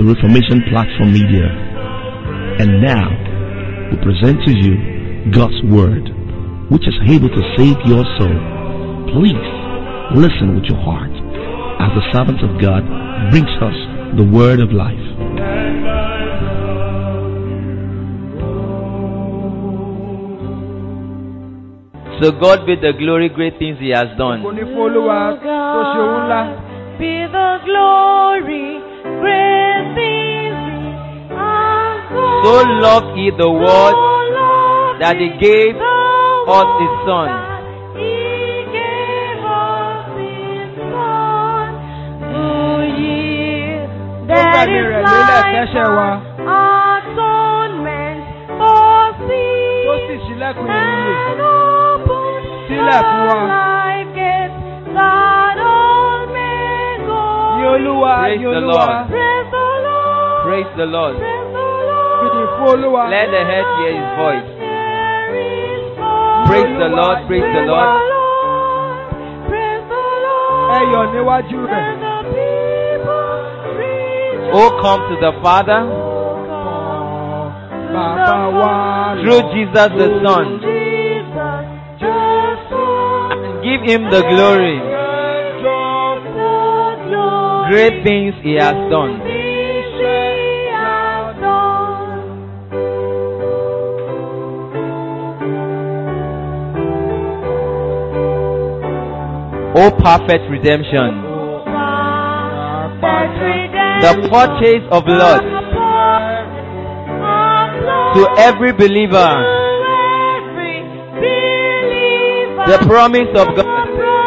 Reformation Platform Media. And now, we present to you God's Word, which is able to save your soul. Please listen with your heart as the servant of God brings us the Word of life. So God be the glory, great things He has Kò done. ní fún Olúwa tó ṣe ohun ńlá. Be the glory, great things He has done. So loved He the world So loved that He He gave the us His world Son. that He gave us His Son. Oh, ye Ó that gbẹ̀mí is rẹ̀ lélẹ̀ fẹ́ṣẹ̀ wa. like atonement for sin. Tó sì ṣílẹ̀kùn ìyè. And open Sílẹ̀ fún wa. the life gate that all may go. Ní Olúwa, Praise ní the Olúwa. Lord. Praise the Lord. Praise the Lord. Praise the Lord. Fìdí fún Olúwa. Let the head hear His voice. Hear His voice. Praise the Lord, praise the Lord. Praise the Lord. Ẹ yọ̀ níwájú rẹ̀. Let the people rejoice. Oh, come to the Father Bàbá wa. through Jesus the Son Jesus, the Son. and give Him the glory. Great things He has done. Oh, perfect redemption. The purchase of blood to every believer. The promise of God.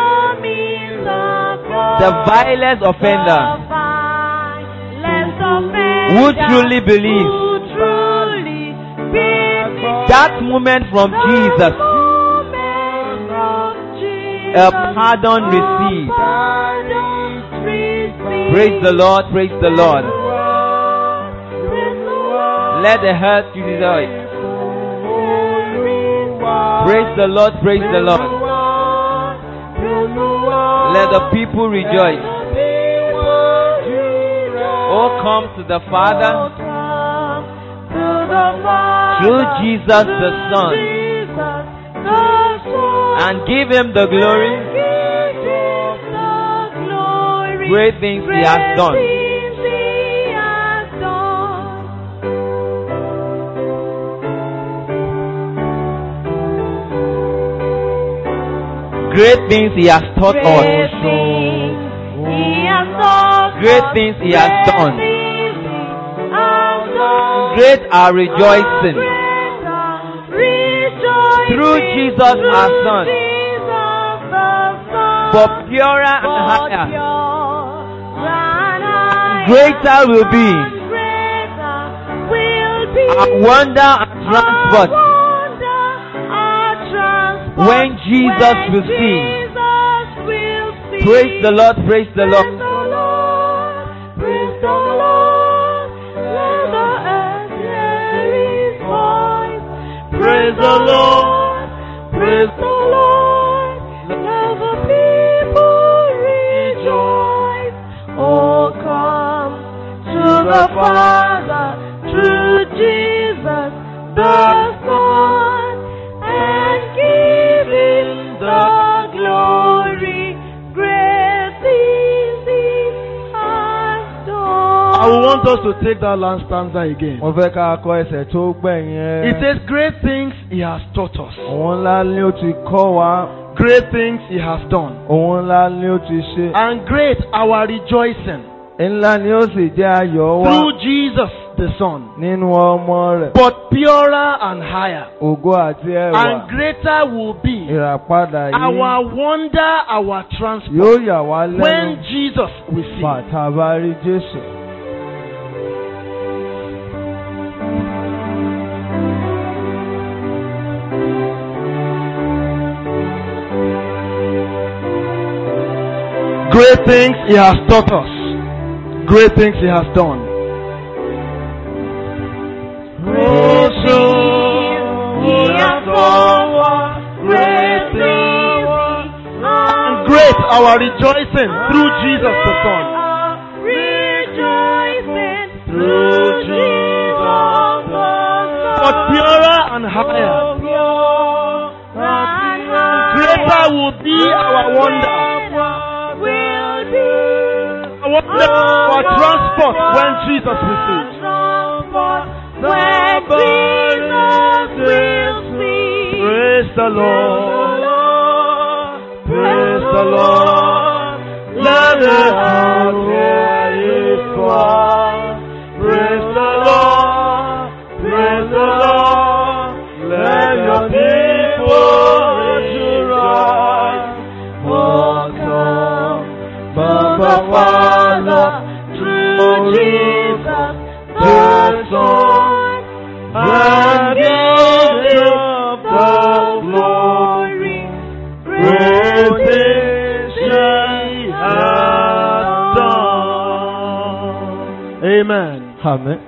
The vilest offender who truly believes that moment from Jesus, a pardon received. Praise the Lord, praise the Lord. Let the heart rejoice. Praise the Lord, praise the Lord. Let the people rejoice. Oh, come to the Father through Jesus the Son and give him the glory. Great things he has done. Great things he has taught us. Great things he has done. Great are rejoicing through Jesus our Son. For purer and higher, greater will be our wonder and transport when Jesus will see. Praise the Lord, praise the Lord. Praise the Lord. Let the earth hear His voice. Praise the Lord. Praise the Lord. Let the people rejoice. Oh, come to the Father through Jesus the Son and give Him the glory. Great things He has done. I want us to take that last stanza again. Mo fẹ́ ká kọ ẹsẹ̀ tó gbẹ̀yìn It ẹ. says, Great things he has taught us, Òun ńlá ni ó ti kọ́ wa. great things he has done, Òun ńlá ni ó ti ṣe. and great our rejoicing Ńlá ni ó sì jẹ́ ayọ̀ wa through Jesus the Son. nínú ọmọ rẹ̀. But purer and higher, Ògo àti ẹwà. and greater will be Ìràpadà yìí our wonder, our transport yóò yà wá lẹ́nu. when Jesus will see. Bàtà bá rí Jésù. Great things he has taught us, great things he has done. Great our rejoicing through Jesus the Son. Rejoicing through Jesus the But purer and higher. Greater will be our wonder. will do. Our wonder, our transport when Jesus receives. When Jesus will see. Praise the Lord. Praise the Lord. Let the earth hear His voice. Praise the Lord. Praise the Lord. Let your people rejoice. Oh, come, From the Father through Jesus the Son and give Him the glory. Great things He has done. Amen. Àmín.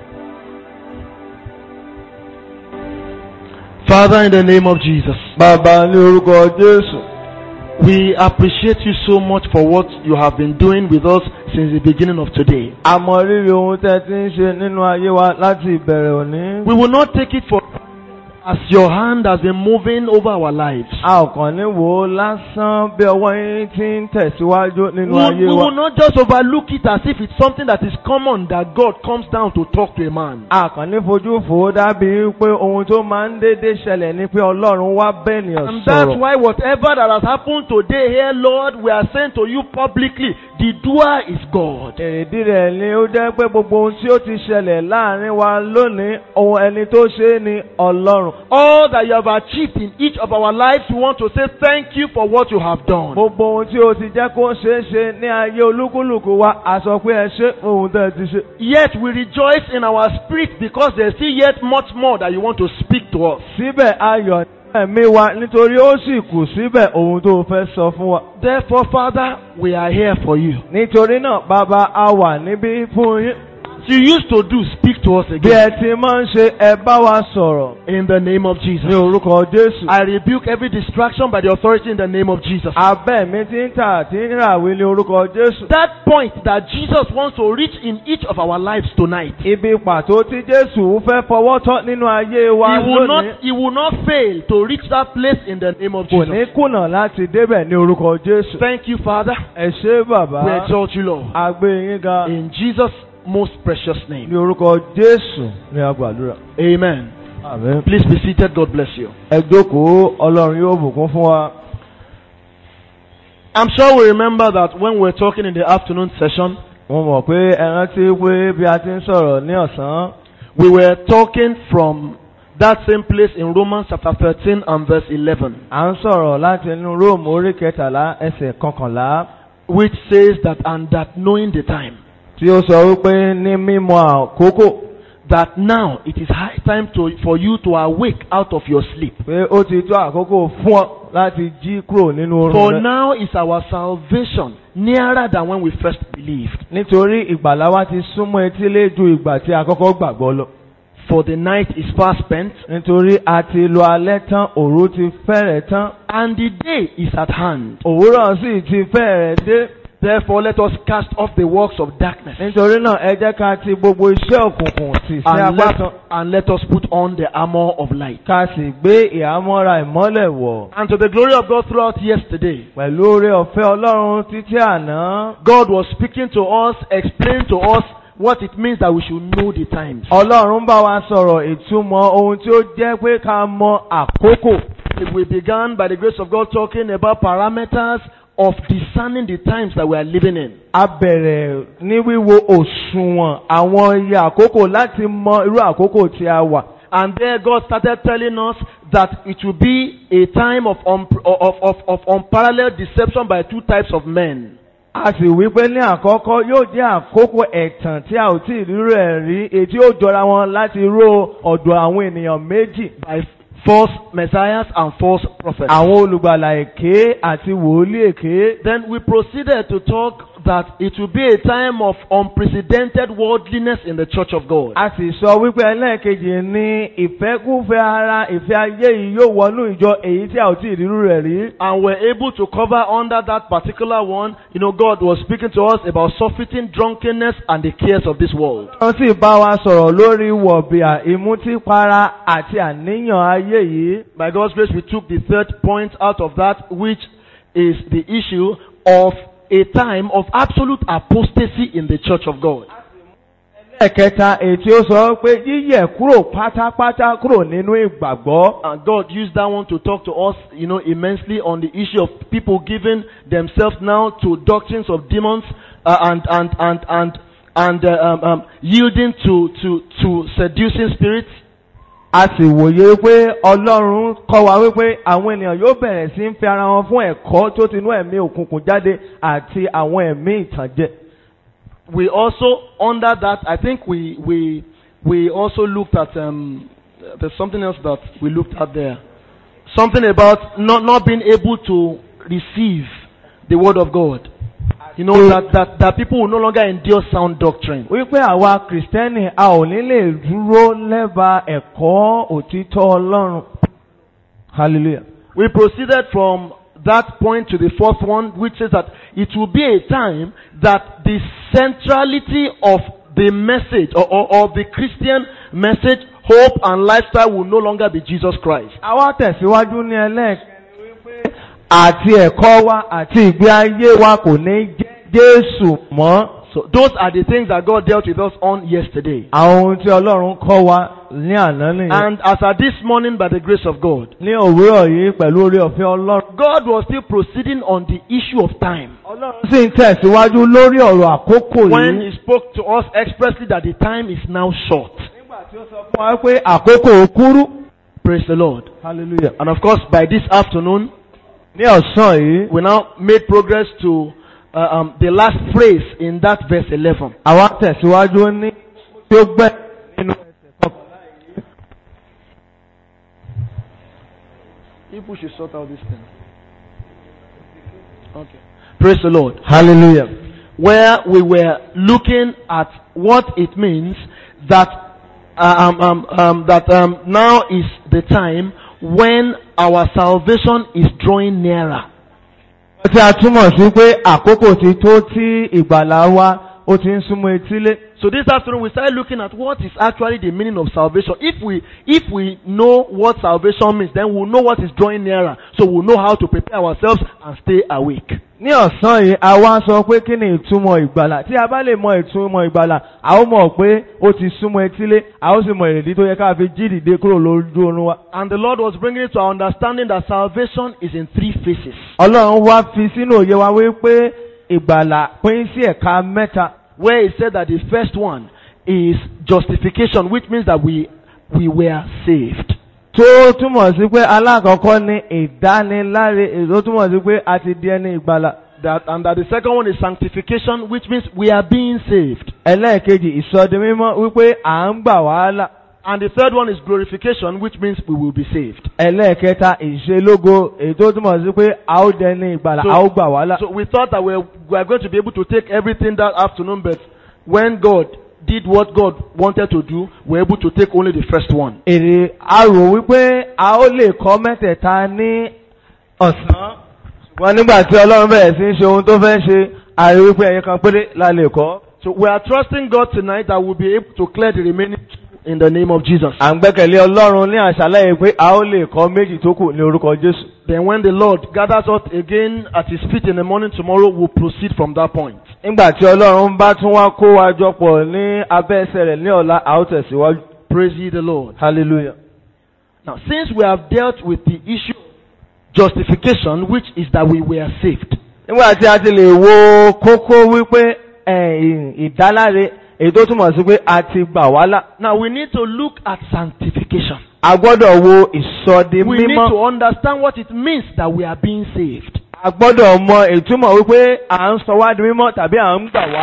Father, in the name of Jesus, Bàbá ní orúkọ Jésù. we appreciate you so much for what you have been doing with us since the beginning of today. A mọ rírì ohun tẹ́ ti ń ṣe nínú ayé wa láti ìbẹ̀rẹ̀ òní. We will not take it for as your hand has been moving over our lives. A ò kàn ní wò ó lásán bí ọwọ́ yín ti ń tẹ̀síwájú We nínú will, ayé we wa. will not just overlook it as if it's something that is common that God comes down to talk to a man. A kàn ní fojú fò ó dábí pé ohun tó máa ń dédé ṣẹlẹ̀ ni pé Ọlọ́run wá bẹ́ẹ̀nìyàn And that's sọ̀rọ̀. why whatever that has happened today here, Lord, we are saying to you publicly, the doer is God. Èrèdí rẹ̀ ni ó jẹ́ pé gbogbo ohun tí ó ti ṣẹlẹ̀ láàrin wa lónìí, ohun ẹni tó ṣe é ni Ọlọ́run. All that you have achieved in each of our lives, we want to say thank you for what you have done. Gbogbo ohun tí o ti jẹ́ kó ṣeé ṣe ní ayé olúkúlùkù wa, a sọ pé ẹ ṣe ohun tẹ́ ẹ ti ṣe. Yet we rejoice in our spirit because there's still yet much more that you want to speak to us. Síbẹ̀ ayọ̀ ní ẹ̀mí wa nítorí ó sì kù síbẹ̀ ohun tó fẹ́ sọ fún wa. Therefore, Father, we are here for you. Nítorí náà, bàbá a wà níbí fún yín. As you used to do, speak to us Bí again. ẹ ti máa ń ṣe, ẹ bá wa sọ̀rọ̀ In the name of ní Jesus. orúkọ Jésù. I rebuke every distraction by the authority in the name of Jesus. Abẹ́ mi ti ń tà tí ń ràwé ní orúkọ Jésù. That point that Jesus wants to reach in each of our lives tonight. Ibi pàtó tí Jésù fẹ́ fọwọ́ tọ́ nínú ayé wa He will not, lónìí he will not fail to reach that place in the name of kò ní Jesus. kùnà láti débẹ̀ ní orúkọ Jésù. Thank you, Father. Ẹ ṣé bàbá. We exalt you, Lord. A gbé yín ga In Jesus' most precious ní name. orúkọ Jésù ní agbàdúrà. Amen. Àmín. Please be seated. God bless you. Ẹ jókòó Ọlọ́run yóò bùkún fún wa. I'm sure we remember that when we were talking in the afternoon session, Mo mọ̀ pé ẹ rántí pé bí a ti ń sọ̀rọ̀ ní ọ̀sán, we were talking from that same place in Romans chapter 13 and verse 11, à ń sọ̀rọ̀ láti inú Róòmù orí kẹtàlá ẹsẹ̀ kọkànlá which says that, and that knowing the time, tí ó sọ wípé ní mímọ̀ àkókò that now it is high time to, for you to awake out of your sleep. pé ó ti tó àkókò fún ọ láti jí kúrò nínú For oorun rẹ. now is our salvation nearer than when we first believed. Nítorí ìgbàlá wa ti súnmọ́ etílé ju ìgbà tí a kọ́kọ́ gbàgbọ́ lọ. For the night is fast spent, Nítorí a ti lo alẹ́ tán, òru ti fẹ́rẹ̀ tán, and the day is at hand. òwúrọ̀ sì ti fẹ́rẹ̀ dé. Therefore, let us cast off the works of darkness Nítorí náà ẹ jẹ́ ká ti gbogbo iṣẹ́ òkùnkùn tì sí and apá let, kan. and let us put on the armor of light. Ká sì gbé ìhámọ́ra ìmọ́lẹ̀ wọ̀. And to the glory of God throughout yesterday, Pẹ̀lú oore ọ̀fẹ́ Ọlọ́run títí àná. God was speaking to us, explaining to us what it means that we should know the times. Ọlọ́run bá wa sọ̀rọ̀ ìtumọ̀ ohun tí ó jẹ́ pé ká mọ àkókò. We began by the grace of God talking about parameters of discerning the times that we are living in. A bẹ̀rẹ̀ ní wíwo òṣùwọ̀n àwọn iye àkókò láti mọ irú àkókò tí a wà. And there God started telling us that it will be a time of, un- of, of, of unparalleled deception by two types of men. A sì wí pé ní àkọ́kọ́ yóò jẹ́ àkókò ẹ̀tàn tí a ò tí ì rírú ẹ̀ rí ètí ó jọra wọn láti ró ọ̀dọ̀ àwọn ènìyàn méjì. by false messiahs and false prophets. Àwọn olùgbàlà èké àti wòlíì èké. Then we proceeded to talk that it will be a time of unprecedented worldliness in the church of God. a sì sọ wípé ẹlẹ́ẹ̀kejì ní ìfẹ́kúfẹ́ ara ìfẹ́ ayé yìí yóò wọnú ìjọ èyí tí a ò tí ì rírú rẹ̀ rí. And we're able to cover under that particular one, you know, God was speaking to us about surfeiting drunkenness and the cares of this world. wọ́n sì bá wa sọ̀rọ̀ lórí wọ̀bìà ìmutípara àti àníyàn ayé yìí. By God's grace, we took the third point out of that, which is the issue of a time of absolute apostasy in the church of God. ẹ̀kẹta èyí tí ó sọ pé yíyẹ̀ kúrò pátápátá kúrò nínú ìgbàgbọ́. And God used that one to talk to us, you know, immensely on the issue of people giving themselves now to doctrines of demons uh, and and and and and uh, um, um, yielding to to to seducing spirits. a sì wòye pé ọlọ́run kọ́ wa wípé àwọn ènìyàn yóò bẹ̀rẹ̀ sí ń fi ara wọn fún ẹ̀kọ́ tó ti inú ẹ̀mí òkùnkùn jáde àti àwọn ẹ̀mí ìtànjẹ. We also under that, I think we we we also looked at um, there's something else that we looked at there, something about not not being able to receive the word of God. You know that that that people will no longer endure sound doctrine. wípé àwa kìrìsìtẹ́nì a ò ní lè dúró lẹ́bàá ẹ̀kọ́ òtítọ́ ọlọ́run. hallelujah. We proceeded from that point to the fourth one, which says that it will be a time that the centrality of the message or, or, or the Christian message, hope, and lifestyle will no longer be Jesus Christ. àwa tẹ̀síwájú ní ẹlẹ́ẹ̀kẹ́ni wípé àti ẹ̀kọ́ wa àti ìgbé ayé wa kò ní jẹ́ Jésù mọ́. So those are the things that God dealt with us on yesterday. àwọn ohun tí ọlọ́run kọ́ wa ní àná nìyẹn. And as at this morning, by the grace of God, ní òwúrọ̀ yìí pẹ̀lú orí ọ̀fẹ́ ọlọ́run. God was still proceeding on the issue of time. ọlọ́run sì ń tẹ̀síwájú lórí ọ̀rọ̀ àkókò When yìí. He spoke to us expressly that the time is now short. nígbà tí ó sọ fún wa pé àkókò kúrú. Praise the Lord. hallelujah. And of course, by this afternoon, ní ọ̀sán yìí. we now made progress to uh, um, the last phrase in that verse 11. àwa tẹ̀síwájú ní tí ó gbẹ́ nínú ẹsẹ̀ kọkànlá yìí. People should sort out this thing. Okay. Praise the Lord. hallelujah. Where we were looking at what it means that uh, um, um, um, that um, now is the time when our salvation is drawing nearer. tí a túmọ̀ sí pé àkókò ti tó tí ìgbàlá wa ó ti ń súnmọ́ etílé. So this afternoon we started looking at what is actually the meaning of salvation. If we if we know what salvation means, then we'll know what is drawing nearer. So we'll know how to prepare ourselves and stay awake. ní ọ̀sán yìí a wá sọ pé kí ni ìtumọ̀ ìgbàlà tí a bá lè mọ ìtumọ̀ ìgbàlà a ó mọ̀ pé ó ti súnmọ́ etílé a ó sì mọ èrèdí tó yẹ ká fi jí dìde kúrò lójú oorun wa. And the Lord was bringing it to our understanding that salvation is in three phases. ọlọ́run wá fi sínú òye wa wípé ìgbàlà pín sí ẹ̀ka mẹ́ta. Where he said that the first one is justification, which means that we we were saved. tó túmọ̀ sí pé alákọ̀ọ́kọ́ ni ìdániláre èso túmọ̀ sí pé a ti di ẹni ìgbàlà. That and that the second one is sanctification, which means we are being saved. ẹlẹ́ẹ̀kejì ìsọdi mímọ́ wípé à ń gbà wàhálà. And the third one is glorification, which means we will be saved. ẹlẹ́ẹ̀kẹta ìṣelógo èyí tó túmọ̀ sí pé a ó dẹni ìgbàlà a ó gbà wàhálà. so we thought that we were, we are going to be able to take everything that afternoon, but when God did what God wanted to do, we were able to take only the first one. èrè a rò wípé a ó lè kọ́ mẹ́tẹ̀ẹ̀ta ní ọ̀sán. ṣùgbọ́n nígbà tí ọlọ́run bẹ̀rẹ̀ sí ń ṣe ohun tó fẹ́ ṣe a rí wípé ẹ̀yẹ kan péré la lè kọ́. So we are trusting God tonight that we'll be able to clear the remaining two in the name of Jesus. à ń gbẹ́kẹ̀lé ọlọ́run ní àṣálẹ́ yìí pé a ó lè kọ́ méjì tó kù ní orúkọ jésù. Then when the Lord gathers us again at his feet in the morning tomorrow, we'll proceed from that point. nígbà tí ọlọ́run bá tún wá kó wa jọ pọ̀ ní abẹ́ ẹsẹ̀ rẹ̀ ní ọ̀la a ó tẹ̀síwájú. Praise ye the Lord. hallelujah. Now, since we have dealt with the issue of justification, which is that we were saved, nígbà tí a ti lè wo kókó wípé ẹ̀, ìdáláre èyí tó túmọ̀ sí pé a ti gbà wá là. now we need to look at sanctification. a gbọ́dọ̀ wo ìsọdi We need mímọ́. to understand what it means that we are being saved. a gbọ́dọ̀ mọ ìtumọ̀ wípé à ń sọ wá di mímọ́ tàbí à ń gbà wá là.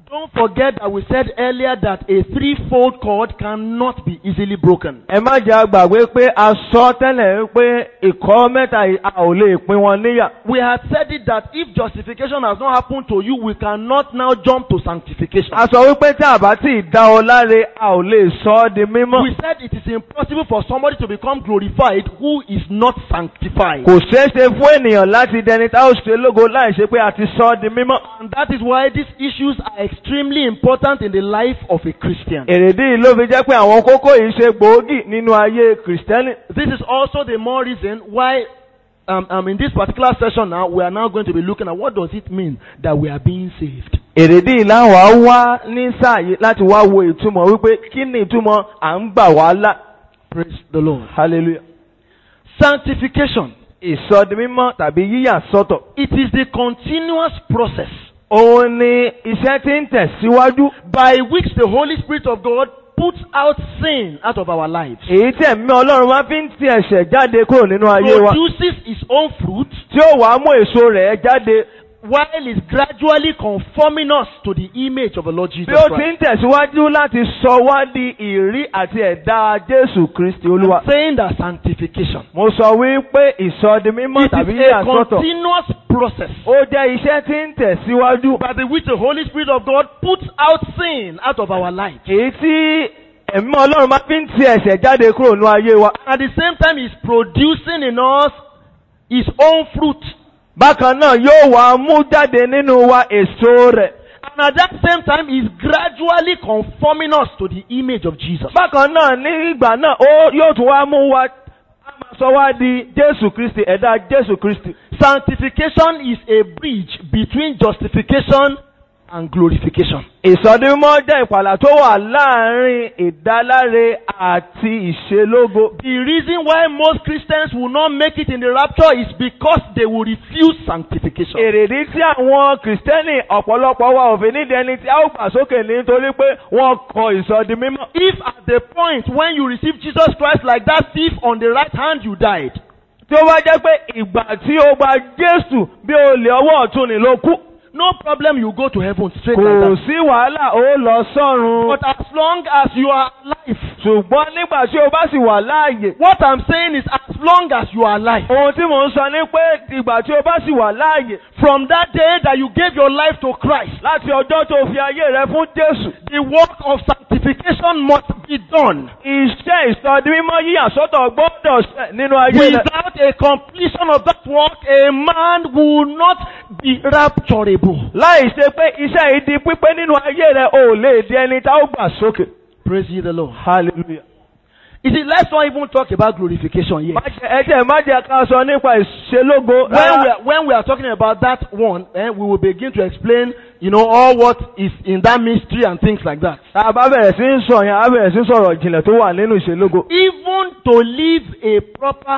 Don't forget that we said earlier that a threefold cord cannot be easily broken. ẹ má jẹ́ àgbàgbé pé a sọ tẹ́lẹ̀ pé ìkọ́ mẹ́ta yìí a ò lè pín wọn níyà. We had said it that if justification has not happened to you, we cannot now jump to sanctification. a sọ wípé tí a bá tí ì dá ọ láre a ò lè sọ ọ́ di mímọ́. We said it is impossible for somebody to become glorified who is not sanctified. kò ṣeé ṣe fún ènìyàn láti dẹni tá ó ṣe lógo láì ṣe pé a ti sọ ọ́ di mímọ́. And that is why these issues are extremely important in the life of a Christian. èrèdí yìí ló fi jẹ́ pé àwọn kókó yìí ṣe gbòógì nínú ayé kìrìsìtẹ́nì. This is also the more reason why um, um, in this particular session now, we are now going to be looking at what does it mean that we are being saved. èrèdí yìí láwọn á wá ní sáà yìí láti wá wo ìtumọ̀ wípé kí ni ìtumọ̀ à ń gbà wá là. Praise the Lord. hallelujah. Sanctification. ìsọdimímọ́ tàbí yíyà sọ́tọ̀. It is the continuous process òun ni iṣẹ́ tí ń tẹ̀síwájú. by which the Holy Spirit of God puts out sin out of our lives. èyí tí ẹ̀mí ọlọ́run máa fi ń ti ẹ̀ṣẹ̀ jáde kúrò nínú ayé wa. Produces its own fruit tí ó wàá mú èso rẹ̀ jáde. while it's gradually conforming us to the image of the Lord Jesus bí ó ti Christ. ń tẹ̀síwájú láti sọ wá di ìrí àti ẹ̀dá Jésù Kristi Olúwa. I'm saying that sanctification. Mo sọ wípé ìsọdimímọ́ It tàbí is a yíyà sọ́tọ̀. continuous process Ó jẹ́ iṣẹ́ tí ń tẹ̀síwájú. by the which the Holy Spirit of God puts out sin out of our lives. Èyí tí ẹ̀mí ọlọ́run máa fi ń ti ẹ̀ṣẹ̀ jáde kúrò nínú ayé wa. At the same time, He's producing in us His own fruit. Bákan náà yóò wá mú jáde nínú wa èso rẹ̀. And at that same time, He's gradually conforming us to the image of Jesus. Bákan náà ní ìgbà náà ó yóò tún wá mú wa á máa sọ wá di Jésù Kristi ẹ̀dá Jésù Kristi. Sanctification is a bridge between justification and glorification. Ìsọdimímọ́ jẹ́ ìpàlà tó wà láàárín ìdáláre àti ìṣelógo. The reason why most Christians will not make it in the rapture is because they will refuse sanctification. Èrèdí tí àwọn Kìrìsìtẹ́nì ọ̀pọ̀lọpọ̀ wa ò fi nídìí ẹni tí a ó gbà sókè nítorí pé wọ́n kọ ìsọdimímọ́. If at the point when you receive Jesus Christ like that thief on the right hand, you died, Tí ó bá jẹ́ pé ìgbà tí ó gba Jésù bí olè ọwọ́ ọ̀tún ni ló kú. no problem, you go to heaven straight Kò like that. sí wàhálà ó lọ sọ́run. But as long as you are alive, Ṣùgbọ́n nígbà tí o bá sì wà láàyè. what I'm saying is as long as you are alive, Ohun tí mò ń sọ ni pé ìgbà tí o bá sì wà láàyè. from that day that you gave your life to Christ, Láti ọjọ́ tó fi ayé rẹ fún Jésù. the work of sanctification must be done. Iṣẹ́ ìsọdimímọ́ yíyà sọ́tọ̀ gbọ́dọ̀ ṣẹ nínú ayé rẹ. Without a completion of that work, a man will not be rapturable. Láì ṣe pé iṣẹ́ yìí di pípé nínú ayé rẹ, o ò lè di ẹni tá ó gbà sókè. Praise ye the Lord. Hallelujah. You see, let's not even talk about glorification yet. Má jẹ́- Ẹ jẹ́ má jẹ́ ká sọ nípa ìṣelógo. When we, rárá. are, when we are talking about that one, eh, we will begin to explain, you know, all what is in that mystery and things like that. Tá a bá bẹ̀rẹ̀ sí ń sọ yẹn, a bẹ̀rẹ̀ sí ń sọ̀rọ̀ ìjìnlẹ̀ tó wà nínú ìṣelógo. Even to live a proper,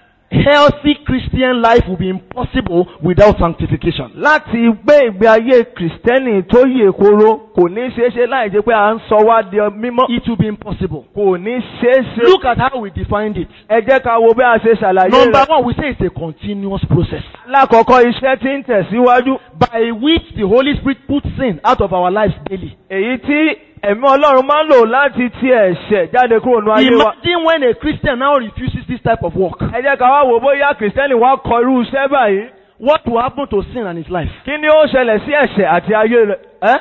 healthy Christian life will be impossible without sanctification. Láti gbé ìgbé ayé Kìrìsìtẹ́nì tó yè koro kò ní ṣeé ṣe láì jẹ́ pé à ń sọ wá di mímọ́. It will be impossible. Kò ní ṣeé ṣe. Look at how we defined it. Ẹ jẹ́ ká wo bí a ṣe ṣàlàyé Number rẹ̀. one, we say it's a continuous process Lákọ̀ọ́kọ́ iṣẹ́ tí ń tẹ̀síwájú. by which the Holy Spirit puts sin out of our lives daily. Èyí tí ẹ̀mí Ọlọ́run máa ń lò láti ti ẹ̀ṣẹ̀ jáde kúrò nínú ayé wa. Imagine when a Christian now refuses this type of work. Ẹ jẹ́ ká wá wò bóyá Kìrìsìtẹ́nì wá kọ irú iṣẹ́ báyìí. What will happen to sin and his life? Kí ni ó ṣẹlẹ̀ sí ẹ̀ṣẹ̀ àti ayé rẹ̀? Eh?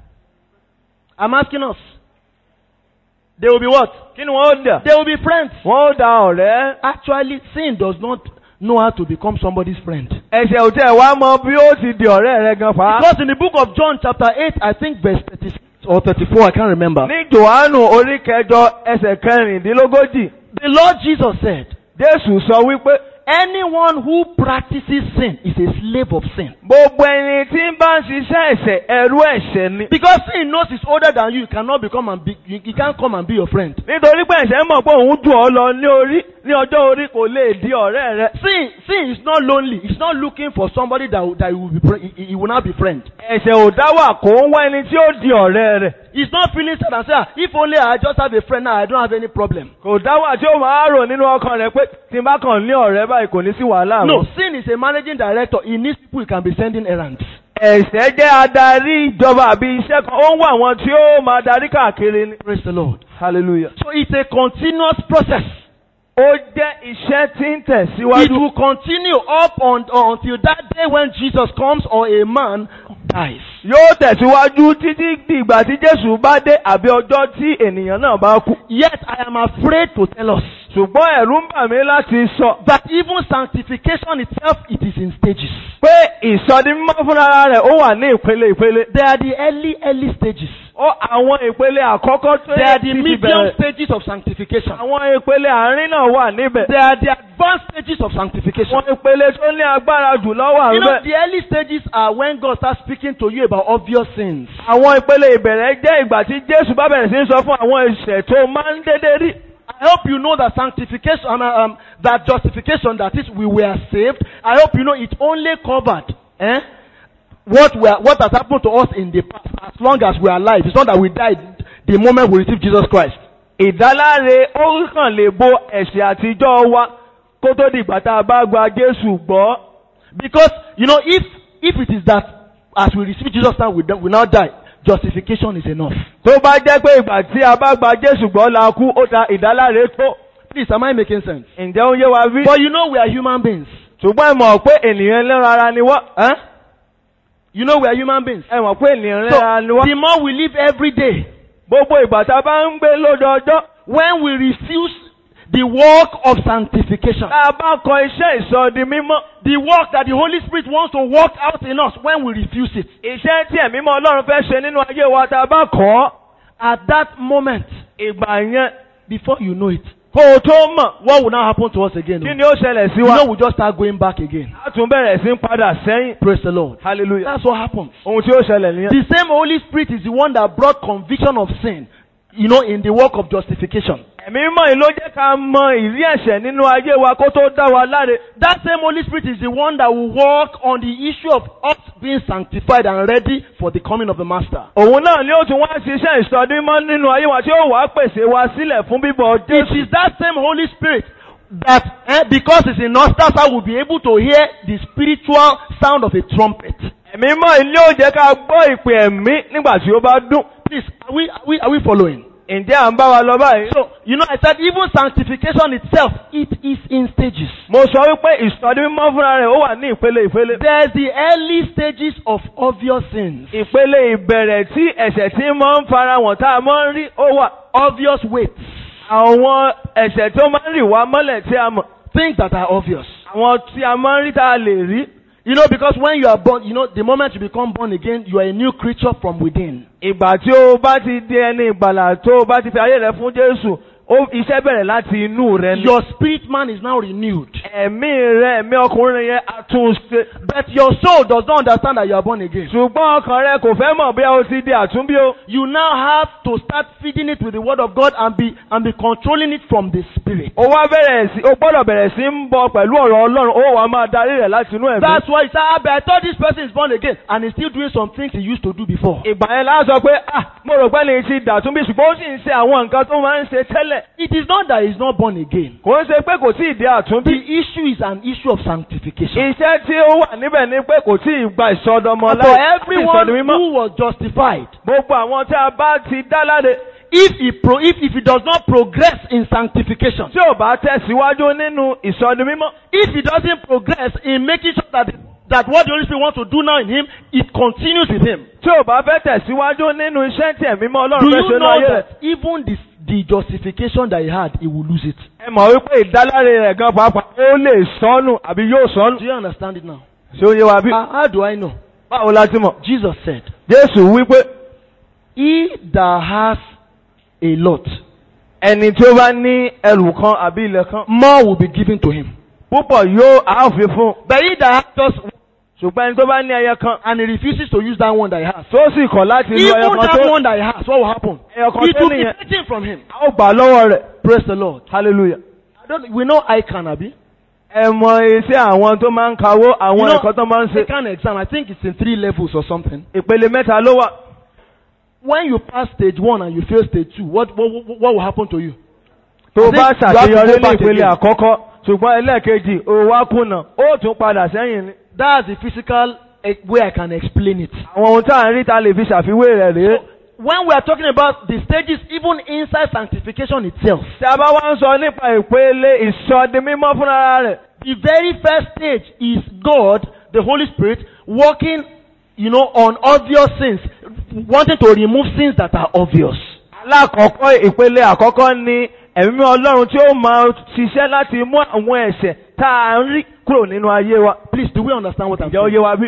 I'm asking us. They will be what? Kí ni wọ́n ó dà? They will be friends. Wọ́n ó da ọ̀rẹ́. Actually, sin does not know how to become somebody's friend. Ẹ̀ṣẹ̀ ò tẹ̀ wá mọ bí ó ti di ọ̀rẹ́ rẹ gan fa. Because in the book of John, chapter 8, I think verse 36 or 34, I can't remember. Ní Jòhánù orí kẹjọ ẹsẹ̀ kẹrìndínlógójì, The Lord Jesus said, Jésù sọ wípé Anyone who practices sin is a slave of sin. gbogbo ẹni tí ń bá ń ṣiṣẹ́ ẹ̀ṣẹ̀ ẹrú ẹ̀ṣẹ̀ ni. Because sin knows it's older than you, you cannot become and be, you, you can't come and be your friend. Nítorí pé ẹ̀ṣẹ̀ mọ̀ pé òun jù ọ́ lọ ní orí ní ọjọ́ orí kò lè di ọ̀rẹ́ rẹ. Sin, sin is not lonely. It's not looking for somebody that, will- that he will be, fri- he, he will not be friend. Ẹ̀ṣẹ̀ ò dá wà kó ń wá ẹni tí ó di ọ̀rẹ́ rẹ̀. He's not feeling sad and say, "Ah, if only I just have a friend now, I don't have any problem. Kò dá wà tí ó máa rò nínú ọkàn rẹ̀ pé tí n bá kàn ní ọ̀rẹ́ báyìí kò ní sí wàhálà No, mọ́. sin is a managing director. He needs people he can be sending errands. ẹ̀ṣẹ̀ jẹ́ adarí ìjọba àbí iṣẹ́ kan ó ń wá àwọn tí ó máa darí káàkiri ni. Praise the Lord. hallelujah. So it's a continuous process. ó jẹ́ iṣẹ́ tí ń It tẹ̀síwájú. will continue up on, until that day when Jesus comes or a man dies. yóò tẹ̀síwájú títí dìgbà tí Jésù bá dé àbí ọjọ́ tí ènìyàn náà bá kú. Yet I am afraid to tell us ṣùgbọ́n ẹ̀rù ń bà mí láti sọ that even sanctification itself, it is in stages. pé ìsọdimímọ́ fúnra rẹ̀ ó wà ní ìpele ìpele. They are the early, early stages. ó àwọn ìpele àkọ́kọ́ tó They yẹ are the ti fi medium bẹ̀rẹ̀. stages of sanctification. àwọn ìpele àárín náà wà níbẹ̀. They are the advanced stages of sanctification. àwọn ìpele tó ní agbára jùlọ wà You know, níbẹ̀. the early stages are when God starts speaking to you about obvious sins. àwọn ìpele ìbẹ̀rẹ̀ jẹ́ ìgbà tí Jésù bá bẹ̀rẹ̀ sí ń sọ fún àwọn ẹ̀ṣẹ̀ tó máa ń dédé rí. I hope you know that sanctification, um, um, that justification, that is, we were saved. I hope you know it only covered eh, what we are, what has happened to us in the past, as long as we are alive. It's not that we died the moment we received Jesus Christ. ìdáláre ó kàn lè bo ẹ̀ṣẹ̀ àtijọ́ wa kó tó di ìgbà tá a bá gba Jésù gbọ́. Because you know, if if it is that as we receive Jesus now, we, don't- we now die, justification is enough. tó bá jẹ́ pé ìgbà tí a bá gba Jésù gbọ́ la kú ó da ìdáláre tó. Please, am I making sense? ǹjẹ́ ó yé wa bí? But you know, we are human beings. ṣùgbọ́n ẹ mọ̀ pé ènìyàn ẹlẹ́ran ara ni wọ́n. Huh? You know, we are human beings. ẹ mọ̀ pé ènìyàn So, ẹlẹ́ran ara ni wọ́n. the more we live every day, gbogbo ìgbà tá a bá ń gbé lójoojọ́ when we refuse the work of sanctification, tá a bá kọ iṣẹ́ ìsọdi mímọ́ the work that the Holy Spirit wants to work out in us, when we refuse it, iṣẹ́ tí ẹ̀mí mọ́ Ọlọ́run fẹ́ ṣe nínú ayé wa tá a bá kọ̀ ọ́ at that moment, ìgbà yẹn before you know it, kó o tó mọ̀ what will now happen to us again? kí ni ó ṣẹlẹ̀ sí You wa know, we just start going back again. a tún bẹ̀rẹ̀ sí ń padà sẹ́yìn Praise the Lord. hallelujah That's what happens. ohun tí ó ṣẹlẹ̀ nìyẹn. The same Holy Spirit is the one that brought conviction of sin, you know, in the work of justification. ẹ̀mí mọ́ yìí ló jẹ́ ká mọ ìrí ẹ̀ṣẹ̀ nínú ayé wa kó tó dá wa láre. That same Holy Spirit is the one that will work on the issue of us being sanctified and ready for the coming of the Master. òun náà ni ó tún wá ṣiṣẹ́ ìsọdi mọ́ nínú ayé wa tí ó wàá pèsè wa sílẹ̀ fún bíbọ̀ It Jésù. is that same Holy Spirit that, eh, because it's in us, that's how we'll be able to hear the spiritual sound of a trumpet. ẹ̀mí mọ́ yìí ni ó jẹ́ ká gbọ́ ìpè ẹ̀mí nígbà tí ó bá dún. Please, are we, are we, are we following? ǹjẹ́ à ń bá wa lọ báyìí. So, you know, I said even sanctification itself, it is in stages. mo sọ wípé ìsọdi mímọ́ fúnra rẹ̀ ó wà ní ìpele ìpele. There's the early stages of obvious sins. ìpele ìbẹ̀rẹ̀ tí ẹ̀ṣẹ̀ tí máa ń fara wọn tá a máa ń rí ó wà. Obvious weights. àwọn ẹ̀ṣẹ̀ tó máa ń rì wá mọ́lẹ̀ tí a mọ̀. Things that are obvious. àwọn tí a máa ń rí tá a lè rí. You know, because when you are born, you know, the moment you become born again, you are a new creature from within. ìgbà tí o bá ti di ẹni ìgbàlà tó o bá ti fi ayé rẹ fún Jésù ó iṣẹ́ bẹ̀rẹ̀ láti inú rẹ ni. Your spirit man is now renewed. ẹ̀mí rẹ ẹ̀mí ọkùnrin yẹn á tún ṣe. But your soul does not understand that you are born again. ṣùgbọ́n ọkàn rẹ kò fẹ́ mọ̀ bí o ti di àtúnbí o. You now have to start feeding it with the word of God and be and be controlling it from the spirit. o wá bẹ̀rẹ̀ sí o gbọ́dọ̀ bẹ̀rẹ̀ sí ń bọ pẹ̀lú ọ̀rọ̀ Ọlọ́run ó wàá máa darí rẹ̀ láti inú ẹ̀mí. That's why you say, ah, but I thought this person is born again and he's still doing some things he used to do before. ìgbà yẹn la sọ pé ah mo rò pé ní ti dàtúnbí ṣùgbọ́n ó sì ń ṣe àwọn nǹkan tó máa ń ṣe tẹ́lẹ̀. It is not that he's not born again. kò ń ṣe pé kò tí ì di The àtúnbí. issue is an issue of sanctification. iṣẹ́ tí ó wà níbẹ̀ ni pé kò tí ì gba ìsọdọmọ For láì everyone ìsọdọ mímọ́. who was justified, gbogbo àwọn tí a bá ti dá láre if he pro, if, if he does not progress in sanctification, tí ò bá tẹ̀síwájú nínú ìsọdọ mímọ́. if he doesn't progress in making sure that that what the Holy Spirit wants to do now in him, it continues with him. tí ò bá fẹ́ tẹ̀síwájú nínú iṣẹ́ tí ẹ̀mí mọ́ Do Ọlọ́run fẹ́ you ṣe ní know ayé rẹ̀. that even the, the justification that he had, he will lose it? ẹ mọ̀ wípé ìdáláre rẹ̀ gan pàápàá ó lè sọnù àbí yóò Do sọnù. you understand it now? ṣé ó yé wa bí? Ah, how do I know? báwo la ti mọ̀? Jesus said, Jésù wípé He that has a lot, ẹni tí ó bá ní ẹrù kan àbí ilẹ̀ kan more will be given to him. púpọ̀ yóò àáfin fún un. But he that has just ṣùgbọ́n ẹni tó bá ní ẹyẹ kan and he refuses to use that one that he has, tó sì kọ̀ láti lo ẹyẹ even kan that tó one that he has, what will happen? ẹyẹ kan It tó will be nìyẹn taken from him. a ó gbà lọ́wọ́ rẹ̀. Praise the Lord. hallelujah. I don't, we know I can, Abi. ẹ mọ iṣẹ́ àwọn tó máa ń kawó You àwọn know, ẹ̀kọ́ tó máa ń I ṣe. can exam. I think it's in three levels or something. ìpele mẹ́ta ló wà. When you pass stage one and you fail stage two, what what, what, what will happen to you? tó I think bá you have to go ṣàṣeyọrí ní back ìpele again. àkọ́kọ́ ṣùgbọ́n ẹlẹ́ẹ̀kejì ó wá kùnà ó tún padà sẹ́yìn ni. That's the physical a way I can explain it. àwọn ohun tá à ń rí ta lè fi ṣàfiwé rẹ̀ rèé. When we are talking about the stages, even inside sanctification itself, tí a bá wá ń sọ nípa ìpele ìsọdi mímọ́ fúnra rẹ̀. the very first stage is God, the Holy Spirit, working, you know, on obvious sins, wanting to remove sins that are obvious. alákọ̀ọ́kọ́ ìpele àkọ́kọ́ ni ẹ̀mí ọlọ́run tí ó máa ṣiṣẹ́ láti mú àwọn ẹ̀ṣẹ̀ tá a ń rí kúrò nínú ayé wa. Please, do we understand what I'm ǹjẹ́ ó saying? yé wa bí?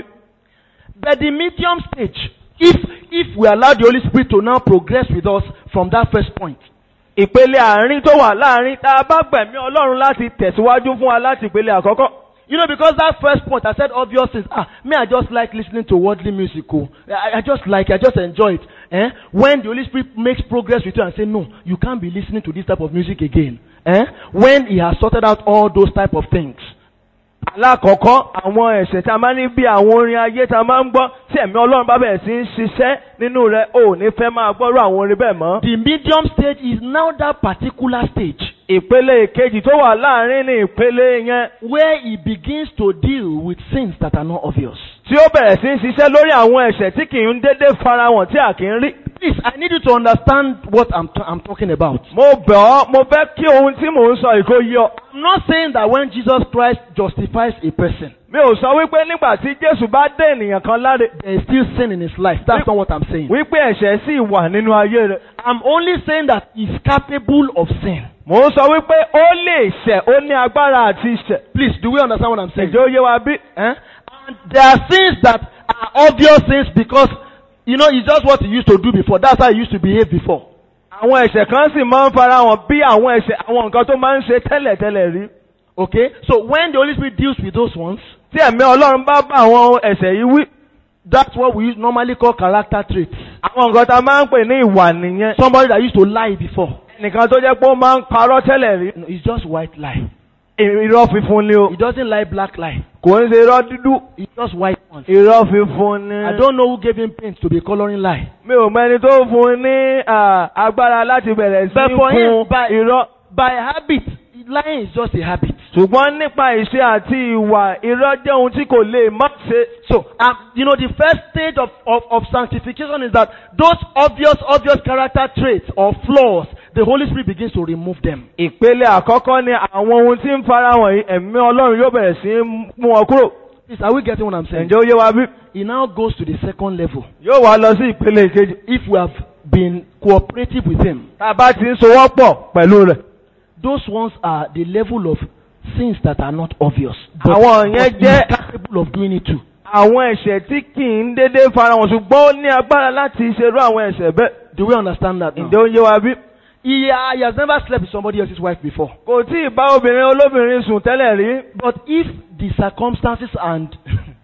But the medium stage, if if we allow the Holy Spirit to now progress with us from that first point, ìpele àárín tó wà láàárín tá a bá gbẹ̀mí ọlọ́run láti tẹ̀síwájú fún wa láti ìpele àkọ́kọ́. you know, because that first point I said obvious things. Ah, me, I just like listening to worldly music. Oh. I, I just like, I just enjoy it. Eh? When the Holy Spirit makes progress with you and say, no, you can't be listening to this type of music again. Eh? When He has sorted out all those type of things. alákọ̀ọ́kọ́ àwọn ẹ̀ṣẹ̀ tá a máa ní bí àwọn orin ayé tá a máa ń gbọ́ tí ẹ̀mí ọlọ́run bá bẹ̀rẹ̀ sí ń ṣiṣẹ́ nínú rẹ̀ ò ní fẹ́ máa gbọ́rọ̀ àwọn orin bẹ́ẹ̀ mọ́. The medium stage is now that particular stage ìpele ìkejì tó wà láàárín ní ìpele yẹn where He begins to deal with sins that are not obvious. tí ó bẹ̀rẹ̀ sí ń ṣiṣẹ́ lórí àwọn ẹ̀ṣẹ̀ tí kì í dédé farahàn tí a kì í rí. Please, I need you to understand what I'm, t- I'm talking about. mo bẹ̀ ọ́ mo fẹ́ kí ohun tí mò ń sọ ìkó yí ọ. I'm not saying that when Jesus Christ justifies a person, mi ò sọ wípé nígbà tí jésù bá dé ènìyàn kan láre there is still sin in his life. That's not what I'm saying. wípé ẹ̀ṣẹ̀ sì wà nínú ayé rẹ̀. I'm only saying that he's capable of sin. mò ń sọ wípé ó lè ṣẹ̀ ó ní agbára àti ṣẹ̀. Please, do we understand what I'm saying? ǹjẹ́ ó yé wa bí? Eh? And there are sins that are obvious sins because, you know, it's just what he used to do before. That's how he used to behave before. àwọn ẹ̀ṣẹ̀ kan sì máa ń farahàn bí àwọn ẹ̀ṣẹ̀ àwọn nǹkan tó máa ń ṣe tẹ́lẹ̀tẹ́lẹ̀ rí. Okay? So when the Holy Spirit deals with those ones, tí ẹ̀mí ọlọ́run bá bá àwọn ẹ̀ṣẹ̀ yìí wí. that's what we use- normally call character traits. àwọn nǹkan tá a máa ń pè ní ìwà nìyẹn. Somebody that used to lie before. nìkan tó jẹ́ pé ó máa ń parọ́ tẹ́lẹ̀ rí. No, it's just white lie. irọ́ fífún ni o. He doesn't lie black lie. kò ń ṣe irọ́ dúdú. It's just white ones. irọ́ fífún ni. I don't know who gave him paint to be coloring lie. mi ò mẹ́ni tó fún un ní ah, agbára láti bẹ̀rẹ̀ sí But for him, fún by- irọ́. By habit, lying is just a habit. ṣùgbọ́n nípa ìṣe àti ìwà irọ́ jẹ́ ohun tí kò lè má ṣe. So, um, you know, the first stage of, of, of sanctification is that those obvious, obvious character traits or flaws, the Holy Spirit begins to remove them. ìpele àkọ́kọ́ ni àwọn ohun tí ń farahàn yìí ẹ̀mí ọlọ́run yóò bẹ̀rẹ̀ sí í mú wọn kúrò. Please, are we getting what I'm saying? ǹjẹ́ ó yé wa bí? He now goes to the second level. yóò wá lọ sí ìpele ìkejì. If we have been cooperative with Him, tá a bá ti ń sowọ́pọ̀ pẹ̀lú rẹ̀. those ones are the level of sins that are not obvious. Àwọn yẹn but he jẹ́- is capable of doing it too. àwọn ẹ̀ṣẹ̀ tí kì í dédé farahàn ṣùgbọ́n ó ní agbára láti ṣerú àwọn ẹ̀ṣẹ̀ bẹ́ẹ̀. Do we understand that now? ǹjẹ́ ó yé wa bí? He, uh, he has never slept with somebody else's wife before. kò tí ì bá obìnrin olóbìnrin sùn tẹ́lẹ̀ rí. But if the circumstances and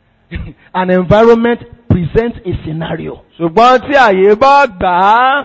an environment present a scenario, ṣùgbọ́n tí àyè bá gbà á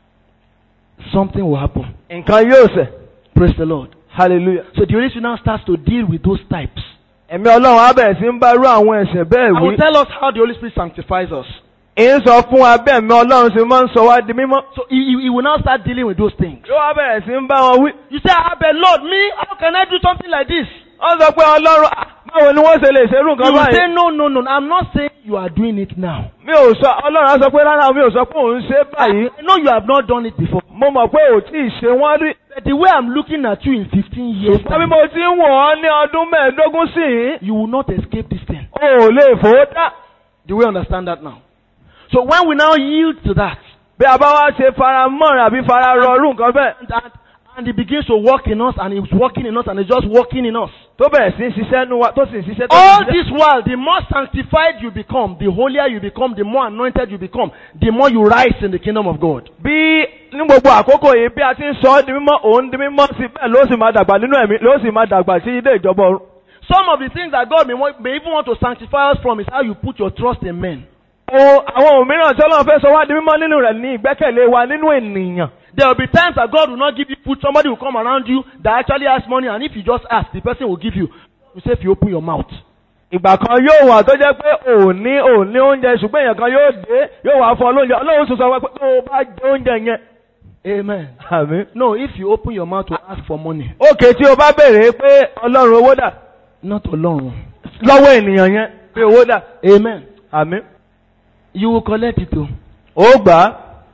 something will happen. nǹkan yóò ṣẹ̀. Praise the Lord. hallelujah. So the Holy Spirit now starts to deal with those types. ẹ̀mí ọlọ́run á bẹ̀rẹ̀ sí ń bá irú àwọn ẹ̀ṣẹ̀ bẹ́ẹ̀ I wí. will tell us how the Holy Spirit sanctifies us. ń sọ fún wa bẹ́ẹ̀ mi ọlọ́run sì máa ń sọ wá di mímọ́. So he, he, he will now start dealing with those things. yóò wá bẹ̀rẹ̀ sí ń bá wọn wí. You say, ah, but Lord, me, how can I do something like this? wọ́n sọ pé ọlọ́run "Ah, báwo ni wọ́n ṣe lè ṣerú You nǹkan will say, báyìí. no, no, no. I'm not saying you are doing it now. mi ò sọ ọlọ́run á sọ pé rárá mi ò sọ pé òun ṣe báyìí. I know you have not done it before. mo mọ̀ pé ò tí ì ṣe wọ́n rí. But the way I'm looking at you in 15 years, ṣùgbọ́n bí time, mo ti ń wọ̀ ọ́ ní ọdún mẹ́ẹ̀ẹ́dógún sí i. you will not escape this thing. o ò lè fowó dá. Do we understand that now? So when we now yield to that, bí a bá wá ṣe fara mọ́rin àbí fara rọrùn nǹkan bẹ́ẹ̀. and, and, and it begins to work in us, and it's working in us, and it's just working in us. tó bẹ̀rẹ̀ sí ń ṣiṣẹ́ nu wa tó sì ń ṣiṣẹ́ tó All ń ṣiṣẹ́. this while, the more sanctified you become, the holier you become, the more anointed you become, the more you rise in the kingdom of God. bí ní gbogbo àkókò yìí bí a ti ń sọ ọ́ di mímọ́ òun di mímọ́ sí bẹ́ẹ̀ ló sì máa dàgbà nínú ẹ̀mí ló sì máa dàgbà sí ilé ìjọba ọ̀run. Some of the things that God may, want, may even want to sanctify us from is how you put your trust in men. o àwọn òmíràn tí ọlọ́run fẹ́ sọ wá di mímọ́ nínú rẹ̀ ní ìgbẹ́kẹ̀lé wa nínú ènìyàn. There will be times that God will not give you food. Somebody will come around you that actually has money, and if you just ask, the person will give you. You say if you open your mouth. ìgbà kan yóò wà tó jẹ́ pé òní òní oúnjẹ ṣùgbọ́n èèyàn kan yóò dé yóò wá fún ọ lóúnjẹ ọlọ́run sọ sọ wá pé tó o bá jẹ oúnjẹ yẹn. Amen. àmín. No, if you open your mouth to ask for money, òkè tí o bá béèrè pé ọlọ́run owó dà not alone. lọ́wọ́ ènìyàn yẹn pé owó dà Amen. àmì You will collect it too. ó gbà á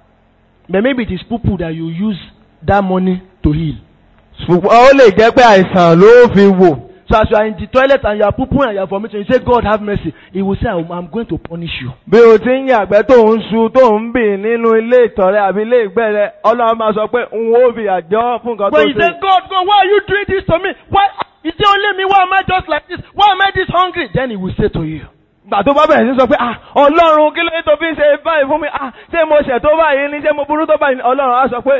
But maybe it is poo that you use that money to heal. ṣùgbọ́n ó lè jẹ́ pé àìsàn ló fi wò So as you are in the toilet and you are pooping and you are vomiting, you say, God have mercy. He will say, I'm, I'm going to punish you. bí o ti ń yàgbẹ́ tó ń su tó ń bì nínú ilé ìtọ̀rẹ́ àbí ilé ìgbẹ́ rẹ ọlọ́run máa sọ pé n ó fi àjọ fún nǹkan tó When you say, ṣe. God, God, why are you doing this to me? Why is it only me? Why am I just like this? Why am I this hungry? Then he will say to you, gbà tó bá bẹ̀rẹ̀ sí sọ pé ah ọlọ́run kí ló dé tó fi ń ṣe báyìí fún mi ah ṣé mo ṣẹ̀ tó báyìí ni ṣé mo burú tó báyìí ni ọlọ́run á sọ pé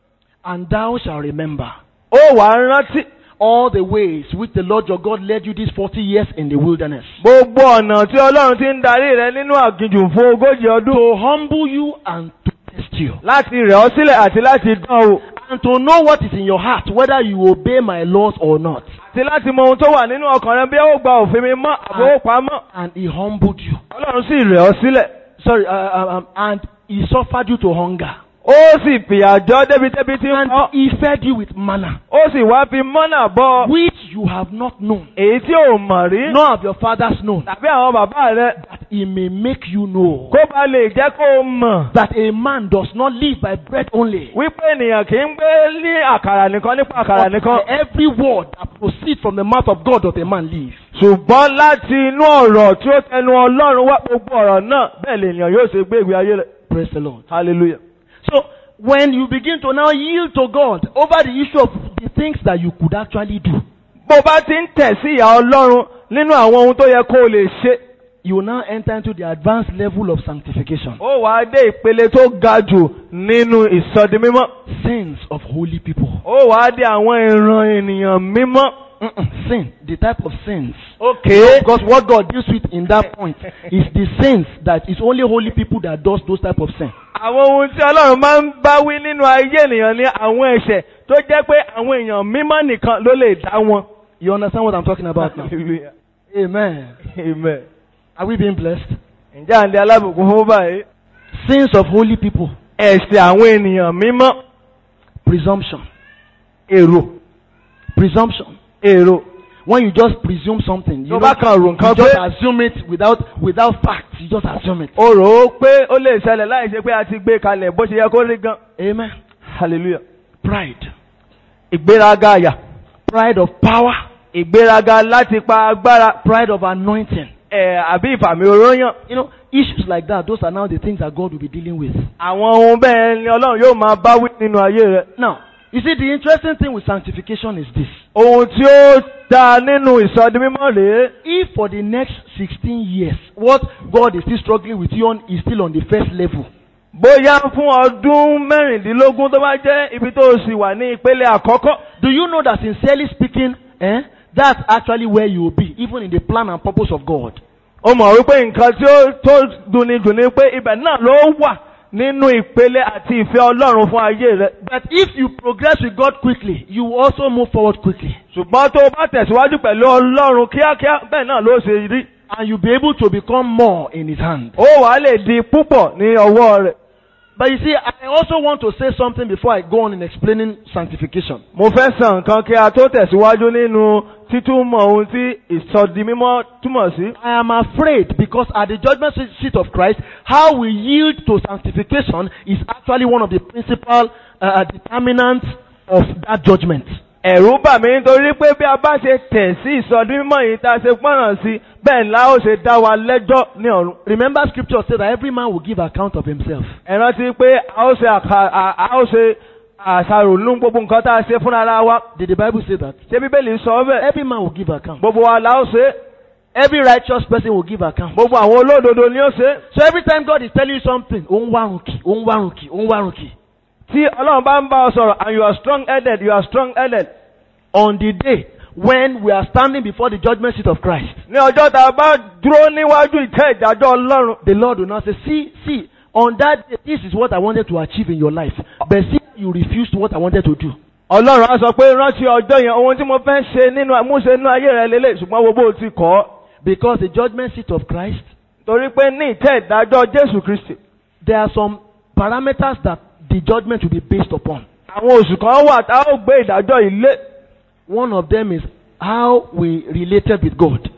And thou shalt remember ó wà á rántí all the ways which the Lord your God led you these 40 years in the wilderness. gbogbo ọ̀nà tí ọlọ́run ti ń darí rẹ nínú àgìjù fún ogójì ọdún To humble you and to test you. láti rẹ̀ ọ́ sílẹ̀ àti láti dán o And to know what is in your heart, whether you obey my laws or not. àti láti mọ ohun tó wà nínú ọkàn rẹ bí ó gba òfin mi mọ́ àbó pamọ́ And he humbled you. ọlọ́run sì rẹ̀ ọ́ sílẹ̀ Sorry, uh, uh, um, and he suffered you to hunger. ó sì fìyà jọ débi-débi tí ń And kọ́ he fed you with manna, ó sì wá fi mọ́nà bọ́ which you have not known, èyí tí ò mọ̀ rí nor have your fathers known, tàbí àwọn bàbá rẹ that he may make you know kó ba lè jẹ́ kó o mọ̀ that a man does not live by bread only, wípé ènìyàn kì í gbé ní àkàrà nìkan nípa àkàrà but nìkan by every word that proceeds from the mouth of God does a man live. ṣùgbọ́n láti inú ọ̀rọ̀ tí ó tẹnu ọlọ́run wá gbogbo ọ̀rọ̀ náà bẹ́ẹ̀ lènìyàn yóò ṣe gbé ìgbé ayé rẹ̀ Praise the Lord. hallelujah. So when you begin to now yield to God over the issue of the things that you could actually do, bó bá ti ń tẹ̀ sí ìyá ọlọ́run nínú àwọn ohun tó yẹ kó o lè ṣe you will now enter into the advanced level of sanctification. ó wàá dé ìpele tó ga jù nínú ìsọdi mímọ́ Sins of holy people. ó wàá dé àwọn ìran ènìyàn mímọ́. Mm-mm. Sin, the type of sins. okay Because what God deals with in that point is the sins that it's only holy people that does those type of sin. àwọn ohun tí ọlọ́run máa ń bá wí nínú ayé ènìyàn ní àwọn ẹ̀ṣẹ̀ tó jẹ́ pé àwọn èèyàn mímọ́ nìkan ló lè dá wọn. You understand what I'm talking about now? Hallelujah. Amen. amen. Are we being blessed? ǹjẹ́ àǹdí alábùkún fún báyìí. Sins of holy people. ẹ̀ṣẹ̀ àwọn ènìyàn mímọ́ Presumption. èrò Presumption. èrò When you just presume something, you, tó know, bá kan rò you nǹkan just pé assume it without without facts. You just assume it. o rò ó pé ó lè ṣẹlẹ̀ láì ṣe pé a ti gbé kalẹ̀ bó ṣe yẹ kó rí gan. Amen. hallelujah. Pride. ìgbéraga àyà Pride of power. ìgbéraga láti pa agbára Pride of anointing. ẹ̀ àbí ìfàmì oróyàn. You know, issues like that, those are now the things that God will be dealing with. àwọn ohun bẹ́ẹ̀ ni ọlọ́run yóò máa bá wí nínú ayé rẹ̀. Now, you see, the interesting thing with sanctification is this. ohun tí ó dáa nínú ìsọdi mímọ́ rèé. If for the next 16 years, what God is still struggling with you on is still on the first level, bóyá fún ọdún mẹ́rìndínlógún tó bá jẹ́ ibi tó o sì wà ní ìpele àkọ́kọ́. do you know that sincerely speaking, eh, that's actually where you will be, even in the plan and purpose of God. ó mọ̀ wípé nǹkan tí ó tó dunni dùn ni pé ibẹ̀ náà ló wà nínú ìpele àti ìfẹ́ ọlọ́run fún ayé rẹ̀. But if you progress with God quickly, you will also move forward quickly. ṣùgbọ́n tó o bá tẹ̀síwájú pẹ̀lú ọlọ́run kíákíá bẹ́ẹ̀ náà ló ṣe rí. And you'll be able to become more in His hand. ó wàá lè di púpọ̀ ní ọwọ́ rẹ̀. But you see, I also want to say something before I go on in explaining sanctification. mo fẹ́ sàn nǹkan kí a tó tẹ̀síwájú nínú títúmọ̀ ohun tí ìsọdi mímọ́ túmọ̀ sí. I am afraid because at the judgment seat of Christ, how we yield to sanctification is actually one of the principal uh, determinants of that judgment. ẹ̀rù bà mí nítorí pé bí a bá ṣe tẹ̀ sí ìsọdi mímọ́ yìí tá a ṣe pọ́nrán sí bẹ́ẹ̀ ńlá ó ṣe dá wa lẹ́jọ́ ní ọ̀run. Remember, scripture says that every man will give account of himself. ẹ rántí pé a ó ṣe àkà- à- a ó ṣe àṣàrò nínú gbogbo nǹkan tá a ṣe fúnra ara wa. Did the Bible say that? ṣé bíbélì sọ bẹ́ẹ̀? Every man will give account. gbogbo wa la ó ṣe. Every righteous person will give account. gbogbo àwọn olódodo ni ó ṣe. So every time God is telling you something, òun wárùnkì, òun wárùnkì, òun wárùnkì. tí ọlọ́run bá ń bá ọ sọ̀rọ̀ and you are strong headed you are strong headed. On the day when we are standing before the judgment seat of Christ, ní ọjọ́ tá a bá dúró níwájú ìtẹ́ ìdájọ́ ọlọ́run. the Lord will not say, see, see, on that day, this is what I wanted to achieve in your life. But see, you refused what I wanted to do. ọlọ́run á sọ pé rántí ọjọ́ yẹn ohun tí mo fẹ́ ṣe nínú àmúṣe nínú ayé rẹ lélẹ̀ ṣùgbọ́n wo bó o ti kọ́ ọ́. Because the judgment seat of Christ, torí pé ní ìtẹ́ ìdájọ́ jésù kristi. there are some parameters that the judgment will be based upon. àwọn oṣù kan wà tá a ó gbé ìdájọ́ ilé. One of them is how we related with God.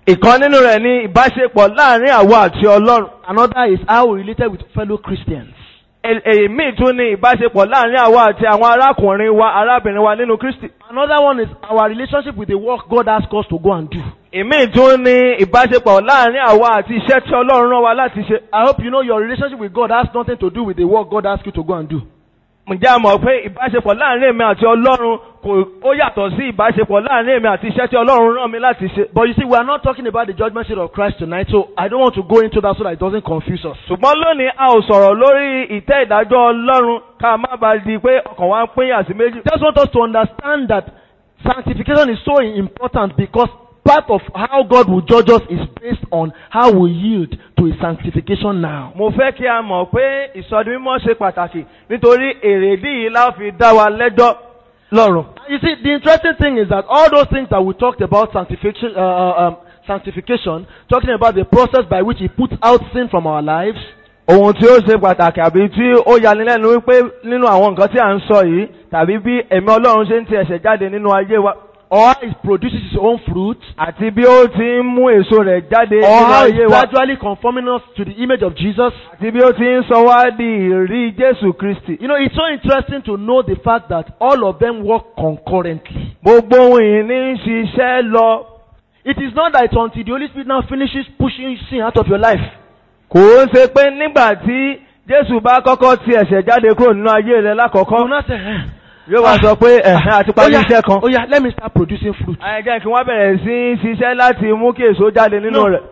ìkan nínú rẹ̀ ni ìbáṣepọ̀ láàrin àwa àti ọlọ́run. Another is how we related with fellow Christians. Èl- èyí míì tún ni ìbáṣepọ̀ láàrin àwa àti àwọn arákùnrin wa arábìnrin wa nínú Kristi. Another one is our relationship with the work God asks us to go and do. ìmíì tún ni ìbáṣepọ̀ láàrin àwa àti iṣẹ́ tí ọlọ́run rán wa láti ṣe. I hope you know your relationship with God has nothing to do with the work God asks you to go and do. ǹjẹ́ a mọ̀ pé ìbáṣepọ̀ láàrin èmi àti ọlọ́run kò ó yàtọ̀ sí ìbáṣepọ̀ láàrin èmi àti iṣẹ́ tí ọlọ́run rán mi láti ṣe. But you see, we are not talking about the judgment seat of Christ tonight, so I don't want to go into that so that it doesn't confuse us. ṣùgbọ́n lónìí a ò sọ̀rọ̀ lórí ìtẹ́ ìdájọ́ ọlọ́run ká má bàa di pé ọkàn wa ń pínyà sí méjì. Just want us to understand that sanctification is so important because part of how God will judge us is based on how we yield to His sanctification now. mo fẹ́ kí a mọ̀ pé ìsọdi mímọ́ ṣe pàtàkì nítorí èrèdí yìí la fi dá wa lẹ́jọ́ lọ́rùn. You see, the interesting thing is that all those things that we talked about sanctification, uh, uh, um, sanctification, talking about the process by which He puts out sin from our lives, ohun tí ó ṣe pàtàkì àbí tí ó yanilẹ́nu wípé nínú àwọn nǹkan tí à ń sọ yìí tàbí bí ẹ̀mí ọlọ́run ṣe ń ti ẹ̀ṣẹ̀ jáde nínú ayé wa or how He produces His own fruit, àti bí ó ti ń mú èso rẹ̀ jáde or nínú how ayé He's wa gradually conforming us to the image of Jesus. àti bí ó ti ń sọ wá di ìrí Jésù Kristi. You know, it's so interesting to know the fact that all of them work concurrently. gbogbo ohun yìí ní í ṣiṣẹ́ lọ It is not that it's until the Holy Spirit now finishes pushing sin out of your life. kò ń ṣe pé nígbà tí Jésù bá kọ́kọ́ ti ẹ̀ṣẹ̀ jáde kúrò nínú ayé rẹ̀ You will lákọ̀ọ́kọ́ not say, eh, yóò wá sọ pé ẹ̀hẹ́n àti parí iṣẹ́ kan. oh yeah, let me start producing fruit. Àyẹ̀jẹ́ kí wọ́n bẹ̀rẹ̀ sí í ṣiṣẹ́ láti mú kí èso jáde nínú No. rẹ̀.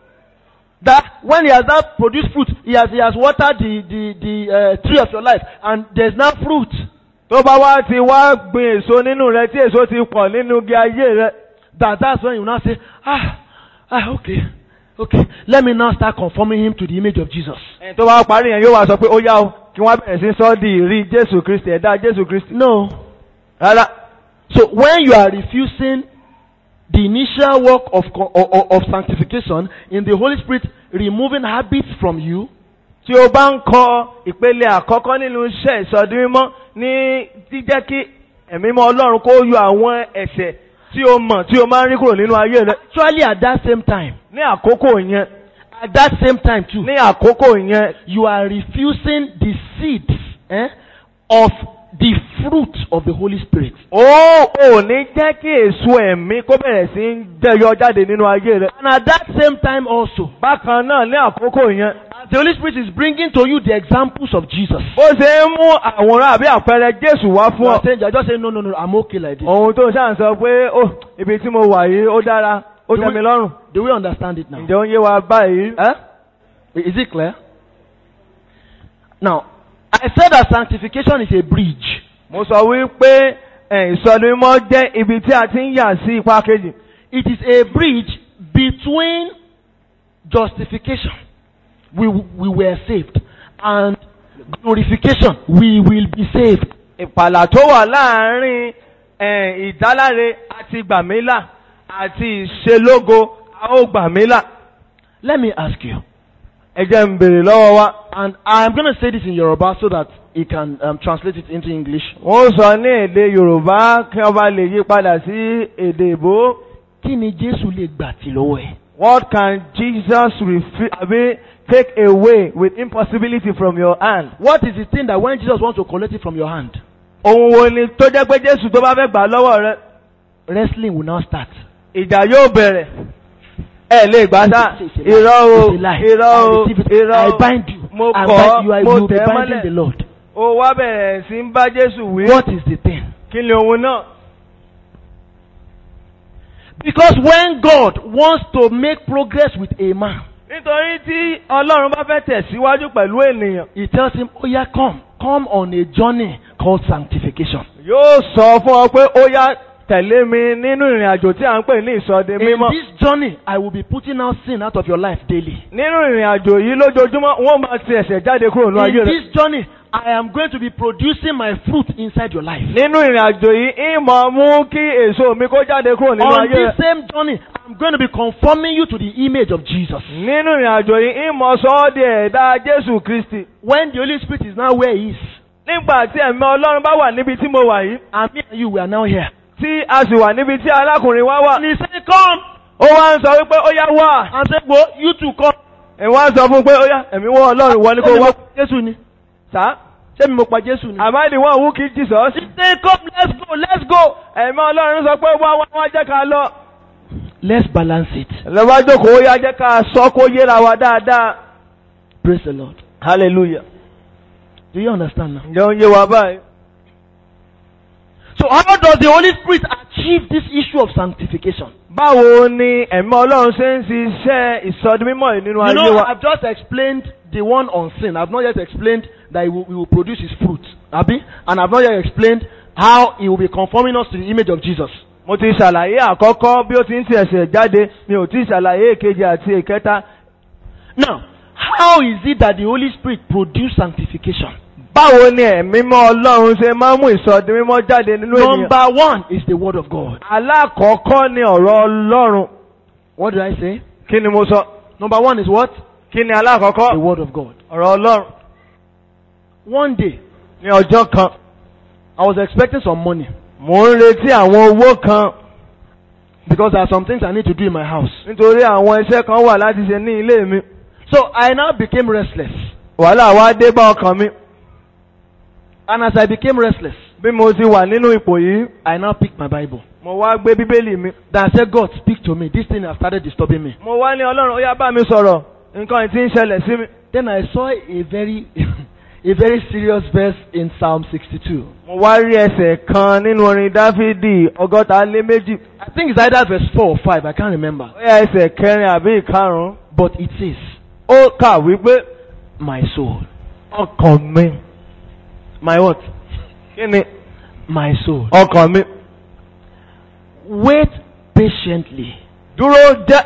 That when he has now produced fruit, he has he has watered the the the uh, tree of your life, and there's now fruit. tó bá wá ti wá gbin èso nínú rẹ̀ tí èso ti pọ̀ nínú igi ayé rẹ̀ That that's when you now say, ah, ah, okay, okay. Let me now start conforming him to the image of Jesus. ẹni tó bá parí yẹn yóò wá sọ pé ó yá o kí wọ́n bẹ̀rẹ̀ sí sọ di ìrí Jésù Kristi ẹ̀dá Jésù Kristi. No. rárá So when you are refusing the initial work of, co- of, of- of sanctification in the Holy Spirit removing habits from you, tí o bá ń kọ ìpele àkọ́kọ́ nínú iṣẹ́ ìsọdí mímọ́ ní jíjẹ́ kí ẹ̀mí mọ́ Ọlọ́run kó yọ àwọn ẹ̀ṣẹ̀ tí o mọ̀ tí o máa ń rí kúrò nínú ayé rẹ̀ actually at that same time, ní àkókò yẹn at that same time too, ní àkókò yẹn you are refusing the seeds eh, of the fruit of the Holy Spirit. ó ò ní jẹ́ kí èso ẹ̀mí kó bẹ̀rẹ̀ sí ń jẹyọ jáde nínú ayé rẹ̀ And at that same time also, bákan náà ní àkókò yẹn as the Holy Spirit is bringing to you the examples of Jesus. bó ṣe ń mú àwòrán àbí àpẹẹrẹ Jésù wá You fún are ọ saying, just say, no, no, no, I'm okay like this. ohun tó ń ṣáà ń sọ pé ó ibi tí mo wà yìí ó dára ó Do tẹ́ we- mi lọ́rùn Do we understand it now? ǹjẹ́ ó ń yé wa báyìí. Eh? Is it clear? Now, I said that sanctification is a bridge. mo sọ wípé ẹ̀, ìsọdúnmọ́ jẹ́ ibi tí a ti ń yà sí ipa kejì. It is a bridge between justification, we, we were saved, and glorification, we will be saved. ìpàlà tó wà láàárín ẹ̀, ìdáláre àti gbàmílà àti ìṣelógo a ó gbàmílà. Let me ask you, ẹ jẹ́ ń bèrè lọ́wọ́ wa. and I'm going to say this in Yoruba so that you can um, translate it into English. wọ́n sọ ní èdè Yorùbá kí wọ́n bá lè yí padà sí èdè ìbò. Kí ni Jésù lè gbà tí lọ́wọ́ ẹ̀? What can Jesus refi- I mean, take away with impossibility from your hand? What is the thing that when Jesus wants to collect it from your hand, Ohun wo ni tó jẹ́ pé Jésù tó bá fẹ́ gbà lọ́wọ́ rẹ? wrestling will now start. Ìjà yóò bẹ̀rẹ̀. Ẹ lè gbà sá. Irọ́ o, It's a lie. irọ́ I o, receive it. irọ́ I o. bind you. Mo I kọ̀ bind you. I ọ́, mo will be tẹ̀ ẹ́ binding the mọ́lẹ̀. Lord. O wá bẹ̀rẹ̀ sí ń bá Jésù wí. What is the thing? Kí ni ohun náà? Because when God wants to make progress with a man, Nítorí tí Ọlọ́run bá fẹ́ tẹ̀síwájú pẹ̀lú ènìyàn, He tells him, Oh, yeah, come. Come on a journey called sanctification. yóò sọ fún ọ pé ó yá tẹ̀lé mi nínú ìrìn àjò tí à ń pè ní ìsọdẹ In mímọ́. this journey, I will be putting out sin out of your life daily. Nínú ìrìn àjò yìí lójoojúmọ́, wọ́n máa ti ẹ̀ṣẹ̀ jáde kúrò ní ayé In rẹ̀. this journey, I am going to be producing my fruit inside your life. Nínú ìrìn àjò yìí, ìmọ̀ mú kí èso mi kó jáde kúrò nínú On ayé this rẹ̀. same journey, I'm going to be conforming you to the image of Jesus. Nínú ìrìn àjò yìí, ìmọ̀ sọ ọ́ di ẹ̀dá Jésù Kristi. When the Holy Spirit is now where He is, Nígbà tí ẹ̀mí Ọlọ́run bá wà níbi tí mo wà yìí, and me and you, we are now here. tí a sì wà níbi tí arákùnrin wa wà, And He said, Come, ó wá ń sọ wípé ó yá wá and say, Go, you two come. ìwọ́n á sọ fún un pé ó yá ẹ̀mí wọ́n ọlọ́run wọ́n ní kó Ṣé mi wá mo pa Jésù ni? sá Ṣé mi mo pa Jésù ni? am I the one who killed Jesus He say, Come, let's go, let's go. ẹ̀mí ọlọ́run sọ pé wá wá wá jẹ́ ká lọ Let's balance it. lọ́wọ́ jókòó ó yá jẹ́ ká sọ kó yéra wa dáadáa Praise the Lord. hallelujah Do you understand now? ǹjẹ́ ó ń yé wa báyìí. So how does the Holy Spirit achieve this issue of sanctification? báwo ni ẹ̀mí ọlọ́run ṣe ń ṣiṣẹ́ ìsọdimímọ̀ yìí nínú You ayé know, wa. I've just explained the one on sin. I've not yet explained that he will, he will produce his fruit. Abi? And I've not yet explained how he will be conforming us to the image of Jesus. mo ti ṣàlàyé àkọ́kọ́ bí ó ti ń ti ẹ̀sẹ̀ jáde mi ò ti ṣàlàyé èkejì àti èkẹta. Now, how is it that the Holy Spirit produce sanctification? báwo ni ẹ̀mí mọ́ ọlọ́run ṣe máa ń mú ìsọdimímọ́ jáde nínú ènìyàn. Number one is the Word of God. alákọ̀ọ́kọ́ ni ọ̀rọ̀ ọlọ́run. What did I say? kí ni mo sọ? Number one is what? kí ni The alákọ̀ọ́kọ́? Word of God. ọ̀rọ̀ ọlọ́run. One day, ní ọjọ́ kan I was expecting some money mò ń retí àwọn owó kan because there are some things I need to do in my house. nítorí àwọn iṣẹ́ kan wà láti ṣe ní ilé mi. So I now became restless. wàhálà wá dé bá ọkàn mi. And as I became restless, bí mo ti wà nínú ipò yìí I now picked my Bible. mo wá gbé bíbélì mi. Then I said, God, speak to me. This thing has started disturbing me. mo wá ní ọlọ́run ó yá bá mi sọ̀rọ̀ nǹkan tí ń ṣẹlẹ̀ sí mi. Then I saw a very, a very serious verse in Psalm 62. mo wá rí ẹsẹ̀ kan nínú orin dáfídì ọgọ́ta lé méjì. I think it's either verse 4 or 5. I can't remember. ó yá ẹsẹ̀ kẹrin àbí ìkarùn-ún. But it says, ó kà wípé My soul, ọkàn mi. my what? kí ni my soul, ọkàn mi. wait patiently dúró jẹ́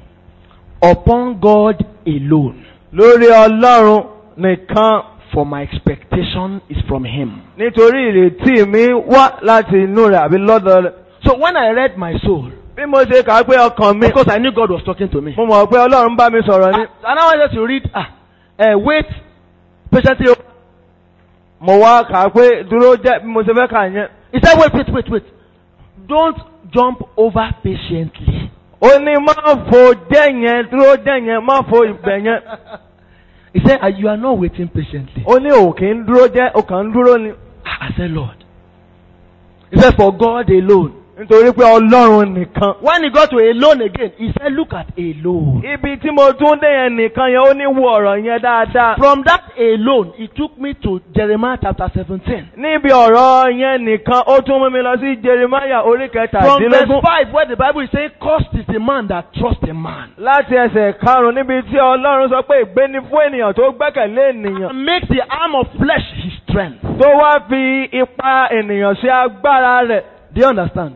upon God alone, lórí ọlọ́run nìkan for my expectation is from Him. nítorí ìrètí mi wá láti inú rẹ̀ àbí lọ́dọ̀ rẹ̀. So when I read my soul, bí mo ṣe kà á pé ọkàn mi. of course I knew God was talking to me. mo mọ̀ pé ọlọ́run bá mi sọ̀rọ̀ ni. And I wanted to read, ah, uh, wait patiently. mo wá kà á pé dúró jẹ́ bí mo ṣe fẹ́ kà yẹn. He said, wait, wait, wait, wait. Don't jump over patiently. ó ní má fo jẹ́ yẹn dúró jẹ́ yẹn má fo ìgbẹ́ yẹn. He said, "Ah, you are not waiting patiently. ó ní òkè ń dúró jẹ́ òkàn ń dúró ni. I said, Lord. He said, for God alone. nítorí pé ọlọ́run nìkan. When he got to alone again, he said, look at alone. ibi tí mo tún dé yẹn nìkan yẹn ó ní wo ọ̀rọ̀ yẹn dáadáa. From that alone, he took me to Jeremiah chapter 17. níbi ọ̀rọ̀ yẹn nìkan ó tún mú mi lọ sí jeremiah orí From verse kẹtàdínlógún. 5, where the Bible is saying, Cursed is the man that trusts a man. láti ẹsẹ̀ karùn-ún níbi tí ọlọ́run sọ pé ìgbéni fún ènìyàn tó gbẹ́kẹ̀lé ènìyàn. And makes the arm of flesh his strength. tó wá fi ipa ènìyàn ṣe agbára rẹ̀. Do you understand?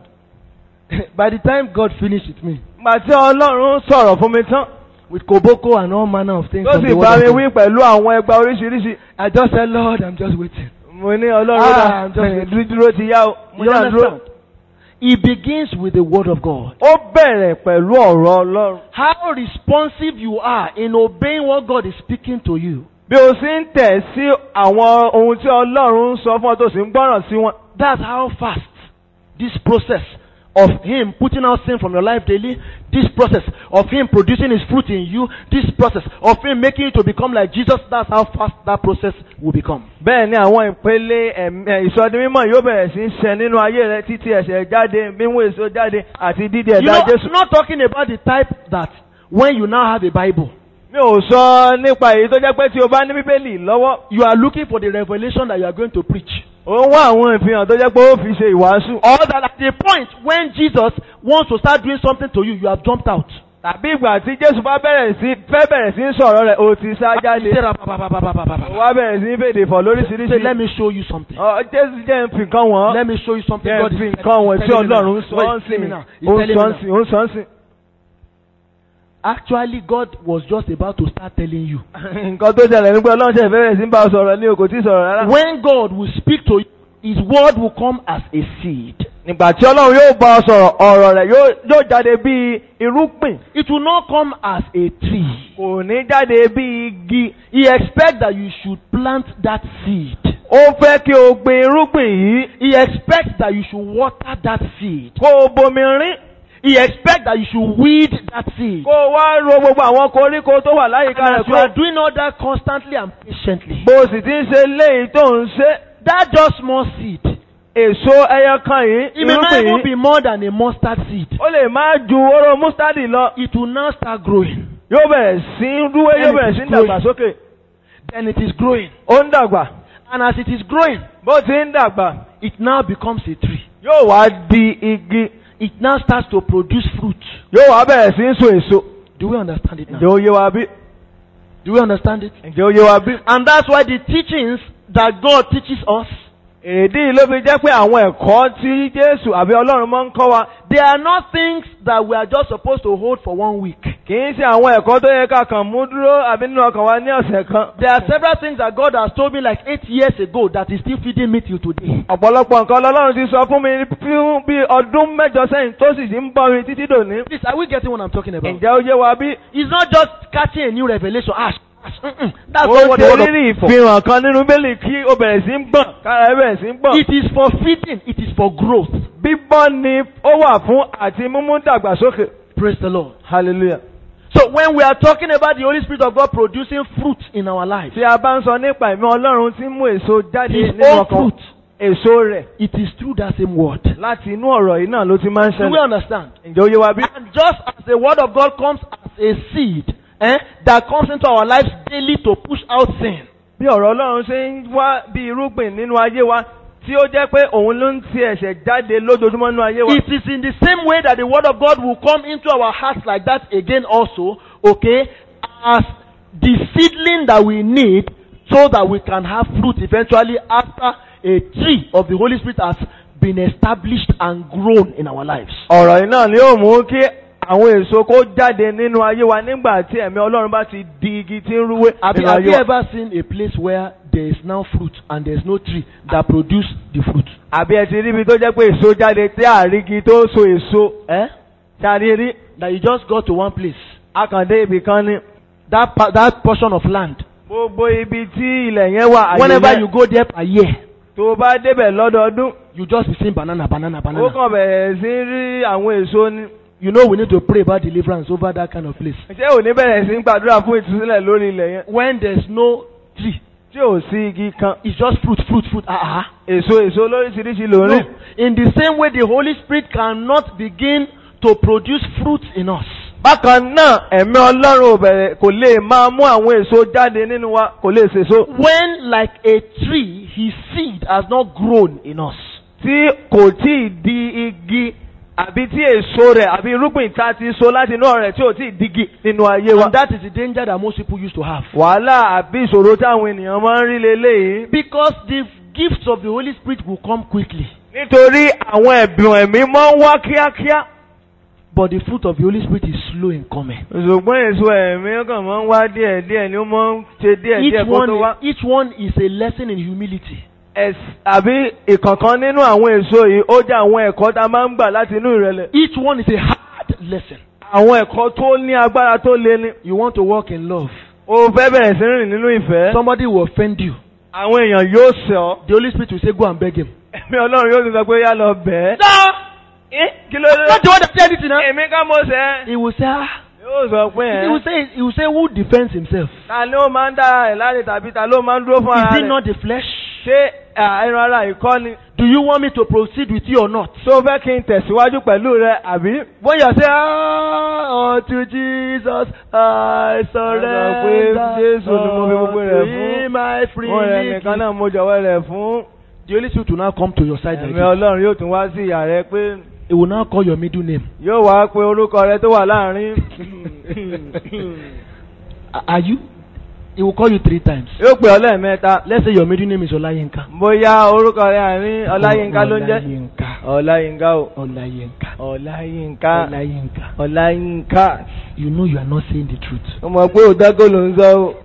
By the time God finished with me, Gbà tí ọlọ́run sọ̀rọ̀ fún mi tán. with koboko and all manner of things, tó from sì the bá word mi of wí God, pẹ̀lú àwọn ẹgba oríṣiríṣi. I just said, Lord, I'm just waiting. mo ní ọlọ́run Ah, ó I'm just- dà dúró ti yá o. mo You ní àdúró. understand? He begins with the word of God. ó bẹ̀rẹ̀ pẹ̀lú ọ̀rọ̀ ọlọ́run. How responsive you are in obeying what God is speaking to you. bí o sì ń tẹ̀ sí àwọn ohun tí ọlọ́run ń sọ fún ọ tó sì ń gbọ́ràn sí wọn. That's how fast this process of Him putting out sin from your life daily, this process of Him producing His fruit in you, this process of Him making you to become like Jesus, that's how fast that process will become. bẹ́ẹ̀ ni àwọn ìpele ẹ̀mí- ẹ̀, ìsọdi mímọ́ yóò bẹ̀rẹ̀ sí í ṣẹ nínú ayé rẹ títí ẹ̀ṣẹ̀ jáde mímú èso jáde àti dídí You ẹ̀dá know, Jésù. I'm not talking about the type that when you now have a Bible, mi ò sọ nípa èyí tó jẹ́ pé tí o bá ní bíbélì lọ́wọ́ you are looking for the revelation that you are going to preach. ò ń wá àwọn ìfihàn tó jẹ́ pé ó fi ṣe ìwàásù. Or that at the point when Jesus wants to start doing something to you, you have jumped out. tàbí ìgbà tí Jésù bá bẹ̀rẹ̀ sí fẹ́ bẹ̀rẹ̀ sí í sọ̀rọ̀ rẹ̀ o ti sá jáde. Say, wá bẹ̀rẹ̀ sí í fèdè fọ̀ lóríṣiríṣi. let me show you something. Ọ, Jésù jẹ́ ń fi nǹkan wọ̀n. Let me show you something jẹ́ God ń is fi nǹkan wọ̀n tí telling me Ọlọ́run now. sọ What ọ́ he's sí. telling me now. He's Ó ń telling sọ me ọ́ sí. now. Ó ń sọ ọ́ sí. Actually, God was just about to start telling you. nǹkan tó ṣẹlẹ̀ nígbà Ọlọ́run ṣe bẹ̀rẹ̀ sí ń bá ọ sọ̀rọ̀ ní o kò tí ì sọ̀rọ̀ rárá. When God will speak to you, His word will come as a seed. nígbà tí Ọlọ́run yóò bá ọ sọ̀rọ̀ ọ̀rọ̀ rẹ̀ yóò yóò jáde bí irúgbìn It will not come as a tree. kò ní jáde bí igi. He expects that you should plant that seed. ó fẹ́ kí o gbin irúgbìn yìí He expects that you should water that seed. kó o bomi rín. He expects that you should weed that seed. kó o wá ro gbogbo àwọn koríko tó wà láyìíká And rẹ̀ as you are kó doing all that constantly and patiently, bó o sì ti ń ṣe léyìí tó ń ṣe that just small seed, èso ẹyọ kan yìí it may not irúgbìn even yìí be more than a mustard seed. ó lè má ju oró mustadi lọ It will now start growing. yóò bẹ̀rẹ̀ sí í rúwé yóò bẹ̀rẹ̀ sí í dàgbàsókè Then it is growing. ó ń dàgbà And as it is growing, bó ti ń dàgbà it now becomes a tree. yóò wá di igi It now starts to produce fruit. yóò wá bẹ̀rẹ̀ sí í so èso Do we understand it now? ǹjẹ́ ó yé wa bí Do we understand it? ǹjẹ́ ó yé wa bí. And that's why the teachings that God teaches us, èdè ló fi jẹ́ pé àwọn ẹ̀kọ́ tí Jésù àbí Ọlọ́run máa ń kọ́ wa they are not things that we are just supposed to hold for one week. kì í ṣe àwọn ẹ̀kọ́ tó yẹ ká kàn mú dúró àbí nínú ọkàn wa ní ọ̀sẹ̀ kan. There are several things that God has told me like eight years ago that is still feeding me till today. ọ̀pọ̀lọpọ̀ nǹkan lọ́lọ́run ti sọ fún mi fún bí ọdún mẹ́jọ sẹ́yìn tó sì ti ń bọ́ mi títí dòní. Please, are we getting what I'm talking about? ǹjẹ́ ó yé wa bí? It's not just catching a new revelation. Ah, sh- sh- mm-mm. that's ó not what the ṣe word of rírì God is for. ìfihàn kan nínú bẹ́ẹ̀lì kí ó bẹ̀rẹ̀ sí ń gbọ̀n kára ẹ bẹ̀rẹ̀ sí ń gbọ̀n. It is for feeding. It is for growth. bíbọ́ ni ó wà fún àti mímú dàgbàsókè. Praise the Lord. hallelujah. So when we are talking about the Holy Spirit of God producing fruit in our lives, tí a bá ń sọ nípa ìmọ̀ Ọlọ́run tí ń mú èso jáde His nínú own ọkàn fruit, èso rẹ̀ it is through that same word. láti inú ọ̀rọ̀ yìí náà ló ti máa ń Do we ṣẹlẹ̀. understand? ǹjẹ́ ó yé wa bí? And just as the word of God comes as a seed eh, that comes into our lives daily to push out sin, bí ọ̀rọ̀ Ọlọ́run ṣe ń wá bí irúgbìn nínú ayé wa tí ó jẹ́ pé òun ló ń ti ẹ̀ṣẹ̀ jáde lójoojúmọ́ nínú ayé wa. it is in the same way that the word of God will come into our hearts like that again also, okay, as the seedling that we need so that we can have fruit eventually after a tree of the Holy Spirit has been established and grown in our lives. ọ̀rọ̀ yìí náà ni yóò mú kí àwọn èso kó jáde nínú ayé wa nígbà tí ẹ̀mí Ọlọ́run bá ti di igi tí ń rúwé Have, you- nínú have ayé you wa. ever seen a place where there is now fruit and there is no tree that produce the fruit? àbí ẹ ti rí ibi tó jẹ́ pé èso jáde tí àrígi tó so èso Eh? ṣáàrí rí That you just go to one place. akàndé ibì kan ní. That, pa- that portion of land. gbogbo ibi tí ilẹ̀ yẹn wà àyè Whenever yẹn, you go there per year, tó o bá débẹ̀ lọ́dọọdún you just be seeing banana, banana, ó banana. kàn bẹ̀rẹ̀ sí rí àwọn èso ní. You know we need to pray about deliverance over that kind of place. ṣé ò ní bẹ̀rẹ̀ sí ń gbàdúrà fún ìtúsílẹ̀ lórí ilẹ̀ yẹn When there's no tree, tí ò sí igi kan it's just fruit, fruit, fruit. Ah, ah. èso èso lóríṣiríṣi ló No. rí. In the same way, the Holy Spirit cannot begin to produce fruit in us. bákan náà ẹ̀mí ọlọ́run ò bẹ̀rẹ̀ kò lè máa mú àwọn èso jáde nínú wa kò lè sèso. When, like a tree, his seed has not grown in us. tí kò tí ì di igi àbí tí èso rẹ̀ àbí irúgbìn tá a ti so láti inú ọ̀rẹ́ tí ò tí ì digi nínú ayé wa. And that is the danger that most people used to have. wàhálà àbí ìṣòro táwọn ènìyàn máa ń rí leléyìí. Because the gifts of the Holy Spirit will come quickly. nítorí àwọn ẹ̀bùn ẹ̀mí máa ń wá kíákíá. But the fruit of the Holy Spirit is slow in coming. ṣùgbọ́n èso ẹ̀mí kàn máa ń wá díẹ̀ díẹ̀ ni ó máa ń ṣe díẹ̀ díẹ̀ Each kó tó wá. one, each one is a lesson in humility. Ẹ̀s- àbí ìkọ̀kan nínú àwọn èso yìí ó jẹ́ àwọn ẹ̀kọ́ tá a máa ń gbà láti inú ìrẹ̀lẹ̀. Each one is a hard lesson. àwọn ẹ̀kọ́ tó ní agbára tó le ni. You want to walk in love. o fẹ́ bẹ̀rẹ̀ sí rìn nínú ìfẹ́. Somebody will offend you. àwọn èèyàn yóò sẹ́ ọ. The Holy Spirit will say, Go and beg him. ẹ̀mí ọlọ́run yóò tún sọ pé yá lọ bẹ́ẹ̀. kí ló dé? Not the one that said it now. èmi ká mo sẹ́. He will say, ah. yóò sọ pé He will ẹ̀. say, he will say, Who defends himself? ta ló máa ń dá ẹ̀ láre tàbí ta ló máa ń dúró fún Is ara it rẹ̀. not the flesh? ṣé à, ẹran ara ìkọ́ ni. Do you want me to proceed with you or not? tó fẹ́ kí n tẹ̀síwájú pẹ̀lú rẹ àbí. When you say, ah, unto Jesus I surrender, Jésù ni mo fi gbogbo rẹ̀ unto him I freely wọ́n rẹ̀ nìkan give. náà mo jọ̀wọ́ rẹ̀ fún. The Holy Spirit will now come to your side ẹ̀mí again. ọlọ́run yóò tún wá sí ìyá rẹ pé He will now call your middle name. yóò wá pé orúkọ rẹ tó wà láàrin. A- Are you? He will call you three times. yóò pè ọ lẹ́ẹ̀mẹ́ta. Let's say your middle name is Olayinka. bóyá orúkọ rẹ àárín ọláyínká ló ń jẹ́. Olayinka. ọláyínká o. Olayinka. ọláyínká. Olayinka. ọláyínká. You know you are not saying the truth. ó mọ̀ pé òdágò ló ń sọ o.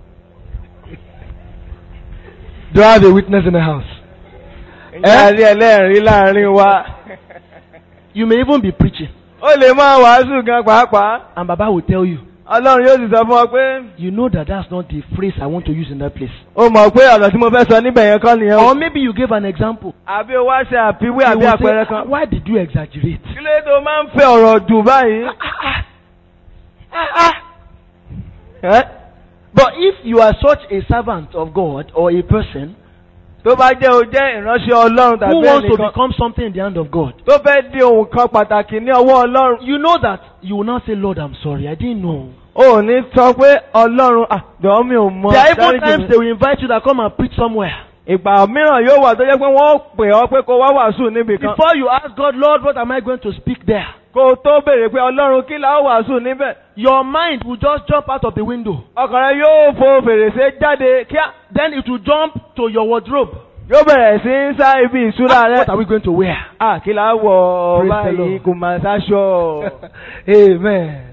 Do I have a witness in the house? ǹjẹ́ a rí ẹlẹ́rìí láàrin wa. You may even be preaching, ó lè máa wàásù gan pàápàá. and Baba will tell you, ọlọ́run yóò sì sọ fún ọ pé You know that that's not the phrase I want to use in that place. o mọ̀ pé ọ̀rọ̀ tí mo fẹ́ sọ níbẹ̀ yẹn kọ́ nìyẹn o. Or maybe you gave an example. àbí o wá ṣe àfiwé You àbí will àpẹẹrẹ say, kan. Why did you exaggerate? kí ló tó máa ń fẹ́ ọ̀rọ̀ jù báyìí. Ẹ́, But if you are such a servant of God or a person tó bá jẹ́ o jẹ́ ìránṣẹ́ ọlọ́run who tàbí wants to ẹnìkan become something in the hand of God, tó fẹ́ di ohun kan pàtàkì ní ọwọ́ ọlọ́run. you know that you will not say, Lord, I'm sorry, I didn't know. o ò ní sọ pé ọlọ́run àjọ mi ò mọ. There are even dáríjì times mi." they will invite you that come and preach somewhere. ìgbà mìíràn yóò wà tó jẹ́ pé wọ́n pè ọ́ pé kó wá wàásù níbì kan. Before you ask God, Lord, what am I going to speak there? kó o tó béèrè pé ọlọ́run kí la ó wàásù níbẹ̀. Your mind will just jump out of the window. ọkàn rẹ yóò fo fèrèsé jáde kíá. Then it will jump to your wardrobe. yóò bẹ̀rẹ̀ sí í sá ibi ìṣúra rẹ. What are we going to wear? à kí la wọ̀ Praise the báyìí Lord. kò máa sáṣọ. Amen.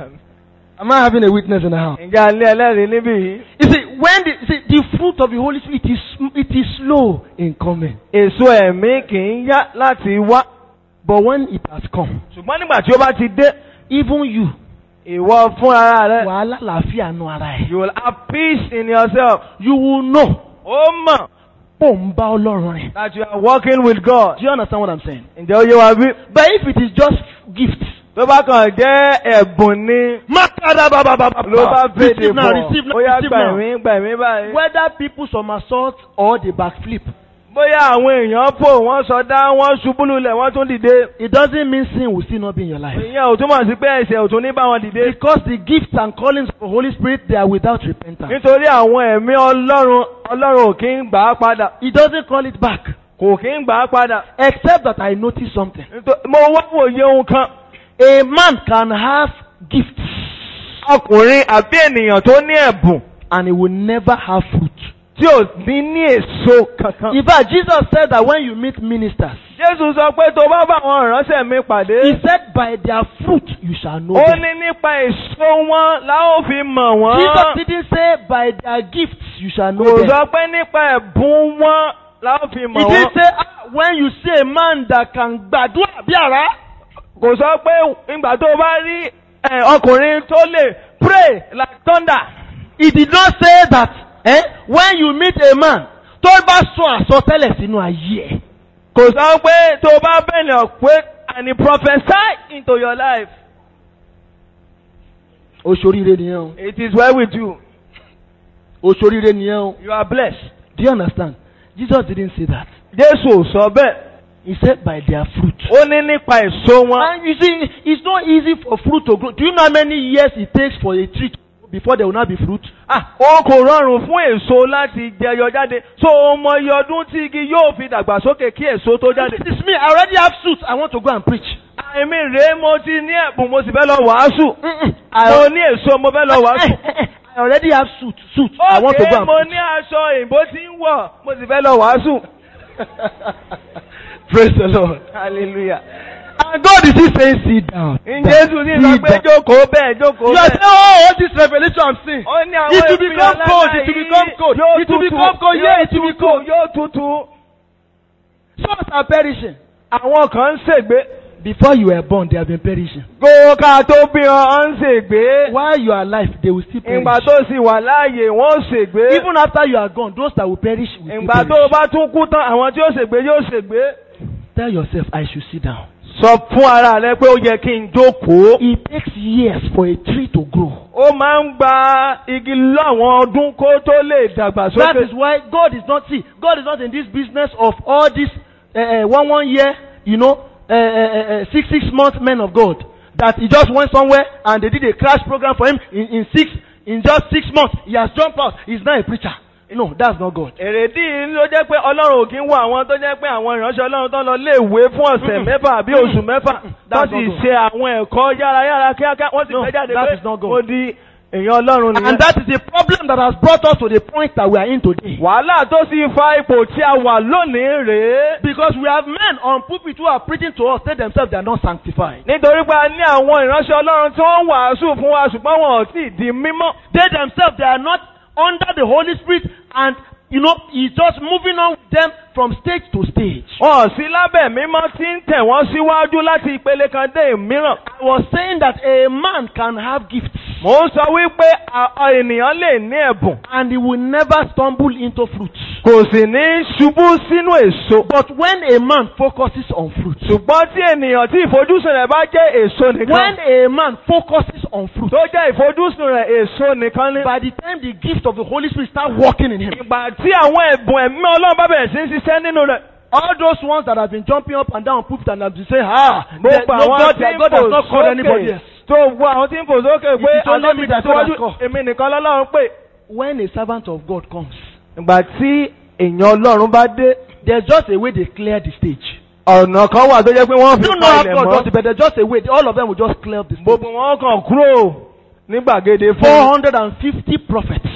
Am I having a witness in the house? ǹjẹ́ alẹ́ ẹlẹ́rìí níbí yìí. You see, when the, see, the fruit of the Holy Spirit is it is slow in coming, èso ẹ̀mí kì í yá láti wá. but when it has come, ṣùgbọ́n nígbà tí ó bá ti dé even you, ìwọ fún ara rẹ. wàhálà làáfíà nu ara ẹ̀. you will have peace in yourself. You will know ó mọ̀ pò ń bá Ọlọ́run rìn. that you are working with God. Do you understand what I'm saying? ǹjẹ́ ó yé wa bí? But if it is just gifts, tó bá kàn jẹ́ ẹ̀bùn ni makada baba baba ló bá fèdè receive now, bọ̀ receive now, ó yá receive gbà now. mí gbà mí báyìí. Whether people somersault or they backflip, bóyá àwọn èèyàn fò wọ́n sọdá wọ́n ṣubú lulẹ̀ wọ́n tún dìde. it doesn't mean sin will still not be in your life. ìyẹn ò túmọ̀ sí pé ẹ̀ṣẹ̀ ò tún ní bá wọn dìde. Because the gifts and callings of the Holy Spirit, they are without repentance. nítorí àwọn ẹ̀mí ọlọ́run ọlọ́run ò kí ń gbà á padà He doesn't call it back. kò kí ń gbà á padà. Except that I noticed something. Nítorí- mo wá wòye ohun kan A man can have gifts ọkùnrin àbí ènìyàn tó ní ẹ̀bùn and he will never have fruit. tí ò ní ní èso kankan. In fact, Jesus said that when you meet ministers, Jésù sọ pé tó bá bá àwọn ìránṣẹ́ mi pàdé. he said, by their fruit you shall know ó them. ní nípa èso wọn la ó fi mọ̀ Jesus wọ́n. didn't say by their gifts you shall know kò them. sọ pé nípa ẹ̀bùn wọn la ó fi He mọ̀ didn't wọ́n. say ah, when you see a man that can gbàdúrà bí àrá. kò sọ pé ìgbà tó bá rí ẹ, ọkùnrin tó lè pray like thunder. He did not say that eh, when you meet a man tó bá sọ àsọtẹ́lẹ̀ sínú ayé ẹ̀. kò sọ pé tó bá bẹ̀rẹ̀ pé and he prophesy into your life. Oṣoríire nìyẹn o. it is well with you. Oṣoríire nìyẹn o. you are blessed. Do you understand? Jesus didn't say that. Jésù ò sọ bẹ́ẹ̀. He said by their fruit. ó ní nípa èso wọn. And you see, it's not easy for fruit to grow. Do you know how many years it takes for a tree to grow before there will not be fruit? Ah, ó kò rọrùn fún èso láti jẹyọ jáde. So o mọ iye ọdún tí igi yóò fi dàgbàsókè kí èso tó jáde. It is me. I already have suit. I want to go and preach. Àìmí rèé mo ti ní ẹ̀bùn mo sì fẹ́ lọ wàásù. Mm-mm. Mo ní èso mo fẹ́ lọ wàásù. I already have suit. Suit. I want to Ókè go and mo preach. ní aṣọ òyìnbó tí ń wọ̀ mo sì fẹ́ lọ wàásù. Praise the Lord. Hallelujah. And God is still saying, sit down. Jésù ní sọ Sit pé down. jókòó bẹ́ẹ̀ jókòó You are saying, bẹ́ẹ̀. oh, all this revelation I'm seeing. Ó ní àwọn It will ìfihàn become cold. lára It will yìí become cold. yóò It will tutù, become cold. yóò Yeah, it will be tutù, cold. Yóò tutù. Souls are perishing. Àwọn kan ń ṣègbé. Before you were born, they have been perishing. Kó ká tó bí wọn ń ṣègbé. While you are alive, they will still perish. Ìgbà tó sì wà láàyè wọ́n ṣègbé. Even after you are gone, those that will perish will still Ìgbà tó perish. bá tún kú tán, àwọn tí ó ṣègbé yóò ṣègbé. Tell yourself, I should sit down. Sọ fún ara rẹ pé ó yẹ kí n jókòó. It takes years for a tree to grow. Ó máa ń gba igi láwọn ọdún kó tó lè That dàgbàsókè. is why God is not see. God is not in this business of all this uh, uh, one one year, you know, uh, uh, uh, six six month men of God. That he just went somewhere and they did a crash program for him in, in six in just six months. He has jumped out. He's now a preacher. No, that's not God. Èrèdí yìí ló jẹ́ pé Ọlọ́run ò kí ń wọ àwọn tó jẹ́ pé àwọn ìránṣẹ́ Ọlọ́run tó lọ léèwé fún ọ̀sẹ̀ Mm-mm. mẹ́fà àbí oṣù mẹ́fà. Wọ́n That's sì not God. ṣe àwọn ẹ̀kọ́ yárayára kíákíá. Wọ́n sì No, fẹ́ jáde that pé is not God. mo di èèyàn Ọlọ́run nìyẹn. And that is the problem that has brought us to the point that we are in today. Wàhálà tó sì fa ipò tí a wà lónìí rèé. Because we have men on pulpit who are preaching to us, they themselves they are not sanctified. Nítorí pé a ní àwọn ìránṣẹ́ Ọlọ́run tí wọ́n ń wàásù fún wa ṣùgbọ́n wọn ò tí ì di mímọ́. They themselves they are not under the Holy Spirit and you know he's just moving on with them from stage to stage. Wọn ò sí lábẹ́ mímọ́ tí ń tẹ̀ wọ́n síwájú láti ìpele kan dé mìíràn. I was saying that a man can have gifts Mò ń sọ wípé a- a ènìyàn lè ní ẹ̀bùn. and he will never stumble into fruit. Kò sì ní ṣubú sínú èso. But when a man focuses on fruit, Ṣùgbọ́n tí ènìyàn tí ìfojúsùn rẹ̀ bá jẹ́ èso when nìkan. a man focuses on fruit, Tó jẹ́ ìfojúsùn rẹ̀ èso nìkan ní. by the time the gift of the Holy Spirit start working in him, Ìgbà tí àwọn ẹ̀bùn ẹ̀mí Ọlọ́run bá bẹ̀rẹ̀ sí ń ṣiṣẹ́ nínú rẹ̀. all those ones that have been jumping up and down pulpit and have been saying, ah, there, Gbogbo no àwọn God, tí their ń God fò has not called anybody sókè. else. Tó gbọ́ àwọn tí ń fò sókè pé It is only àlọ́ me mi that God has tẹ̀síwájú called. èmi nìkan lọ́lọ́run pé. When a servant of God comes, Ìgbà tí èèyàn Ọlọ́run bá dé. there's just a way they clear the stage. Ọ̀nà kan wà tó jẹ́ pé wọ́n You fi don't know how palẹ̀ God does mọ́. it, but there's just a way. All of them will just clear the stage. Gbogbo wọn kàn kúrò ní gbàgede fún 450 prophets.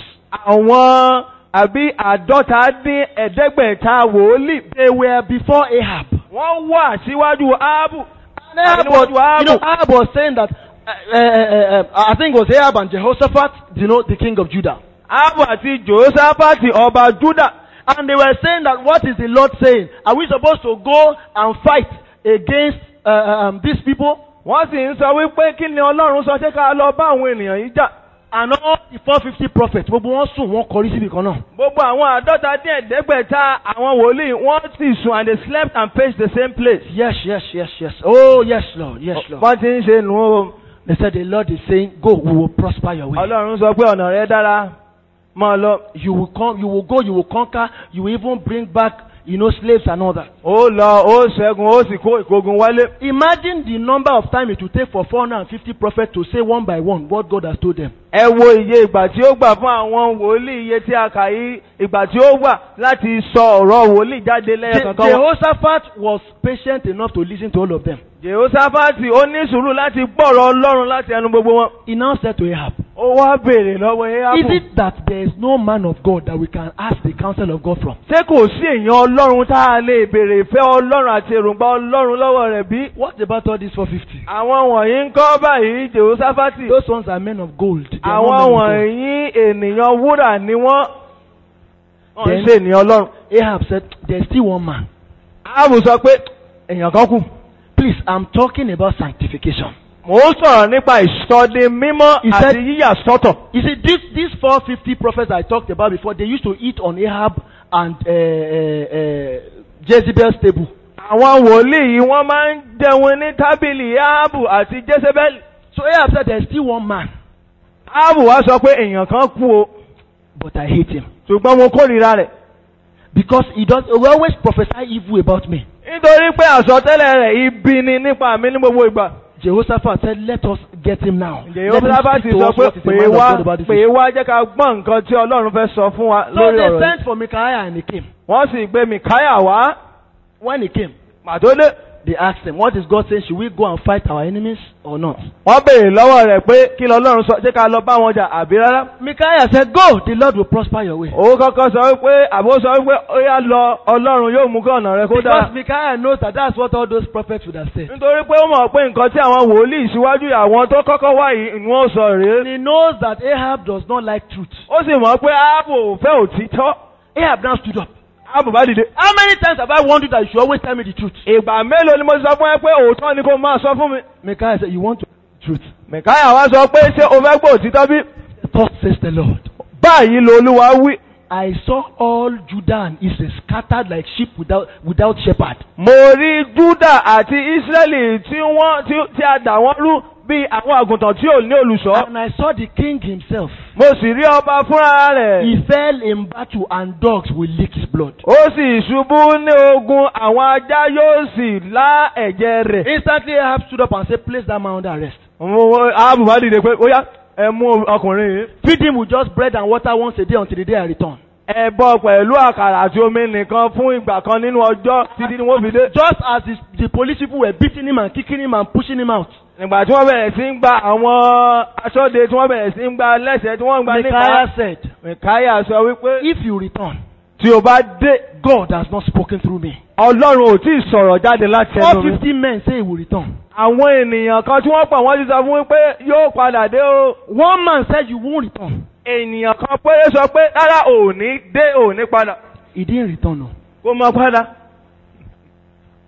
àwọn àbí àádọ́ta dín ẹ̀ẹ́dẹ́gbẹ̀ta wòlíì. They were before Ahab. Wọ́n wà síwájú Áábù. And Ahab was, you know, Ahab was saying that, uh, uh, uh, uh, I think it was Ahab and Jehoshaphat, you know, the king of Judah. Áábù àti Jòsáfàtì ọba Júdà. And they were saying that, what is the Lord saying? Are we supposed to go and fight against uh, um, these people? Wọ́n sì ń sọ wípé kí ni Ọlọ́run sọ ṣé ká lọ bá àwọn ènìyàn yìí jà. And all the 450 prophets, gbogbo wọn sùn, wọn kọrí síbi kan náà. Gbogbo àwọn àádọ́ta dín ẹ̀ẹ́dẹ́gbẹ̀ta àwọn wòlíì wọ́n sì sùn and they slept and faced the same place. Yes, yes, yes, yes. Oh, yes, Lord, yes, Lord. Wọ́n ti ń ṣe nù ó. They said the Lord is saying, go, we will prosper your way. Ọlọ́run sọ pé ọ̀nà rẹ dára. Máa lọ. You will come, you will go, you will conquer, you will even bring back, you know, slaves and all that. Ó lọ, ó ṣẹ́gun, ó sì kó ìkógun wálé. Imagine the number of time it will take for 450 prophets to say one by one what God has told them. Ẹ wo iye ìgbà tí ó gbà fún àwọn wòlíì iye tí a kà yí ìgbà tí ó gbà láti sọ ọ̀rọ̀ wòlíì jáde Je- lẹ́yìn kankan wọn. Jehoshaphat was patient enough to listen to all of them. Jehoshaphati ó ní sùúrù láti gbọ́rọ̀ Ọlọ́run láti ẹnu gbogbo wọn. He now said to Ahab, Ó wá béèrè lọ́wọ́ Is Éhábù. it that there is no man of God that we can ask the counsel of God from? Ṣé kò sí èèyàn Ọlọ́run tá a lè béèrè ìfẹ́ Ọlọ́run àti èròǹgbà Ọlọ́run lọ́wọ́ rẹ̀ bí? What about all these 450? Àwọn wọ̀nyí ń kọ́ báyìí Jehoshaphati. Those ones are men of gold. They are not Àwọn men of gold. wọ̀nyí ènìyàn wúrà ni wọ́n. Wọ́n ń Then- ṣe ènìyàn Ọlọ́run. Ahab said, There's still one man. Áàbù sọ pé èèyàn kan kù. Please, I'm talking about sanctification. Mò ń sọ̀rọ̀ nípa ìsọdi mímọ́ He àti said- yíyà sọ́tọ̀. You see, this, these 450 prophets I talked about before, they used to eat on Ahab and uh, uh, uh, Jezebel's table. Àwọn wòlíì yìí wọ́n máa ń jẹun ní tábìlì Áàbù àti Jésébẹ́lì. So Ahab said, There's still one man, Áàbù wá sọ pé èèyàn kan kú o, but I hate him. ṣùgbọ́n mo kórìíra rẹ̀. Because he does he always prophesy evil about me. Nítorí pé àsọtẹ́lẹ̀ rẹ̀ ibi ni nípa mi ní gbogbo ìgbà. Jehoshaphat said, Let us get him now. Ǹjẹ́ Let him Yorùbá speak ti to sọ us pé what is the pè mind of wá God about this pè issue." wá jẹ́ ká gbọ́ nǹkan tí Ọlọ́run fẹ́ sọ fún wa So lórí they ọ̀rọ̀ yìí. sent for Micaiah and he came. Wọ́n sì gbé Mìkáyà wá. When he came, Màtó dé. they asked him, What is God saying? Should we go and fight our enemies or not? Wọ́n béèrè lọ́wọ́ rẹ̀ pé kí lọ́lọ́run sọ ṣé ká lọ bá wọn jà àbí rárá. Micaiah said, Go, the Lord will prosper your way. Òun kọ́kọ́ sọ wípé àbó sọ wípé ó yá lọ Ọlọ́run yóò mú kí ọ̀nà rẹ kó dára. Because Micaiah knows that that's what all those prophets would have said. Nítorí pé ó mọ̀ pé nǹkan tí àwọn wòlíì síwájú àwọn tó kọ́kọ́ wá yìí ni wọ́n sọ rèé. And he knows that Ahab does not like truth. Ó sì mọ̀ pé Áàbò ò fẹ́ òtítọ́. Ahab now stood up. Áàbò bá dìde. How many times have I warned you that you should always tell me the truth? Ìgbà mélòó ni mo ti sọ fún ẹ pé òótọ́ ni kó máa sọ fún mi. Micaiah said, You want to truth? Mìkáyà wá sọ pé ṣé o fẹ́ gbọ́ òtítọ́ bí? Thus says the Lord. Báyìí lo Olúwa wí. I saw all Judah and Israel scattered like sheep without, without shepherd. Mo rí Júdà àti Ísírẹ́lì tí wọ́n tí tí a dà wọ́n rú bí àwọn àgùntàn tí ò ní olùṣọ́. And I saw the king himself. Mo sì rí ọba fúnra rẹ̀. He fell in battle and dogs will lick his blood. Ó sì ṣubú ní ogun àwọn ajá yóò sì lá ẹ̀jẹ̀ rẹ̀. Instantly Ahab stood up and said, Place that man under arrest. Áàbù bá dìde pé ó yá ẹ mú ọkùnrin yìí. Feed him with just bread and water once a day until the day I return. Ẹ bọ́ pẹ̀lú àkàrà àti omi nìkan fún ìgbà kan nínú ọjọ́ títí ni wọ́n fi dé. Just as the, the police people were beating him and kicking him and pushing him out. Nígbà tí wọ́n bẹ̀rẹ̀ sí ń gba àwọn aṣọ́de tí wọ́n bẹ̀rẹ̀ sí ń gba lẹ́sẹ̀ tí wọ́n ń gba nípa. Micaiah said, Mìkáyà sọ wípé If you return, tí o bá dé God has not spoken through me. Ọlọ́run ò tí ì sọ̀rọ̀ jáde láti ẹnu mi. 450 men say he will return. Àwọn ènìyàn kan tí wọ́n pọ̀ wọ́n ti sọ fún wípé yóò padà dé o. One man said you won't return. Ènìyàn kan péré sọ pé rárá ò ní dé ò ní padà. He didn't return. No. Kó máa padà.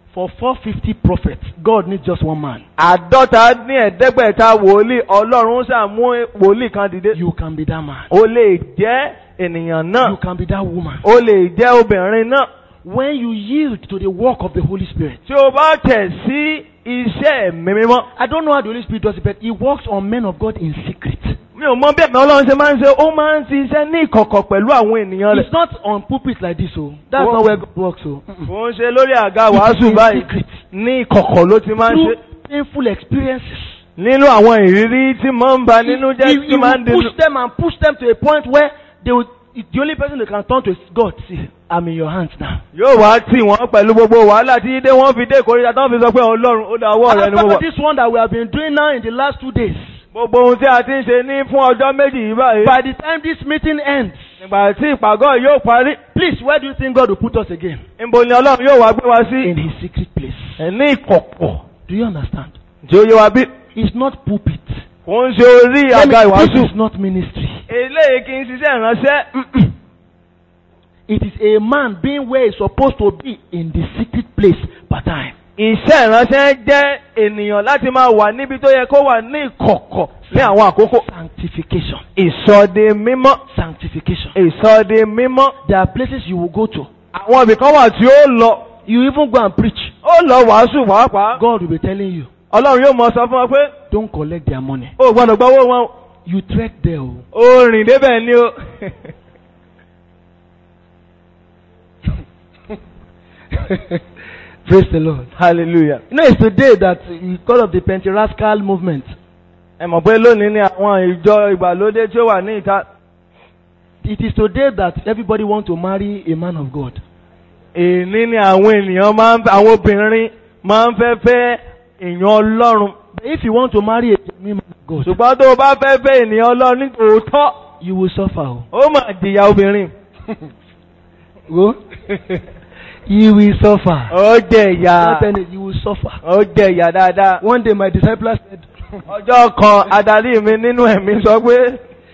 For 450 prophets, God needs just one man. àádọ́ta ní ẹ̀ẹ́dẹ́gbẹ̀ta wòlíì ọlọ́run ṣàmú wòlíì kan dìde. You can be that man. o lè jẹ́ ènìyàn náà You can be that woman. o lè jẹ́ obìnrin náà When you yield to the work of the Holy Spirit. tí o bá tẹ̀ sí iṣẹ́ ẹ̀mí mímọ́. I don't know how the Holy Spirit does it, but He works on men of God in secret. mi ò mọ bí ẹ̀mí ọlọ́run ṣe máa ń ṣe ó máa ń ṣiṣẹ́ ní ìkọ̀kọ̀ pẹ̀lú àwọn ènìyàn rẹ̀. It's not on pulpit like this, so that's Oh. not where God works. So kò ń ṣe lórí àga wàásù in báyìí secret. ní ìkọ̀kọ̀ ló ti máa ń ṣe. through painful experiences. nínú àwọn ìrírí tí máa ń ba nínú he, jẹ́ he tí máa ń will dínú. push them and push them to a point where they will, the only person they can turn to is God. See, I'm in your hands now. yóò wá tì wọ́n pẹ̀lú gbogbo wàhálà tí dé wọ́n fi dé ìkórìíra tán fi sọ pé ọlọ́run ó dá ọwọ́ rẹ And ni mo after wà. this one that we have been doing now in the last two days, gbogbo ohun tí a ti ń ṣe ní fún ọjọ́ méjì yìí báyìí. by the time this meeting ends, nígbà tí ìpàgọ́ yóò parí please, where do you think God will put us again? níbo ni ọlọ́run yóò wá gbé wa sí. In His secret place. ẹ̀ ní ìkọ̀kọ̀ Do you understand? tí ó yé wa bí. It's not pulpit. kò ń ṣe orí Let me- àga This ìwàásù. is not ministry. eléyìí kì í ṣiṣẹ́ ìránṣẹ́. It is a man being where he's supposed to be in the secret place per time. iṣẹ́ ìránṣẹ́ jẹ́ ènìyàn láti máa wà níbi tó yẹ kó wà ní ìkọ̀kọ̀ ní àwọn àkókò. Sanctification. ìsọdi mímọ́. Sanctification. ìsọdi mímọ́. There are places you will go to. àwọn ibì kan wà tí ó lọ. You even go and preach. ó lọ wàásù pàápàá. God will be telling you, ọlọ́run yóò mọ sọ fún ọ pé don't collect their money. ó gbọ́dọ̀ gbọ́wọ́ wọn. You trek there. oh. ó rìn débẹ̀ ni o. Praise the Lord. hallelujah. You know, it's today that because of the Pentecostal movement, ẹ mọ̀ pé lónìí ni àwọn ìjọ ìgbàlódé tí ó wà ní ìta. it is today that everybody wants to marry a man of God. èní ni àwọn ènìyàn máa ń àwọn obìnrin máa ń fẹ́ fẹ́ èèyàn ọlọ́run. But if you want to marry a genuine man of God, ṣùgbọ́n tó o bá fẹ́ fẹ́ ènìyàn ọlọ́run ní tòótọ́ you will suffer. oh. ó mà jìyà obìnrin. Go. you will suffer. ó jẹ ìyà Not any- you will suffer. ó jẹ ìyà dáadáa. One day my disciples said, ọjọ́ kan adarí mi nínú ẹ̀mí sọ pé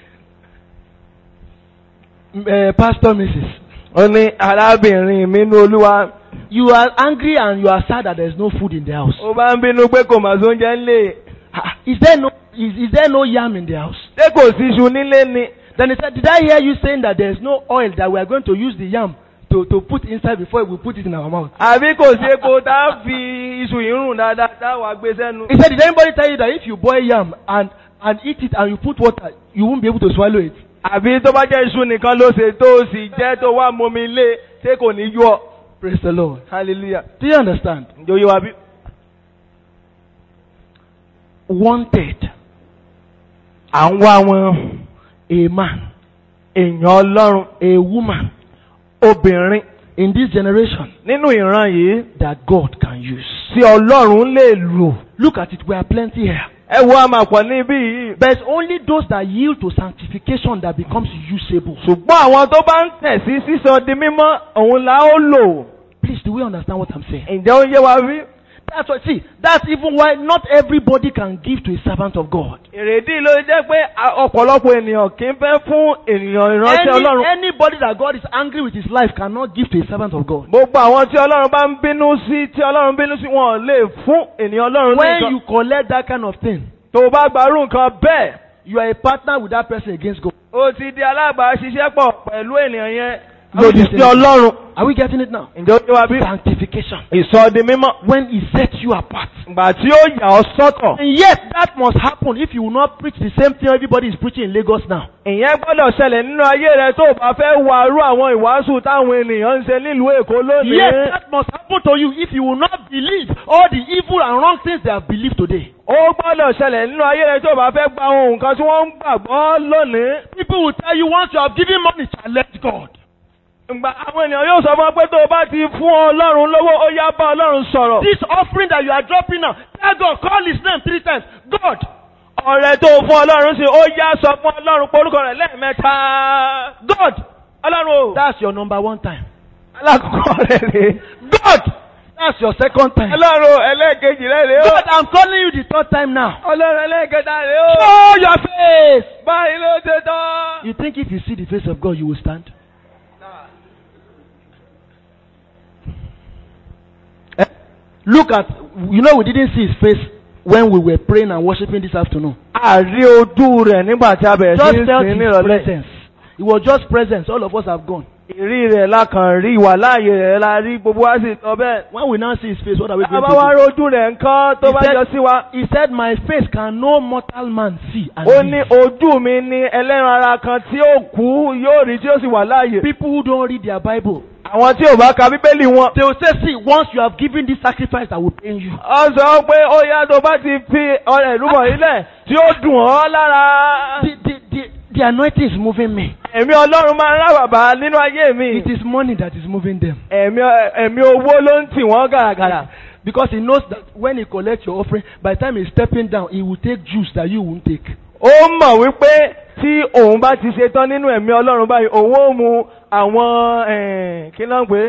uh, Pastor Mrs. ó ní arábìnrin mi nínú olúwa You are angry and you are sad that there is no food in the house. ó bá ń bínú pé kò mà sóúnjẹ ńlẹ̀ Ah, Is there no is, is there no yam in the house? ṣé kò sí iṣu nílé ni. Then he said, Did I hear you saying that there is no oil that we are going to use the yam to, to put inside before we put it in our mouth? àbí kò sí epo tá a fi iṣu yìí rùn dáadáa tá a wà gbé sẹ́nu. He said, Did anybody tell you that if you boil yam and and eat it and you put water, you won't be able to swallow it? àbí tó bá jẹ́ iṣu nìkan ló ṣe tó o sì jẹ́ tó wá momi lé ṣé kò ní yọ. Praise the Lord. hallelujah. Do you understand? ǹjẹ́ oyè wa bí. Wanted à ń wá wọn a man, èèyàn ọlọ́run a woman obìnrin in this generation nínú ìran yìí that God can use. tí ọlọ́run lè lò. Look at it, we are plenty here. ẹ wo àmàpọ̀ níbí yìí. But it's only those that yield to sanctification that becomes usable. ṣùgbọ́n àwọn tó bá ń tẹ̀ sí sísọ di mímọ́ òun la ó lò. Please, do we understand what I'm saying? ǹjẹ́ ó yé wa bí? That's what, see, that's even why not everybody can give to a servant of God. èrèdí ló jẹ́ pé a- ọ̀pọ̀lọpọ̀ ènìyàn kì í fẹ́ fún ènìyàn ìránṣẹ́ Any, ọlọ́run. anybody that God is angry with his life cannot give to a servant of God. gbogbo àwọn tí ọlọ́run bá ń bínú sí tí ọlọ́run bínú sí wọn ò lè fún ènìyàn ọlọ́run ní When nǹkan. you collect that kind of thing, tó o bá gbarú nǹkan bẹ́ẹ̀ you are a partner with that person against God. o ti di alábàáṣiṣẹ́pọ̀ pẹ̀lú ènìyàn yẹn Are we lòdì getting sí it? ọlọ́run. Are we getting it now? ǹjẹ́ ó yé wa bí? Sanctification. ìsọdi mímọ́. When he sets you apart. ìgbà tí ó yà ọ́ sọ́tọ̀. And yet, that must happen if you will not preach the same thing everybody is preaching in Lagos now. ìyẹn gbọ́dọ̀ ṣẹlẹ̀ nínú ayé rẹ tó o bá fẹ́ wàrú àwọn ìwàásù táwọn ènìyàn ń ṣe nílùú èkó lónìí. Yes, that must happen to you if you will not believe all the evil and wrong things they have believed today. ó gbọ́dọ̀ ṣẹlẹ̀ nínú ayé rẹ tó o bá fẹ́ gba ohun nǹkan tí wọ́n ń gbàgbọ́ lónìí. People will tell you once you have given money, challenge God. Ìgbà àwọn ènìyàn yóò sọ fún ọ pé tó o bá ti fún Ọlọ́run lówó ó yá bá Ọlọ́run sọ̀rọ̀. This offering that you are dropping now, tell God, call his name three times. God, ọ̀rẹ́ tó o fún Ọlọ́run sí ó yá sọ fún Ọlọ́run porúkọ rẹ̀ lẹ́ẹ̀mẹ́ta. God, Ọlọ́run o. that's your number one time. alákọ̀ọ́kọ́ rẹ̀ rè. God, that's your second time. Ọlọ́run o, ẹlẹ́ẹ̀kejì rẹ̀ rè o. God, I'm calling you the third time now. Ọlọ́run ẹlẹ́ẹ̀kẹta rè o. Show your face. báyìí ló ṣe tán. You think if you see the face of God, you will stand? Look at, you know, we didn't see his face when we were praying and worshiping this afternoon. àrí ojú rẹ̀ nígbà tí a bẹ̀rẹ̀ sí Just í felt sìn his nírọ̀lẹ́. presence. It was just presence. All of us have gone. ìrí rẹ̀ la kàn rí ìwà láàyè rẹ̀ la rí gbogbo wa sì sọ bẹ́ẹ̀. When we now see his face, what are we going àbá to wa do? rojú rẹ̀ nǹkan tó He bá said- yọ sí wa. He said, My face can no mortal man see. And ó live." ní ojú mi ní ẹlẹ́ran ara kan tí ó kú yóò rí tí ó sì wà láàyè. People who don't read their Bible, àwọn tí ò bá ka bíbélì wọn. they will say, See, once you have given this sacrifice, I will pay you. ó sọ pé ó yá tó bá ti fi ọrẹ ìrúbọ ilẹ̀ tí ó dùn ọ́ lára. The, the, the, the anointing is moving me. ẹ̀mí ọlọ́run máa ń rábàbà nínú ayé mi. It is money that is moving them. ẹ̀mí ẹ̀mí owó ló ń tì wọ́n gàràgàrà. Because he knows that when he collects your offering, by the time he's stepping down, he will take juice that you won't take. ó mọ̀ wípé tí òun bá ti ṣe tán nínú ẹ̀mí ọlọ́run báyìí òun ó mu àwọn eh, kí náà pé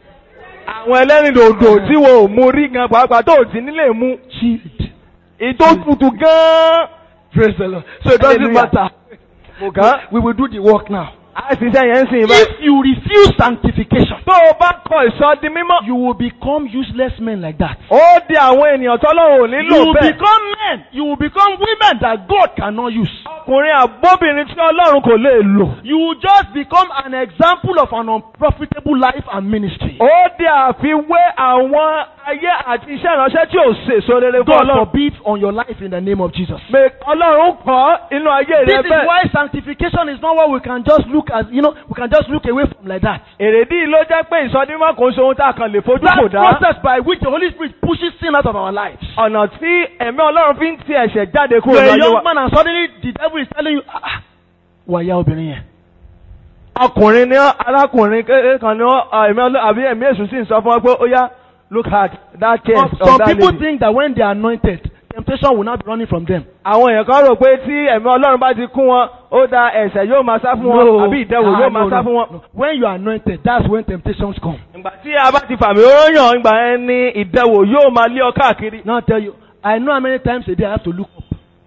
àwọn ẹlẹ́rìndòdò tí wọn ò mu rí gan pàápàá tó ò sí nílé mu Chilled. ìtò tutù gan-an. Praise the Lord. So it doesn't Hallelujah. matter. Mo kàn án. We will do the work now. a ṣiṣẹ́ yẹn ń sìn báyìí. If you refuse sanctification, tó o bá kọ ìsọdi mímọ́. you will become useless men like that. ó di àwọn ènìyàn tọ́lọ́run ò You nílò will bẹ́ẹ̀. become men. You will become women that God cannot use. ọkùnrin àbóbìnrin tí ọlọ́run kò lè lò. You will just become an example of an unprofitable life and ministry. ó di àfiwé àwọn ayé àti iṣẹ́ ìránṣẹ́ tí ò sèso rere fún God ọlọ́run. forbid on your life in the name of Jesus. Pé ọlọ́run kọ́ inú ayé This rẹ is bẹ́ẹ̀. why sanctification is not what we can just look at, you know, we can just look away from like that. èrèdí ló jẹ́ pé ìsọdímọ̀ kò ń ṣe ohun tá a kàn lè fojú kò That dá. process by which the Holy Spirit pushes sin out of our lives. ọ̀nà tí ẹ̀mí ọlọ́run fi ń ti ẹ̀ṣẹ̀ jáde kúrò You're a láyé young wa. man and suddenly the devil is telling you, ah, ah, wàyà obìnrin yẹn. ọkùnrin ní arákùnrin kékeré kan ní ẹ̀mí ọlọ́run àbí ẹ̀mí èṣù sì ń sọ fún ọ pé ó yá look at that case Some, of some that people lady. think that when they are anointed, temptation will not be running from them. àwọn èèyàn kan rò pé tí ẹ̀mí ọlọ́run bá ti kún wọn ó da ẹ̀ṣẹ̀ yóò máa sá fún wọn àbí ìdẹ̀wò Ah, yóò máa no, sá no, fún wọn. no. When you are anointed, that's when temptations come. ìgbà tí a bá ti fàmì oróyàn ìgbà yẹn ni ìdẹ̀wò yóò máa lé ọ káàkiri. Now I tell you, I know how many times a day I have to look up.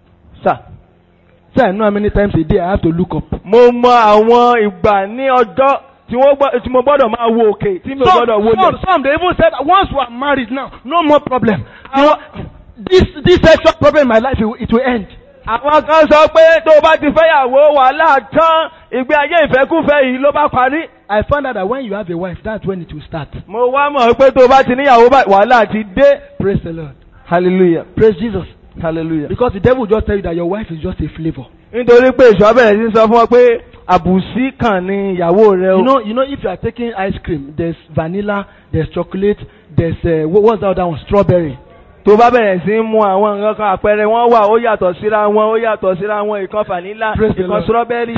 sà Say I know how many times a day I have to look up. mo mọ àwọn ìgbà ní ọjọ́ tí wọ́n gbọ́ tí mo gbọ́dọ̀ máa wo òkè tí mi ò Some, gbọ́dọ̀ wo some, lẹ̀. some they even said once we are married now, no more problem. You know, this this sexual problem in my life it, will- it will end. àwọn kan sọ pé tó o bá ti fẹ́yàwó wàhálà tán ìgbé ayé ìfẹ́kúfẹ́ yìí ló bá parí. I found out that when you have a wife, that's when it will start. mo wá mọ̀ pé tó o bá ti níyàwó báyìí wàhálà ti dé. Praise the Lord. hallelujah Praise Jesus. hallelujah. Because the devil will just tell you that your wife is just a flavor. nítorí pé èso abẹ́rẹ́ sí sọ fún ọ pé àbùsí kan ni ìyàwó rẹ o. You know, you know, if you are taking ice cream, there's vanilla, there's chocolate, there's uh, what, what's the other one? Strawberry. tó bá bẹ̀rẹ̀ sí í mu àwọn nǹkan kan àpẹẹrẹ wọn wà ó yàtọ̀ síra wọn ó yàtọ̀ síra wọn ìkan vanilla Praise the ìkan Lord. strawberry.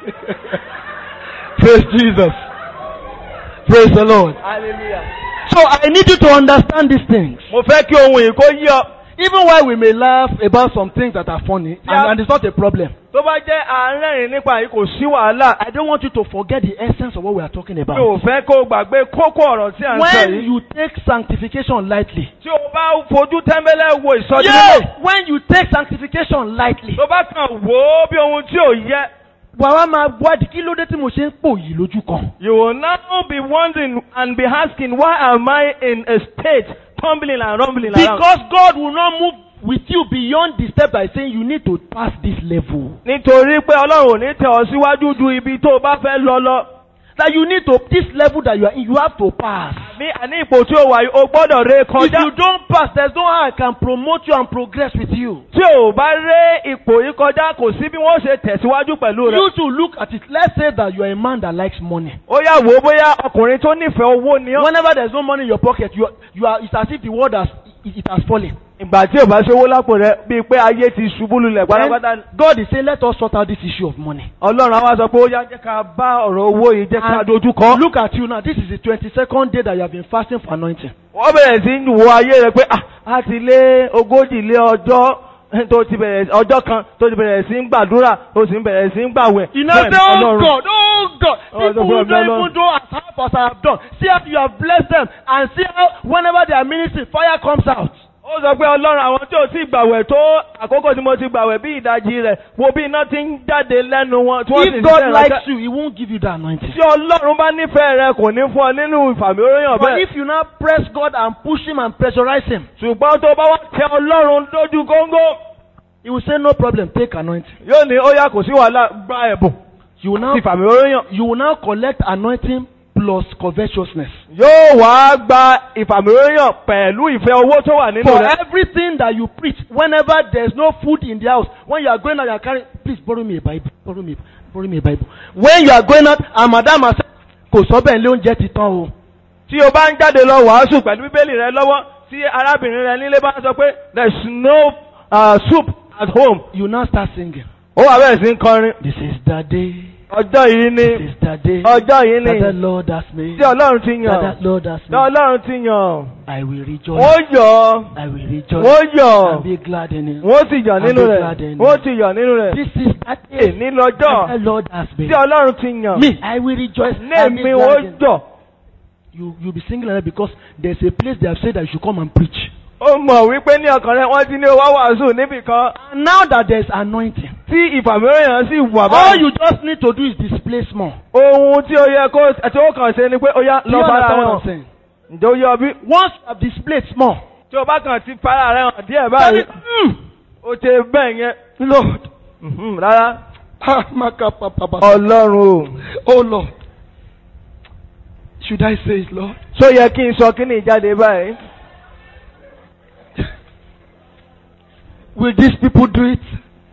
Praise Jesus. Praise the Lord. hallelujah. So I need you to understand these things. mo fẹ́ kí ohun yìí kó yí ọ. Even while we may laugh about some things that are funny, and, Yeah. and it's not a problem, tó bá jẹ́ àárẹ̀rìn nípa yìí kò sí wàhálà. I don't want you to forget the essence of what we are talking mi ò about. fẹ́ kó o gbàgbé kókó ọ̀rọ̀ tí à ń sọ When yìí. you take sanctification lightly, tí o bá fojú tẹ́ḿbẹ́lẹ́ wo ìsọjí yeah, mímọ́. when you take sanctification lightly, tó bá kàn wò ó bí ohun tí ò yẹ. wàá máa wádìí kí ló dé tí mo ṣe ń pò yìí lójú kan. you will now be wondering and be asking why am I in a state tumbling and rumbling around. Because God will not move with you beyond the step by saying you need to pass this level. nítorí pé ọlọ́run ò ní tẹ̀ ọ́ síwájú ju ibi tó o bá fẹ́ lọ lọ. That you need to, this level that you are in, you have to pass. ní àní ipò tí o wà yìí o gbọ́dọ̀ ré If kọjá. you don't pass, there's no how I can promote you and progress with you. tí o bá ré ipò yìí kọjá kò sí bí wọ́n ṣe tẹ̀síwájú pẹ̀lú rẹ. You to look at it. Let's say that you are a man that likes money. ó yà wò ó bóyá ọkùnrin tó nífẹ̀ẹ́ owó ni ọ́. Whenever there's no money in your pocket, you are, you are it's as if the world has it, it has fallen. ìgbà tí o bá ṣe owó lápò rẹ bíi pé ayé ti ṣubú lulẹ̀ pátápátá. Then God is saying, let us sort out this issue of money. ọlọ́run á wá sọ pé ó yá jẹ́ ká bá ọ̀rọ̀ owó yìí jẹ́ ká And dojú kọ. Look at you now. This is the 22nd day that you have been fasting for anointing. wọ́n bẹ̀rẹ̀ sí í wo ayé rẹ pé ah, a ti lé ogójì lé ọjọ́ tó ti bẹ̀rẹ̀ ọjọ́ kan tó ti bẹ̀rẹ̀ sí í gbàdúrà tó sì ń bẹ̀rẹ̀ sí í gbàwẹ̀. You know, say, Bẹ́ẹ̀ oh Ọlọ́run. God, oh God, Oh, people the who God, don't Lord. even do as half as I have done. See how you have blessed them and see how whenever they are ministering, fire comes out. ó sọ pé ọlọ́run àwọn tí ò tí gbàwẹ̀ tó àkókò tí mo ti gbàwẹ̀ bí ìdajì rẹ̀ wo bí iná ti ń jáde lẹ́nu wọn tí wọ́n sì If ń God ṣiṣẹ́ likes ìránṣẹ́. you, He won't give you that anointing. tí ọlọ́run bá nífẹ̀ẹ́ rẹ kò ní fún ọ nínú ìfàmì oróyàn But bẹ́ẹ̀. if you now press God and push Him and pressurize Him, ṣùgbọ́n tó bá wá tẹ ọlọ́run lójú góńgó He will say, No problem, take anointing. yóò ní ó yá kò sí wàhálà gba ẹ̀bùn You will now, ti ìfàmì oróyàn. you will now collect anointing plus covetousness. yóò wá gba ìfàmì oróyàn pẹ̀lú ìfẹ́ owó tó wà nínú For rẹ̀. everything that you preach, whenever there's no food in the house, when you are going out, you are carrying, please borrow me a Bible, borrow me, borrow me a Bible. When you are going out, and Madam has said, kò sọ bẹ́ẹ̀ lé oúnjẹ ti tán o. tí o bá ń jáde lọ wàásù pẹ̀lú bíbélì rẹ lọ́wọ́ tí arábìnrin rẹ nílé bá sọ pé there is no uh, soup at home You now start singing. ó wà bẹ́ẹ̀ sí ń kọrin This is the day, ọjọ́ yìí this ni is the day ọjọ́ yìí that the ni Lord has made. tí ọlọ́run ti That yàn the Lord has tí made. ọlọ́run ti yàn I will rejoice. wọ́n yọ̀ I will rejoice. wọ́n yọ̀ And be glad in it. wọ́n sì yọ̀ nínú And be rẹ̀ glad in wọ́n it. ti yọ̀ nínú rẹ̀ This is that day èní lọ́jọ́ that the Lord has made. tí ọlọ́run ti yàn Me, I will rejoice. ní and be èmi glad ó in it. jọ̀ You you'll be singing like that because there's a place they have said that you should come and preach. ó mọ̀ wípé ní ọkàn rẹ̀ wọ́n ti ní owó wàásù níbì kan And now that there's anointing, tí ìfàmìíràn sì wà all báyìí you just need to do is displace more. ohun tí ó yẹ kó tí ó kàn ṣe ni pé ó yá Do you lọ fara understand rẹ̀ what I'm hàn saying? ǹjẹ́ ó yọ bí Once you have displayed more, tí o bá kàn ti fara rẹ̀ hàn díẹ̀ tell báyìí it, mm, ó ṣe bẹ́ẹ̀ yẹn Lord, Mhm, rárá ah, maka papa, papa. ọlọ́run o oh Lord, should I say it, Lord? ṣó yẹ kí n sọ kí ni ìjáde báyìí Will these people do it?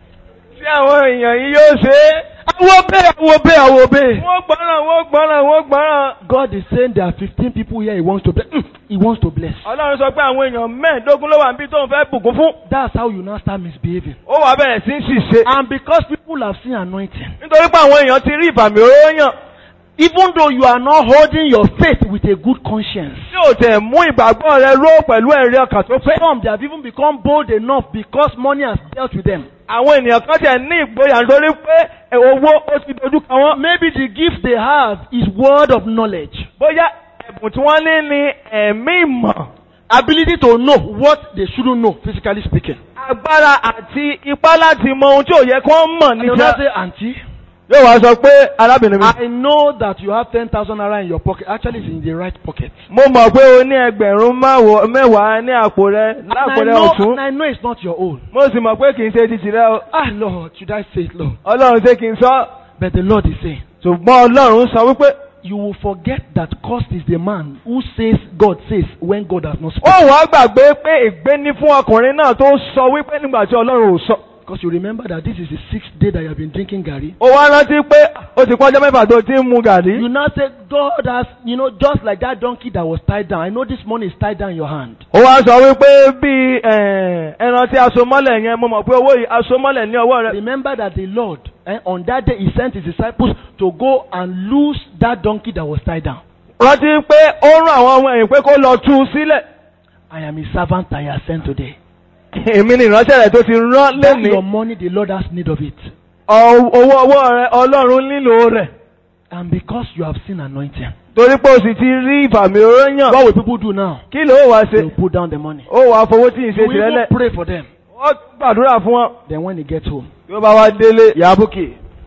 tí àwọn èèyàn yìí yóò ṣe é I will obey, I will obey, I will obey. wọ́n gbọ́ràn wọ́n gbọ́ràn wọ́n gbọ́ràn God is saying there are 15 people here He wants to bless. Mm, He wants to bless. ọlọ́run sọ pé àwọn èèyàn mẹ́ẹ̀ẹ́dógún ló wà níbi tó ń fẹ́ bùkún fún That's how you now start misbehaving. ó wàá bẹ̀rẹ̀ sí í ṣìṣe And because people have seen anointing, nítorí pé àwọn èèyàn ti rí ìfàmì oróyàn even though you are not holding your faith with a good conscience, tí ò tẹ̀ mú ìgbàgbọ́ rẹ ró pẹ̀lú ẹ̀rí ọkàn tó pé some they have even become bold enough because money has dealt with them. àwọn ènìyàn kan tẹ̀ ní ìgboyà nítorí pé ẹ̀, owó ó ti dojú kan wọ́n Maybe the gift they have is word of knowledge, bóyá ẹ̀bùn tí wọ́n ní ni ẹ̀mí ìmọ̀ ability to know what they shouldn't know, physically speaking. agbára àti ipá láti mọ ohun tí ò yẹ kí wọ́n mọ̀ And you níjà now say, Auntie, yóò wá sọ pé arábìnrin mi. I know that you have 10,000 naira in your pocket. Actually, it's in the right pocket. mo mọ̀ pé o ní ẹgbẹ̀rún máwo- mẹ́wàá ní àpò rẹ And lápò I, rẹ know, ọ̀tún and I know it's not your own. mo sì mọ̀ pé kì í ṣe ti tìrẹ o Ah, Lord, should I say it, Lord? ọlọ́run ṣé kí n sọ But the Lord is saying, ṣùgbọ́n ọlọ́run sọ wípé you will forget that cost is the man who says God says when God has not ó spoken. wàá gbàgbé pé ègbé ní fún ọkùnrin náà tó sọ wípé nígbà tí ọlọ́run ò sọ Because you remember that this is the sixth day that you have been drinking Gary. ó wá rántí pé ó ti pọ́jọ́ mẹ́fà tó ti ń mu gàrí You now say, God has, you know, just like that donkey that was tied down. I know this money is tied down in your hand. ó wá sọ wípé bí eh, ẹran tí aṣọ mọ́lẹ̀ yẹn mo mọ̀ pé owó yìí aṣọ mọ́lẹ̀ ní ọwọ́ rẹ Remember that the Lord, eh, on that day, He sent His disciples to go and loose that donkey that was tied down. rántí pé ó rán àwọn ọmọ ẹ̀yìn pé kó lọ tú u sílẹ̀ I am His servant I have sent today. èmi ni ìránṣẹ́ rẹ̀ tó ti rán That lẹ́nìí your money, the Lord has need of it. Ọ- owó ọwọ́ rẹ ọlọ́run nílò rẹ̀ And because you have seen anointing, torí pé o sì ti rí ìfàmì oróyàn what will people do now? kí ló wá They ṣe will put down the money. ó wàá fowó tí ì You ṣe will tirẹ̀ even lẹ̀ pray for them. ó gbàdúrà fún wọn Then when they get home, tí ó bá wá délé ìyá búkì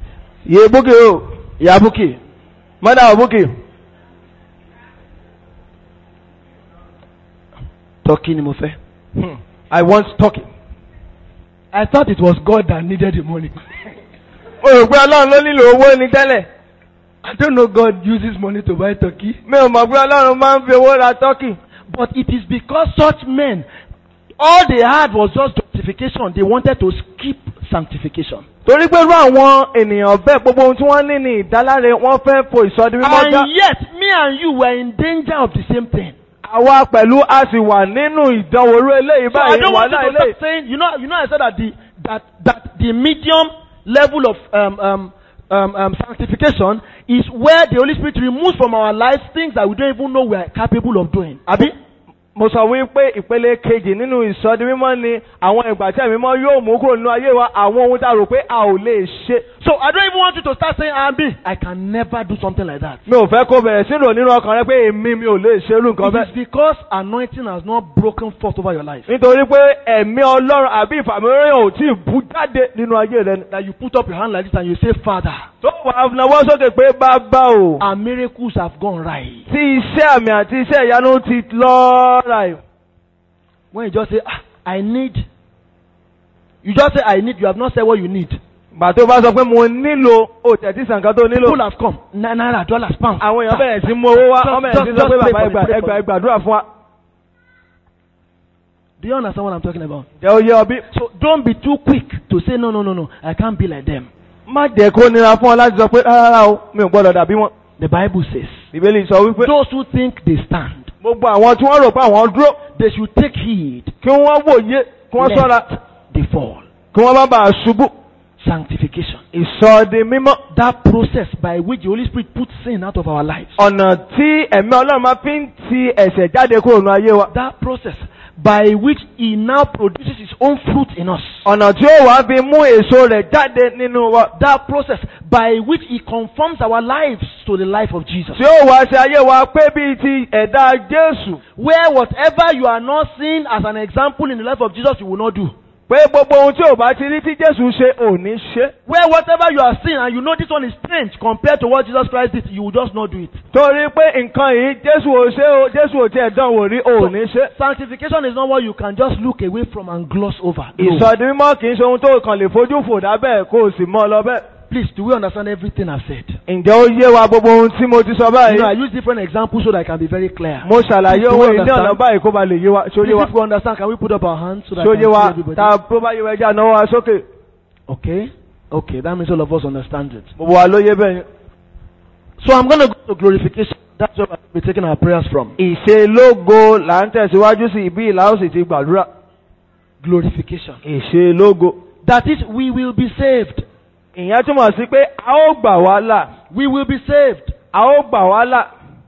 ìyé búkì o ìyá búkì mọ́dà búkì turkey ni mo fẹ́. Hmm, I want talking. I thought it was God that needed the money. mo rò pé ọlọ́run ló nílò owó ni tẹ́lẹ̀ I don't know God uses money to buy turkey. mi ò mọ̀ pé ọlọ́run máa ń fi owó ra tọ́kì But it is because such men, all they had was just justification. They wanted to skip sanctification. torí pé irú àwọn ènìyàn bẹ́ẹ̀ gbogbo ohun tí wọ́n ní ní ìdáláre wọ́n fẹ́ fo ìsọdi mímọ́ já And yet, me and you were in danger of the same thing. àwa pẹ̀lú a sì wà nínú ìdánwò orú eléyìí So I báyìí don't want you wàhálà to eléyìí. start saying, you know, you know, I said that the that that the medium level of um, um, um, um, sanctification is where the Holy Spirit removes from our lives things that we don't even know we are capable of doing. Abi? mo sọ wípé ìpele kejì nínú ìsọdi mímọ́ ni àwọn ìgbà tí ẹ̀mí mọ́ yóò mú kúrò nínú ayé wa àwọn ohun tá a rò pé a ò lè ṣe. So I don't even want want you to start saying, ah, me, I can never do something like that. mi ò fẹ́ kó bẹ̀rẹ̀ sí rò nínú ọkàn rẹ pé èmi mi ò lè ṣerú nǹkan It bẹ́ẹ̀. is because anointing has not broken forth over your life nítorí pé ẹ̀mí ọlọ́run àbí ìfàmìíràn ò tí ì bú jáde nínú ayé rẹ ni. that you put up your hand like this and you say, Father, tó wàá nawọ́ sókè pé bàbá o. our miracles have gone right. tí iṣẹ́ àmì àti iṣẹ́ ìyanu ti lọ́ọ́ra ẹ̀. When you just say, ah, I need, you just say, I need, you have not said what you need. gbà tó bá sọ pé mo nílò o tẹ̀tí sànkan tó nílò. People have come, na- naira, dollars, pounds. àwọn èèyàn bẹ̀rẹ̀ sí mú owó wá Just- wọ́n bẹ̀rẹ̀ sí just- sọ pé just pray bàbá for ẹgbà me, pray ẹgbà for me. ẹgbàdúrà fún wa. Do you understand what I'm talking about? jẹ́ ó yé ọ bí. So don't be too quick to say, no, no, no, no, I can't be like them. má jẹ́ kó nira fún ọ láti sọ pé rárá o mi ò gbọ́dọ̀ dàbí wọn. The Bible says, bíbélì sọ wípé those who think they stand, gbogbo àwọn tí wọ́n rò pé àwọn dúró they should take heed kí wọ́n wòye kí wọ́n sọ́ra lest they fall. kí wọ́n má bàa ṣubú. Sanctification. ìsọdi mímọ́ That process by which the Holy Spirit puts sin out of our lives. ọ̀nà tí ẹ̀mí ọlọ́run máa fi ń ti ẹ̀ṣẹ̀ jáde kúrò nínú ayé wa. That process by which He now produces His own fruit in us. ọ̀nà tí ó wàá fi mú èso rẹ̀ jáde nínú wa. That process by which He conforms our lives to the life of Jesus. tí ó wàá ṣe ayé wa pé bíi ti ẹ̀dá Jésù. Where whatever you are not seeing as an example in the life of Jesus, you will not do. pé gbogbo ohun tí ò bá ti rí tí Jésù ṣe ò ní ṣe. Where whatever you are seeing and you know this one is strange compared to what Jesus Christ did, you will just not do it. torí pé nǹkan yìí Jésù ò ṣe o Jésù ò tiẹ̀ dán wò rí ò ní ṣe. Sanctification is not what you can just look away from and gloss over. No. ìsọdi mímọ́ kì í ṣe ohun tó kàn lè fojú fò dábẹ́ kó o sì mọ́ ọ lọ bẹ́ẹ̀. Please, do we understand everything I've said? ǹjẹ́ ó yé wa gbogbo ohun tí mo ti sọ You know, I báyìí? use different examples so that I can be very clear. mo ṣàlàyé Do we ohun ìní understand? ọ̀nà báyìí kó ba lè yé wa ṣó Please, yé wa if we understand, can we put up our hands so that I ṣó can yé wa see everybody? tá a tó bá yé wa ẹja náwó wa sókè Okay? Okay, that means all of us understand it. gbogbo wa ló yé bẹ́ẹ̀ yẹn. So I'm going to go to glorification. That's where we're taking our prayers from. ìṣelógo là ń tẹ̀síwájú sí ibi ìlà ó sì ti gbàdúrà. Glorification. ìṣelógo. That is, we will be saved. ìyẹn túmọ̀ sí pé a ó gbà wá là We will be saved. a ó gbà wá là.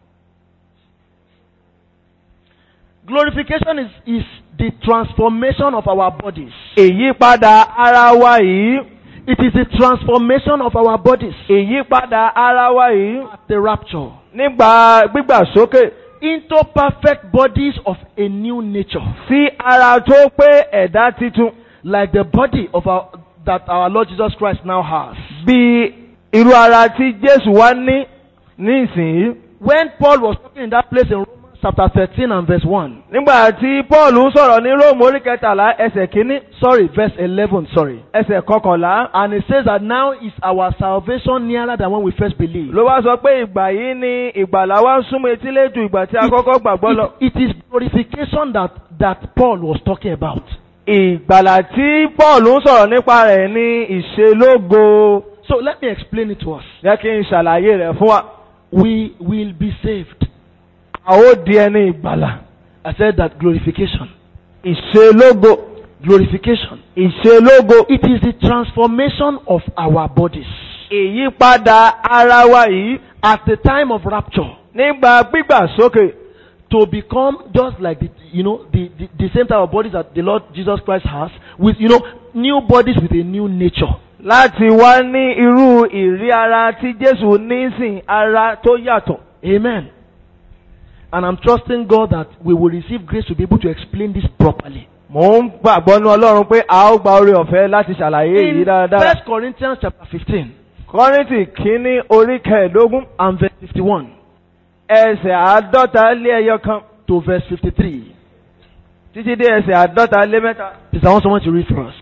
Glorification is, is the transformation of our bodies. ìyípadà ara wa yìí It is the transformation of our bodies. ìyípadà ara wa yìí At the rapture. nígbà gbígbà sókè Into perfect bodies of a new nature. sí ara tó pé ẹ̀dá titun Like the body of our, that our Lord Jesus Christ now has. bí irú ara tí Jésù wá ní nísìnyí. When Paul was talking in that place in Romans chapter 13 and verse 1. nígbà tí Paul ń sọ̀rọ̀ ní Róòmù orí kẹtàlá ẹsẹ̀ kínní Sorry, verse 11, sorry. ẹsẹ̀ kọkànlá And it says that now is our salvation nearer than when we first believed. ló wá sọ pé ìgbà yìí ni ìgbàlà wa ń súnmọ́ etílé ju ìgbà tí a kọ́kọ́ gbàgbọ́ lọ. It, it is glorification that, that Paul was talking about. ìgbàlà tí Paul ń sọ̀rọ̀ nípa rẹ̀ ní ìṣelógo So let me explain it to us. jẹ́ kí n ṣàlàyé rẹ̀ fún wa. We will be saved. a ó di ẹni ìgbàlà. I said that glorification. ìṣelógo Glorification. ìṣelógo It is the transformation of our bodies. ìyípadà ara wa yìí At the time of rapture, nígbà gbígbà sókè to become just like the, you know, the, the, the same type of bodies that the Lord Jesus Christ has, with, you know, new bodies with a new nature. láti wá ní irú ìrí ara tí Jésù ní sìn ara tó yàtọ̀. Amen. And I'm trusting God that we will receive grace to be able to explain this properly. Mò ń gbàgbọ́ ní Ọlọ́run pé a ó gba oore ọ̀fẹ́ láti ṣàlàyé èyí In dáradára. First Corinthians chapter 15 Kọ́ríntì kínní orí kẹẹ̀ẹ́dógún and verse 51 ẹsẹ̀ àádọ́ta lé ẹyọ kan to verse 53. títí dé ẹsẹ̀ àádọ́ta lé mẹ́ta. Please, I want someone to read for us.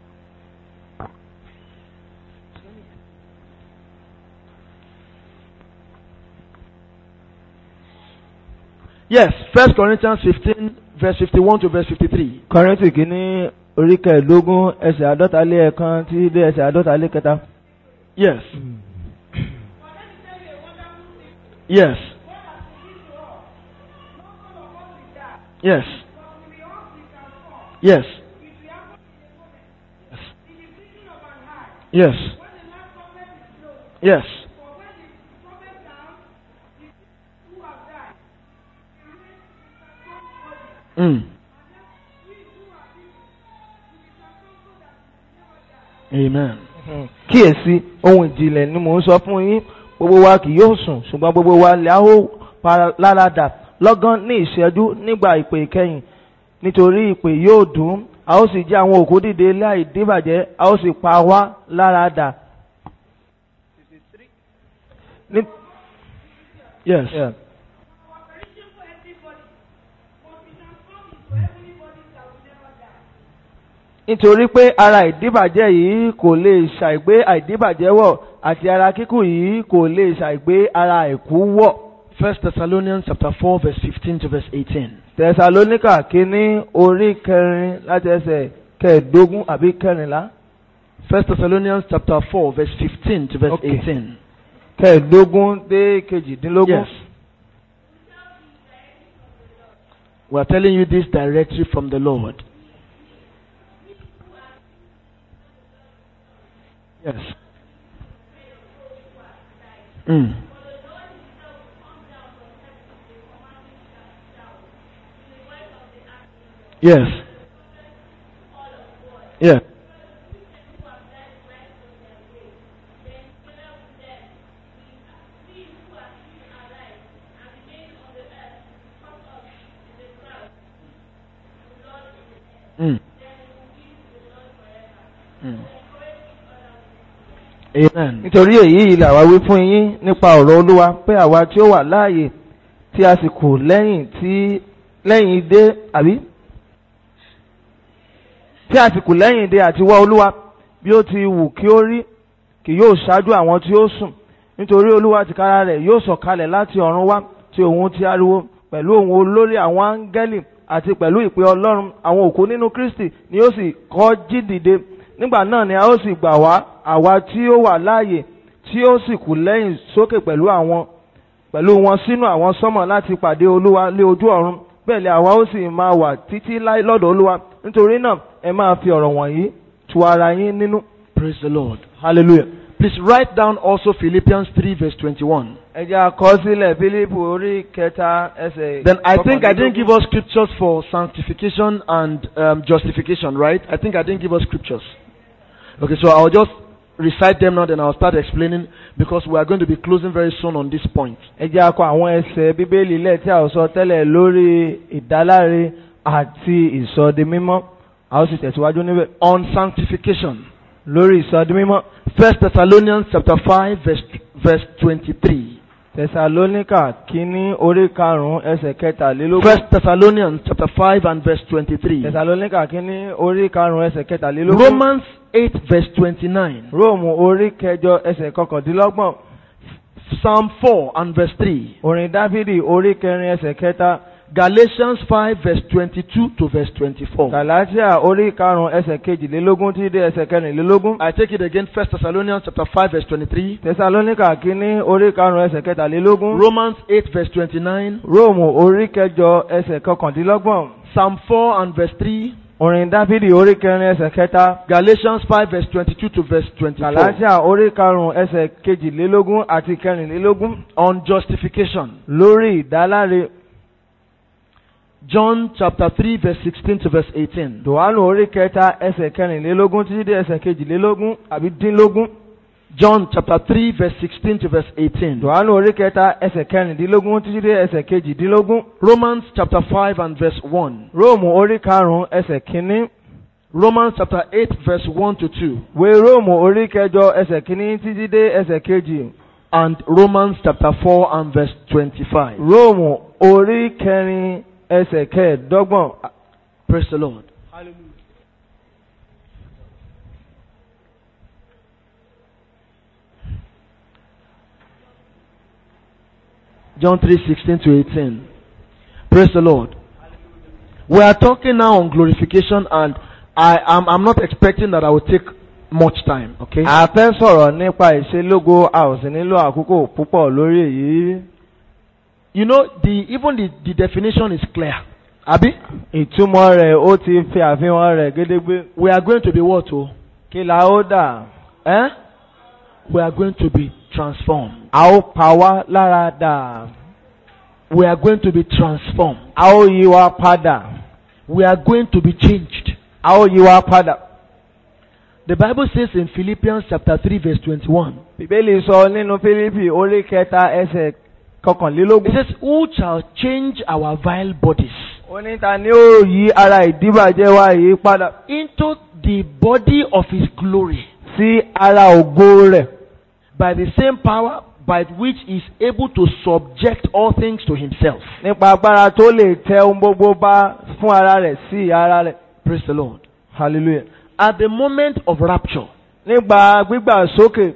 Yes, First Corinthians 15, verse 51 to verse 53. Kọ́ríntì kínní orí kẹẹ̀ẹ́dógún ẹsẹ̀ àádọ́ta lé ẹ̀kan títí dé ẹsẹ̀ àádọ́ta lé kẹta. Yes. Yes. Yes. Yes. Yes. Yes. Mm. Amen. Hmm. kíyèsí ohun ìjìnlẹ̀ ni mò ń sọ fún yín gbogbo wa kì yóò sùn ṣùgbọ́n gbogbo wa lè a ó para láradà lọ́gán ní ìṣẹ́jú nígbà ìpè ìkẹyìn nítorí ìpè yóò dùn a ó sì jẹ́ àwọn òkú dìde láì díbàjẹ́ a ó sì pa wá láradà. Ní- Yes. Yeah. nítorí pé ara ìdíbàjẹ́ yìí kò lè ṣàìgbé àìdíbàjẹ́ wọ̀ àti ara kíkù yìí kò lè ṣàìgbé ara àìkú wọ̀. First Thessalonians chapter 4 verse 15 to verse 18. tẹsalóníkà kínní orí kẹrin láti ẹsẹ̀ kẹẹ̀ẹ́dógún àbí kẹrìnlá First Thessalonians chapter 4 verse 15 to verse Okay. 18. kẹẹ̀ẹ́dógún dé kejìdínlógún. Yes. We are telling you this directly from the Lord. Yes. Mm. Yes. Yeah. Mm. Mm. Amen. nítorí èyí yìí làwa wí fún yín nípa ọ̀rọ̀ olúwa pé àwa tí ó wà láàyè tí a sì kù lẹ́yìn tí lẹ́yìn dé àbí tí a sì kù lẹ́yìn dé àti wá olúwa bí ó ti wù kí ó rí kì yóò ṣáájú àwọn tí ó sùn nítorí olúwa tìkára rẹ̀ yóò sọ̀kalẹ̀ láti ọ̀run wá tí òun ti ariwo pẹ̀lú òun olórí àwọn áńgẹ́lì àti pẹ̀lú ìpè ọlọ́run àwọn òkú nínú kristi ni ó sì kọ́ jí dìde nígbà náà ni a ó sì gbà wá àwa tí ó wà láàyè tí ó sì kù lẹ́yìn sókè pẹ̀lú àwọn pẹ̀lú wọn sínú àwọn sọ́mọ̀ láti pàdé olúwa lé ojú ọ̀run bẹ́ẹ̀ ni àwa ó sì máa wà títí láì lọ́dọ̀ olúwa nítorí náà ẹ máa fi ọ̀rọ̀ wọ̀nyí tu ara yín nínú Praise the Lord. hallelujah. Please write down also Philippians 3 verse 21. ẹ jẹ́ àkọsílẹ̀ Fílípù orí kẹta ẹsẹ̀. Then I think I didn't kọkànlélógún. give us scriptures for sanctification and um, justification, right? I think I didn't give us scriptures. Okay, so I'll just recite them now, then I'll start explaining because we are going to be closing very soon on this point. ẹ jẹ́ àkọ àwọn ẹsẹ̀ bíbélì lẹ̀ tí a ò sọ tẹ́lẹ̀ lórí ìdáláre àti ìsọdimímọ́ a ó sì tẹ̀síwájú níbẹ̀ On sanctification, lórí ìsọdimímọ́ First Thessalonians chapter 5 verse, verse 23. tẹsalóníkà kínní orí karùn-ún ẹsẹ̀ kẹtàlélógún First Thessalonians chapter 5 and verse 23. tẹsalóníkà kínní orí karùn-ún ẹsẹ̀ kẹtàlélógún Romans 8 verse 29. róòmù orí kẹjọ ẹsẹ̀ kọkàndínlọ́gbọ̀n Psalm 4 and verse 3. orin dáfídì orí kẹrin ẹsẹ̀ kẹta Galatians 5 verse 22 to verse 24. gàlátíà orí karùn-ún ẹsẹ̀ kejìlélógún tí dé ẹsẹ̀ kẹrìnlélógún I take it again, First Thessalonians chapter 5 verse 23. tẹsalóníkà kínní orí karùn-ún ẹsẹ̀ kẹtàlélógún Romans 8 verse 29. róòmù orí kẹjọ ẹsẹ̀ kọkàndínlọ́gbọ̀n Psalm 4 and verse 3. orin dáfídì orí kẹrin ẹsẹ̀ kẹta Galatians 5 verse 22 to verse 24. gàlátíà orí karùn-ún ẹsẹ̀ kejìlélógún àti kẹrìnlélógún On justification. lórí ìdáláre John chapter 3 verse 16 to verse 18. dùwánù orí kẹta ẹsẹ̀ kẹrìnlélógún títí dé ẹsẹ̀ kejìlélógún àbí dínlógún John chapter 3 verse 16 to verse 18. dùwánù orí kẹta ẹsẹ̀ kẹrìndínlógún títí dé ẹsẹ̀ kejìdínlógún Romans chapter 5 and verse 1. róòmù orí karùn-ún ẹsẹ̀ kínní Romans chapter 8 verse 1 to 2. wé róòmù orí kẹjọ ẹsẹ̀ kínní títí dé ẹsẹ̀ kejì And Romans chapter 4 and verse 25. róòmù orí kẹrin ẹsẹ̀ kẹẹ̀ẹ́dọ́gbọ̀n Praise the Lord. John 3 16 to 18. Praise the Lord. We are talking now on glorification, and I am I'm not expecting that I will take much time. Okay. a fẹ́ sọ̀rọ̀ nípa ìṣelógo a ò sì nílò àkókò púpọ̀ lórí èyí You know, the even the, the definition is clear. Abi, ìtumọ̀ rẹ̀ ó ti fi àfihàn rẹ̀ gédégbé we are going to be what? Oh, kí la ó dà eh? We are going to be transformed. a ó pa wá lára dà We are going to be transformed. a ó yí wa padà We are going to be changed. a ó yí wa padà The Bible says in Philippians chapter 3 verse 21, bíbélì sọ nínú fílípì orí kẹta ẹsẹ̀ it kọkànlélógún. says, Who shall change our vile bodies ó ní ta ni ó yí ara ìdíbàjẹ́ wa yìí padà into the body of his glory sí ara ògo rẹ̀ by the same power by which he is able to subject all things to himself? nípa agbára tó lè tẹ ohun gbogbo bá fún ara rẹ̀ sí ara rẹ̀. Praise the Lord. hallelujah. At the moment of rapture, nígbà gbígbà sókè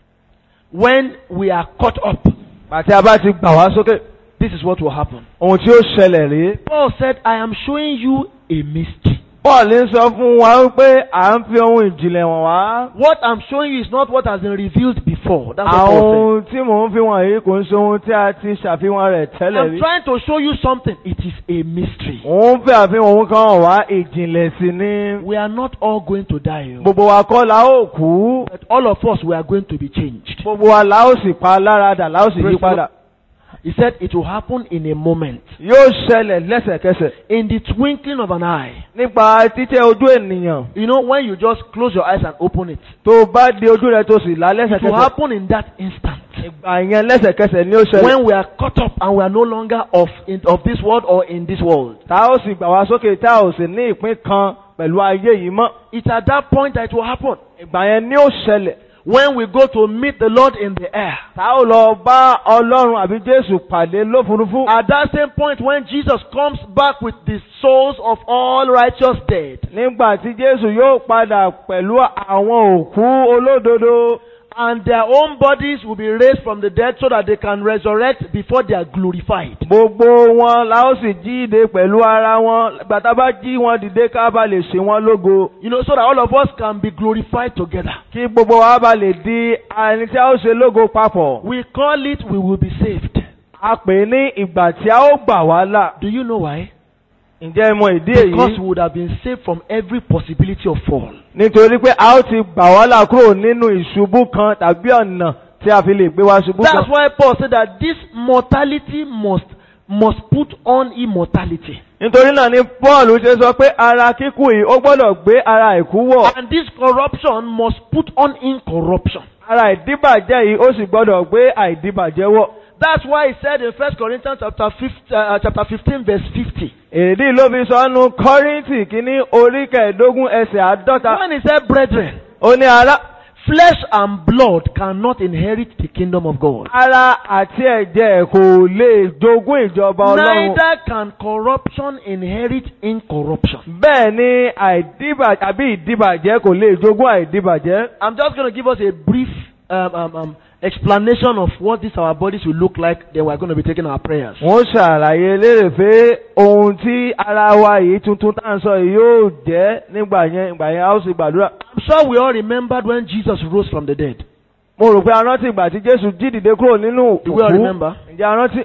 when we are caught up, àti a bá ti gbà wá sókè this is what will happen. ohun tí ó ṣẹlẹ̀ rèé. Paul said, I am showing you a mystery. Paul ń sọ fún wa wípé à ń fi ohun ìjìnlẹ̀ wọ̀n wá. What I'm showing you is not what has been revealed before. That's what àwọn Paul ohun tí mò ń fi wọ̀n yìí kò ń ṣe ohun tí a ti ṣàfihàn rẹ̀ said. tẹ́lẹ̀ I'm rí. trying to show you something. It is a mystery. òun fẹ́ àfihàn ohun kan hàn wá ìjìnlẹ̀ sí ni. We are not all going to die. oh. gbogbo wa kọ́ la ó kú. But all of us, we are going to be changed. gbogbo wa la ó sì pa lára dà la ó sì yí Praise the padà. He said it will happen in a moment. yóò ṣẹlẹ̀ lẹ́sẹ̀kẹsẹ̀. In the twinkling of an eye. nípa títẹ́ ojú ènìyàn You know, when you just close your eyes and open it, tó bá di ojú rẹ tó sì là it will lẹ́sẹ̀kẹsẹ̀. happen in that instant. ìgbà yẹn lẹ́sẹ̀kẹsẹ̀ ni ó ṣẹlẹ̀. When we are caught up and we are no longer of, in, of this world or in this world. tá ó sì gbà wá sókè tá ò sì ní ìpín kan pẹ̀lú ayé yìí mọ́. It's at that point that it will happen. ìgbà yẹn ni ó ṣẹlẹ̀. When we go to meet the Lord in the air. tá ó lọ bá ọlọ́run àbí jésù pàdé lófurufú. At that same point when Jesus comes back with the souls of all righteous dead. nígbà tí jésù yóò padà pẹ̀lú àwọn òkú olódodo. And their own bodies will be raised from the dead so that they can resurrect before they are glorified. gbogbo wọn la ó sì jíde pẹ̀lú ara wọn gbàtà bá jí wọn dìde ká bá lè ṣe wọn lógo. You know, so that all of us can be glorified together. kí gbogbo wa bá lè di ẹni tí a ó ṣe lógo papọ̀. We call it we will be saved. a pè é ní ìgbà tí a ó gbà wá là. Do you know why? ǹjẹ́ ẹ mọ ìdí Because èyí? we would have been saved from every possibility of fall. nítorí pé a ó ti gbà wá là kúrò nínú ìṣubú kan tàbí ọ̀nà tí a fi lè gbé wá ṣubú That's kan. why Paul said that this mortality must must put on immortality. nítorí náà ni paul ṣe sọ pé ara kíkú yìí ó gbọ́dọ̀ gbé ara ìkú wọ̀. And this corruption must put on incorruption. ara ìdíbàjẹ́ yìí ó sì gbọ́dọ̀ gbé àìdíbàjẹ́ wọ̀. That's why he said in First Corinthians chapter 15, uh, chapter 15 verse 50. èdè ló fi sọ nu kọ́ríntì kínní orí kẹẹ̀ẹ́dógún ẹsẹ̀ àádọ́ta. When he said, brethren, ó ní ara flesh and blood cannot inherit the kingdom of God. ara àti ẹ̀jẹ̀ kò lè jogún ìjọba ọlọ́run. Neither can corruption inherit incorruption. bẹ́ẹ̀ ni àìdíbàjẹ́ àbí ìdíbàjẹ́ kò lè jogún àìdíbàjẹ́. I'm just going to give us a brief um, um, um, explanation of what this our bodies will look like. Then we're going to be taking our prayers. wọ́n ṣàlàyé lérè pé ohun tí ara wa yìí tuntun tá à ń sọ yìí yóò jẹ́ nígbà yẹn ìgbà yẹn a ó sì gbàdúrà. I'm sure we all remembered when Jesus rose from the dead. mo rò pé a rántí ìgbà tí jésù jí dìde kúrò nínú Do we all remember? ǹjẹ́ a rántí?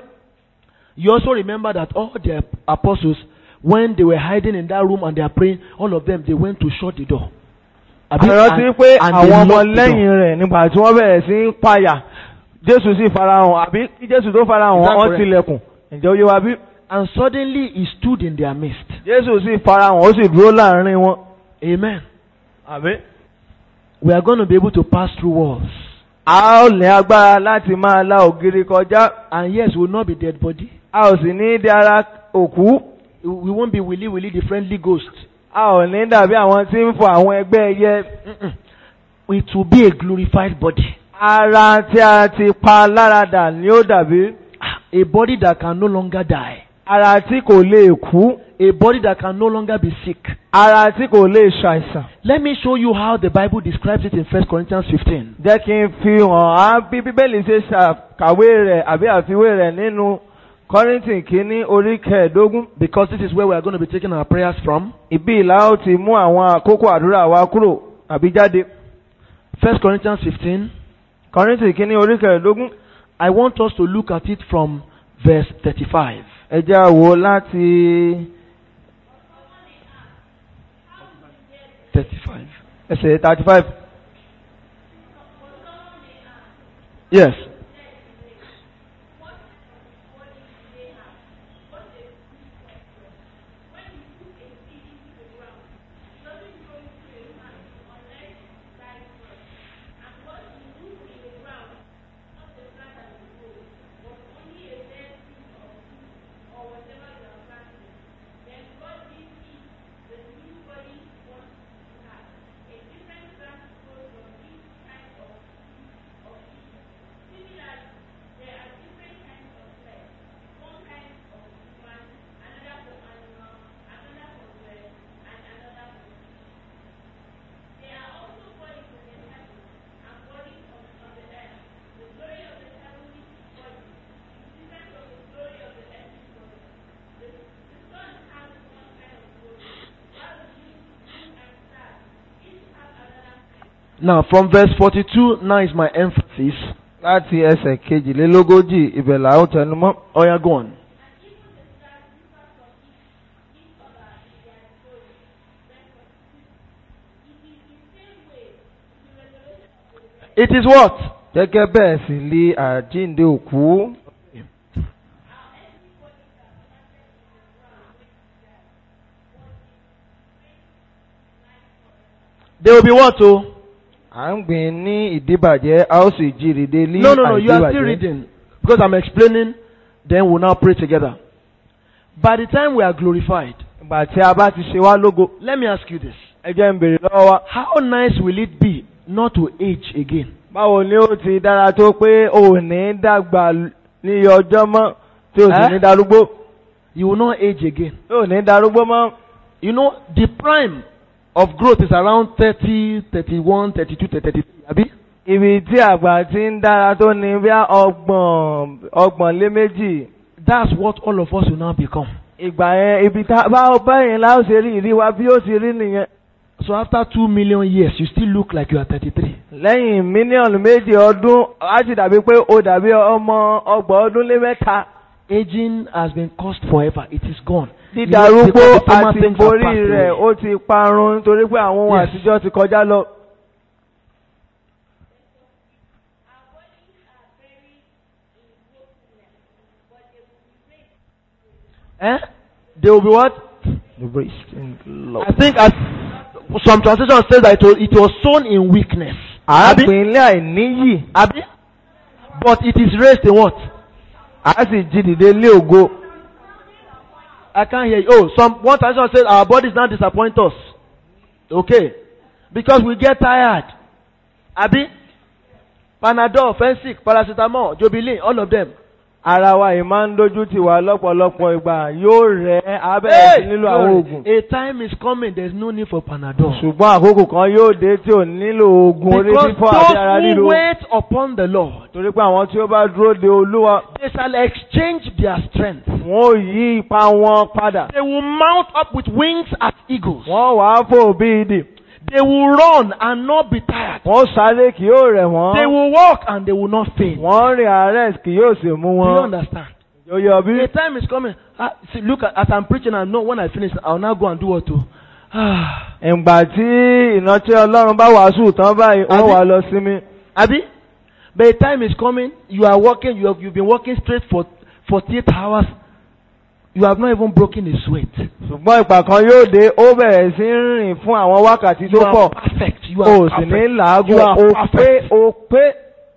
You also remember that all the apostles, when they were hiding in that room and they are praying, all of them they went to shut the door. a Abi- rántí and- pé and they àwọn ọmọ locked the door. lẹ́yìn rẹ̀ nígbà tí wọ́n bẹ̀rẹ̀ sí ń payà jésù sì farahàn àbí kí jésù tó farahàn Is that wọ́n correct? tilẹ̀kùn ǹjẹ́ ó yé wa bí? And suddenly he stood in their midst. jésù sì farahàn ó sì dúró láàrin wọn. Amen. àbí? We are going to be able to pass through walls. a ó ní agbára láti máa la ògiri kọjá And yes, we will not be dead body. a ò sì ní di ara òkú We won't be willy willy the friendly ghost. a ò ní dàbí àwọn tí ń fọ àwọn ẹgbẹ́ ẹyẹ. Mm-mm. It will be a glorified body. ara tí a ti pa láradà ni ó dàbí A body that can no longer die. ara tí kò lè kú A body that can no longer be sick. ara tí kò lè ṣàìsàn. Let me show you how the Bible describes it in 1 Corinthians 15. jẹ́ kí n fi hàn á bí bíbélì ṣe ṣàkàwé rẹ̀ àbí àfiwé rẹ̀ nínú kọ́rìntì kínní orí kẹẹ̀ẹ́dógún. Because this is where we are going to be taking our prayers from. ìbí ìlà ó ti mú àwọn àkókò àdúrà wa kúrò àbí jáde. 1 Corinthians 15. kọ́rìntì kínní orí kẹẹ̀ẹ́dógún. I want us to look at it from verse 35. ẹ jẹ́ á wò láti 35. ẹsẹ̀ thirty five. Yes. Now, from verse 42, now is my emphasis. láti ẹsẹ̀ kejìlélógójì ibẹ̀ là ó tẹnu mọ́. Oh, yeah, go on. It is what? gẹ́gẹ́ bẹ́ẹ̀ sì li àjíǹde òkú. They will be what? Oh? à ń gbìn ní ìdíbàjẹ́ a ó sì jí rìde ní No, no, no. You are still àìdíbàjẹ́. reading. Because I'm explaining, then we'll now pray together. By the time we are glorified, ìgbà tí a bá ti ṣe wá lógo let me ask you this. ẹ jẹ́ ń bèrè lọ́wọ́ wa. How nice will it be not to age again? báwo ni ó ti dára tó pé o ò ní dàgbà ní iye ọjọ́ mọ́ tí o sì Eh? ní darúgbó You will not age again. tí o ní darúgbó mọ́. You know, the prime of growth is around 30, 31, 32, 33. Abi? ibi tí àgbà ti ń dára tó ní bí ọgbọ̀n ọgbọ̀n lé méjì That's what all of us will now become. ìgbà yẹn ibi tá báwo báyìí la ó ṣe rí ìrí wa bí ó ti rí nìyẹn. So after two million years, you still look like you are 33. lẹ́yìn mílíọ̀nù méjì ọdún á ti dàbí pé o dàbí ọmọ ọgbọ̀n ọdún lé mẹ́ta. Aging has been cursed forever. It is gone. You know, dídarúgbó because the former àti things have borí passed rẹ̀ away. ó ti parun nítorí pé àwọn ohun Yes. àtijọ́ ti kọjá lọ. Eh? They will be what? I think as some translation says that it was, it was sown in weakness. Abi? àgbìnlé àìníyì Abi? But it is raised in what? a sì jí dìde lé ògo. I can't hear you. Oh, some one translation says our bodies now disappoint us. Okay. Because we get tired. Abi? Panadol, Fensic, paracetamol, Jobilin, all of them. ara wa yìí máa ń dojú tì wá lọ́pọ̀lọpọ̀ ìgbà yóò rẹ̀ abẹ́rẹ́ sí nílò àwọn oògùn. a time is coming, there's no need for Panadol. ṣùgbọ́n àkókò kan yóò dé tí ò nílò oògùn orí Because fífọ́ àti ara those who lílo. wait upon the Lord, torí pé àwọn tí ó bá dúró de olúwa they shall exchange their strength. wọn ò yí ipa wọn padà. They will mount up with wings as eagles. wọ́n wàá fò bí idì. They will run and not be tired. wọ́n sáré kì yóò rẹ̀ They wọ́n. will walk and they will not faint. wọ́n rìn àárẹ̀ kì yóò sì mú Do you wọn. understand? yóò yọ bí. A time is coming. Ah, see, look, at, as I'm preaching, I know when I finish, I'll now go and do what to. Ah, ìgbà tí ìrántí ọlọ́run bá wàásù tán báyìí wọ́n Àbí? wà lọ sinmi. Abi, but a time is coming. You are working. You have you've been working straight for 48 hours. You have not even broken a sweat. ṣùgbọ́n ìgbà kan yóò dé ó bẹ̀rẹ̀ sí ń rìn fún àwọn wákàtí You tó are pọ̀. perfect. You o are sì ní perfect. You làágùn are o pé perfect. o pé.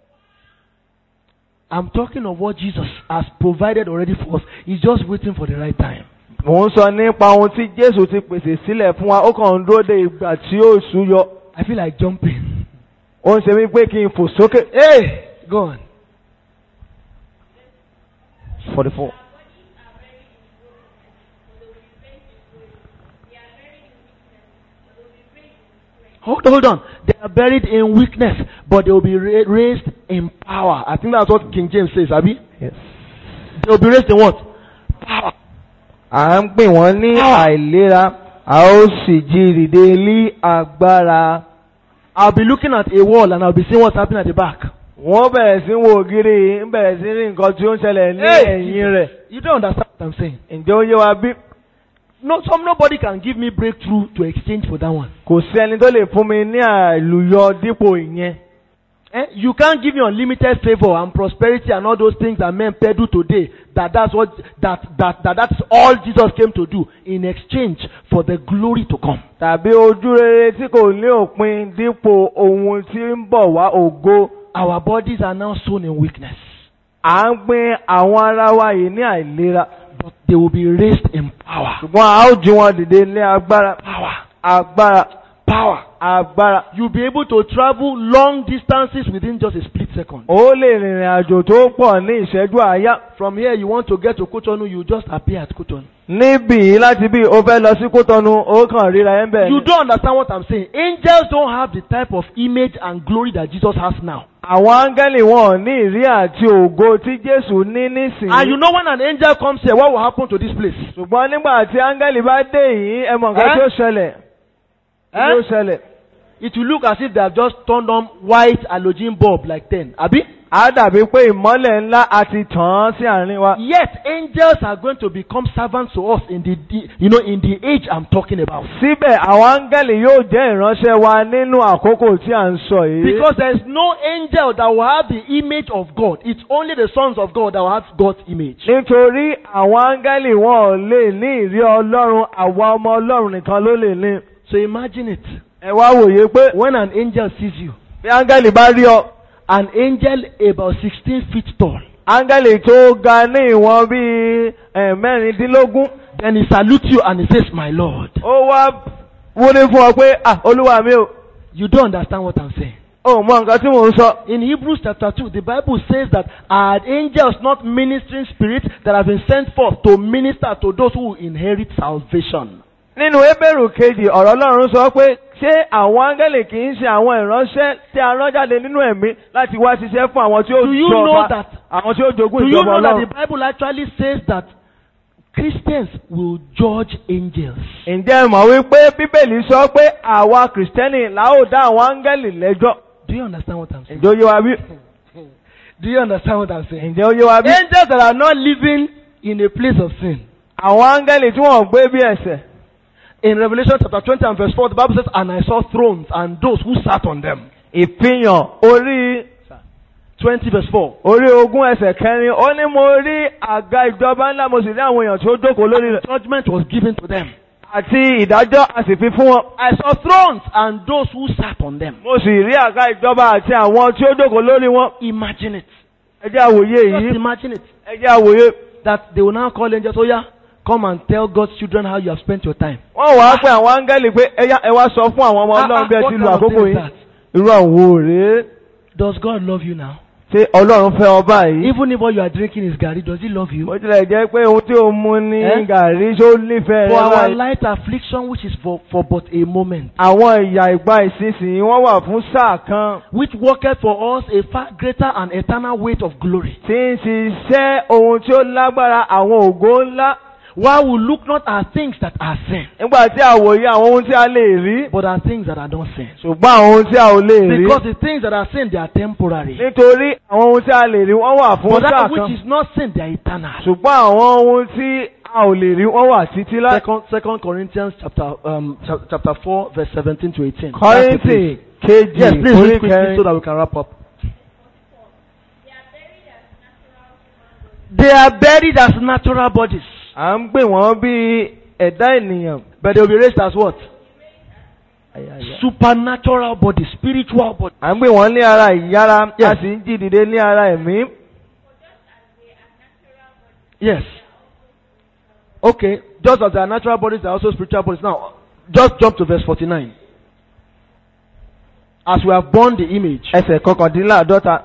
I'm talking of what Jesus has provided already for us. He's just waiting for the right time. mò ń sọ nípa ohun tí jésù ti pèsè sílẹ̀ fún wa ó kàn ń dúró de ìgbà tí ó súyọ. I feel like jumping. ó ń ṣe mí pé kí n fò sókè. Hey, go on. forty four. Hold, hold on. They are buried in weakness, but they will be ra- raised in power. I think that's what King James says, Abi. Yes. They will be raised in what? Power. à ń pè wọ́n ní àìlera a ó sì jí dìde ní agbára. I'll be looking at a wall and I'll be seeing what's happening at the back. wọ́n bẹ̀rẹ̀ sí wo ògiri ń bẹ̀rẹ̀ sí rí nǹkan tí ó ń ṣẹlẹ̀ ní Hey! ẹ̀yìn rẹ̀. You don't understand what I'm saying. ǹjẹ́ ó yé wa bí? No, some nobody can give me breakthrough to exchange for that one. kò sí ẹni tó lè fún mi ní àlùyọ dípò ìyẹn. Eh? You can't give me unlimited favor and prosperity and all those things that men peddle today. That that's what that that, that that's all Jesus came to do in exchange for the glory to come. tàbí ojú rere tí kò ní òpin dípò ohun tí ń bọ̀ wá ògo. Our bodies are now sown in weakness, à ń gbin àwọn ara wa yìí ní àìlera. but they will be raised in power. ṣùgbọ́n a ó jí wọn dìde ní agbára. Power, agbára. power. agbára. You'll be able to travel long distances within just a split second. ó lè rìnrìn àjò tó pọ̀ ní ìṣẹ́jú àáyá. From here, you want to get to Kotonu, you just appear at Kotonu. níbí láti bí o fẹ́ lọ sí kótọ́nu ó kàn ríra ẹ̀ ń bẹ̀. You don't understand what I'm saying. Angels don't have the type of image and glory that Jesus has now. àwọn áńgẹ́lì wọn ò ní ìrí àti ògo tí jésù ní nísìnyí. And you know when an angel comes here, what will happen to this place? ṣùgbọ́n nígbà tí áńgẹ́lì bá dé yìí ẹ mọ̀ nǹkan Eh? tí ó ṣẹlẹ̀. tí ó Eh? ṣẹlẹ̀. it will look as if they have just turned on white halogen bulb like 10. Abi? á dàbí pé ìmọ́lẹ̀ ńlá a ti tàn án sí àárín wa. Yet angels are going to become servants to us in the, the you know in the age I'm talking about. síbẹ̀ àwọn áńgẹ́lì yóò jẹ́ ìránṣẹ́ wa nínú àkókò tí à ń sọ yìí. Because there is no angel that will have the image of God. It's only the sons of God that will have God's image. nítorí àwọn áńgẹ́lì wọn ò lè ní ìrí ọlọ́run àwa ọmọ ọlọ́run nìkan ló lè ní. So imagine it. ẹ wá wòye pé When an angel sees you, bí áńgẹ́lì bá rí ọ an angel about 16 feet tall, áńgẹ́lì tó ga ní ìwọ̀n bíi eh, mẹ́rìndínlógún then he salutes you and he says, My Lord. ó wá wúni fún ọ pé ah olúwa mi ò You don't understand what I'm saying. ò mọ nǹkan tí mò ń sọ. In Hebrews chapter 2, the Bible says that are angels not ministering spirits that have been sent forth to minister to those who inherit salvation. nínú Hébérù kejì ọ̀rọ̀ ọlọ́run sọ pé ṣé àwọn áńgẹ́lì kì í ṣe àwọn ìránṣẹ́ tí a rán jáde nínú ẹ̀mí láti wá ṣiṣẹ́ fún àwọn tí ó Do you know jọba that- àwọn tí ó jogún Do you ìjọba know that ọlọ́run. the Bible actually says that Christians will judge angels? ǹjẹ́ ẹ mọ̀ wípé bíbélì sọ pé àwa kìrìsìtẹ́nì la ó dá àwọn áńgẹ́lì lẹ́jọ́ Do you understand what I'm saying? ǹjẹ́ ó yé wa bí? Do you understand what I'm saying? ǹjẹ́ ó yé wa bí? Angels that are not living in a place of sin. àwọn áńgẹ́lì tí wọ́n gbé bí ẹ̀ṣẹ̀ In Revelation chapter 20 and verse 4, the Bible says, And I saw thrones and those who sat on them. ìfihàn orí 20 verse 4. orí ogún ẹsẹ̀ kẹrin ó ní mo rí àga ìjọba ńlá mo sì rí àwọn èèyàn tí ó jókòó lórí rẹ̀ Judgment was given to them. àti ìdájọ́ a sì fi fún wọn. I saw thrones and those who sat on them. mo sì rí àga ìjọba àti àwọn tí ó jókòó lórí wọn. Imagine it. ẹ jẹ́ àwòye Just yìí imagine it. ẹ jẹ́ àwòye. That they will now call angels, oh yeah, come and tell God's children how you have spent your time. wọ́n wàá pé àwọn áńgẹ́lì pé ẹ yá- ẹ wá sọ fún àwọn ọmọ Ah, ọlọ́run ah, bí ẹ what ti kind lu of àkókò thing is yìí. that? irú àwọn òré Does God love you now? ṣé ọlọ́run fẹ́ ọ báyìí. Even if what you are drinking is Gary, does he love you? bó tilẹ̀ jẹ́ pé ohun tí o mu ní Eh? gàrí ṣó nífẹ̀ẹ́ For rẹ our báyìí. light affliction, which is for, for but a moment, àwọn ìyà ìgbà ìsinsìnyí wọ́n wà fún sáà kan which worketh for us a far greater and eternal weight of glory. tí ń ṣiṣẹ́ ohun tí ó lágbára àwọn ògo ńlá. While we look not at things that are sin, nígbà tí a wòye àwọn ohun tí a lè rí but at things that are not sin. ṣùgbọ́n àwọn ohun tí a ò lè rí. Because the things that are sin, they are temporary. nítorí àwọn ohun tí a lè rí wọ́n wà fún But sáà that kan which is not sin, they are eternal. ṣùgbọ́n àwọn ohun tí a ò lè rí wọ́n wà títí láti. Second, Second Corinthians chapter um cha- chapter four verse seventeen to eighteen. kọ́rìntì kejì Yes, please orí read quickly kẹrin. so that we can wrap up. They are buried as natural bodies, à ń gbé wọ́n bí ẹ̀dá ènìyàn. but they will be raised as what? Supernatural bodies, spiritual bodies. à ń gbé wọ́n ní ara ìyára a Yes. sì ń jí dìde ní ara ẹ̀mí. Yes. Okay, just as they are natural bodies, they are also spiritual bodies. Now, just jump to verse forty-nine. As we have borne the image, ẹsẹ̀ kọkàndínláàdọ́ta.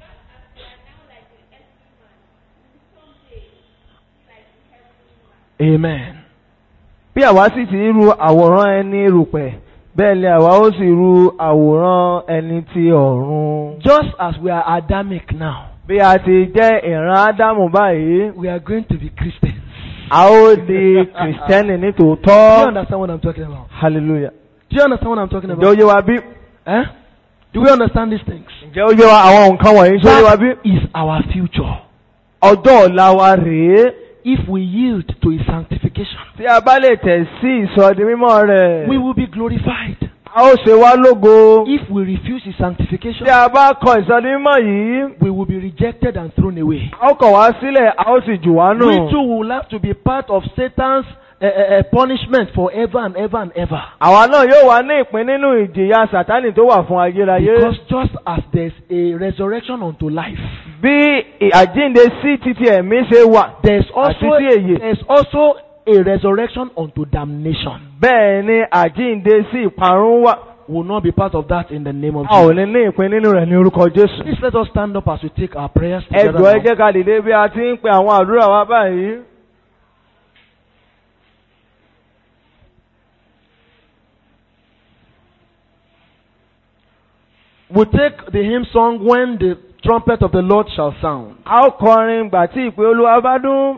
Amen. bí àwa sì ti ru àwòrán ẹni rùpẹ̀ bẹ́ẹ̀ ni àwa ó sì ru àwòrán ẹni ti ọ̀run. Just as we are Adamic now, bí a ti jẹ́ ìran ádámù báyìí we are going to be Christians. a ó di kìrìsìtẹ́nì ní Do you tòótọ́. understand what I'm talking about? hallelujah. Do you understand what I'm talking ǹjẹ́ ó about? yé wa bí? Eh? Do we understand these things? ǹjẹ́ ó yé wa àwọn nǹkan wọ̀nyí ṣó yé wa bí? That is our future. ọjọ́ ọ̀la wa rèé. If we yield to His sanctification, tí a bá lè tẹ̀ sí ìsọdi mímọ́ rẹ̀. we will be glorified. a ó ṣe wá lógo. If we refuse His sanctification, tí a bá kọ ìsọdi mímọ́ yìí. we will be rejected and thrown away. a ó kọ̀ wá sílẹ̀ a ó sì jù wá nù. We too will have to be part of Satan's uh, uh, uh, punishment forever and ever and ever. àwa náà yóò wá ní ìpín nínú ìjìyà sàtánì tó wà fún ayérayé. Because just as there's a resurrection unto life, bí àjínde sí títí ẹ̀mí ṣe wà. there's also Àti sí èyí. there's also a resurrection unto damnation. bẹ́ẹ̀ ni àjínde sí ìparun wà. We will not be part of that in the name of a ò Jesus. ní ní ìpín nínú rẹ̀ ní orúkọ Jésù. Please let us stand up as we take our prayers ẹ together. jọ̀ọ́ ẹ now. jẹ́ ká dìde bí a ti ń pe àwọn àdúrà wa báyìí. We take the hymn song when the trumpet of the Lord shall sound. a ó kọrin gbà tí ìpè Olúwa bá dún.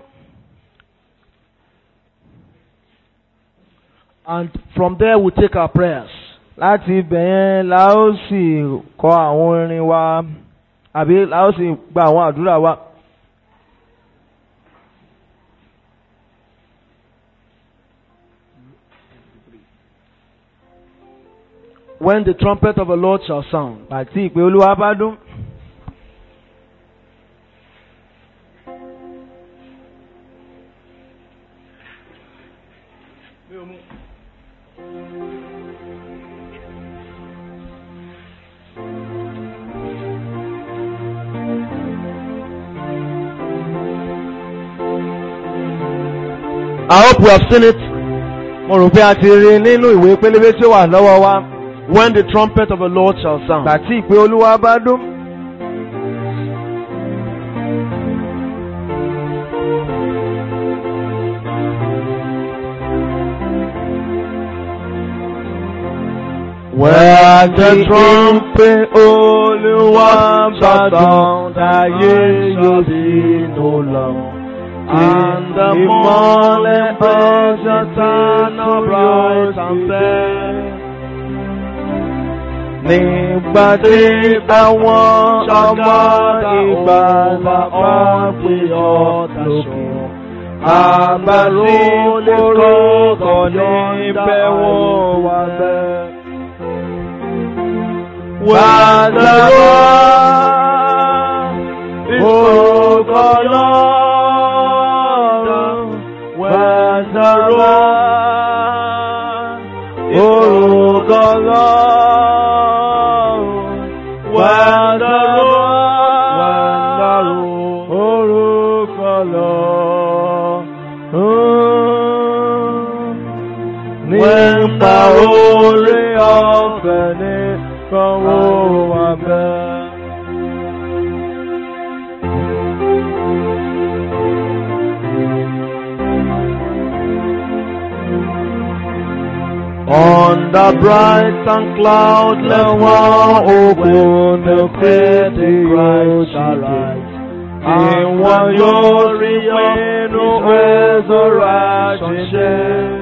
And from there we take our prayers. láti ibẹ̀ yẹn la ó sì kọ àwọn orin wa àbí la ó sì gba àwọn àdúrà wa. When the trumpet of the Lord shall sound, àti ìpè olúwa bá dún. I hope we have seen it. mo rò pé a ti rí i nínú ìwé pélébé tí ó wà lọ́wọ́ wa. When the trumpet of the Lord shall sound. àti ìpè olúwa bá dún. Where the trumpet olúwa bá dún láyé yóò sí no lọ. And the morning birds shine bright and fair. Nígbà tí àwọn ọmọ ìgbàlà ọ̀pẹ ọ̀tàṣọ. Àbàlí orúkọ níbẹ̀ wọ́n wà bẹ́ẹ̀. Wàdàrọ̀ orúkọ lọ́rùn. Wàdàrọ̀ orúkọ lọ́rùn. Wàdàrọ̀ orúkọ lọ́rùn. Nípa orí ọ̀fẹ́ ní sanwó wa bẹ́ẹ̀. On the bright and cloudless one, open the pretty Christ shall rise. Ìwọ̀n yóò rí inú resurrection ṣe.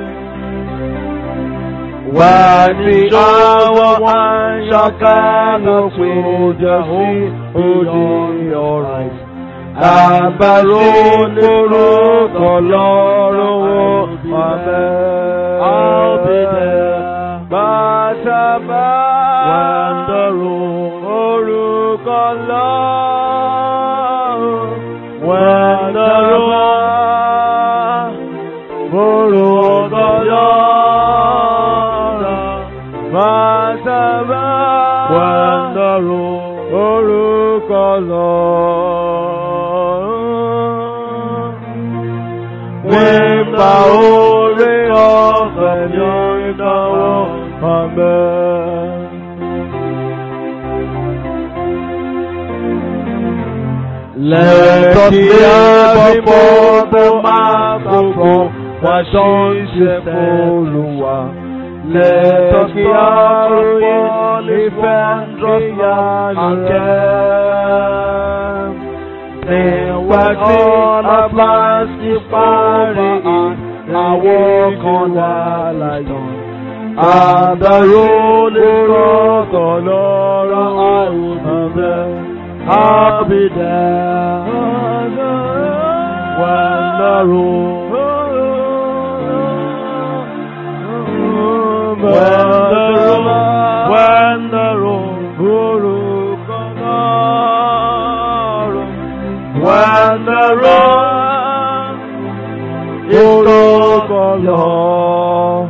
Wà ní àwọn àṣàkánà pé jẹ́ sí òde ọ̀rọ̀. Àbárò lórúkọ lọ́rùn ọ̀bẹ. I'll be there. Bàtàbà Wonderful. orúkọ lọ́rùn. Wonderful. Orúkọ lọ́rùn. Bàtàbà Wonderful. orúkọ lọ́rùn. Nípa orí ọ̀fẹ́ ní ìdánwò ọ̀bẹ. Let us live before the microphone. Why don't you Olúwa? Let us bow if wondrous and care. Nígbà tí ọba ti parí àwọn kan wà láyọ̀. Àdàrò lè sọ̀tọ̀ lọ́rọ̀ àìwòsàn bẹ́ẹ̀. I'll be there when the room, when the room, when the room, when the room is Lord,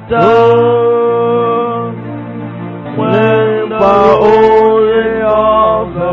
down, when the holy of the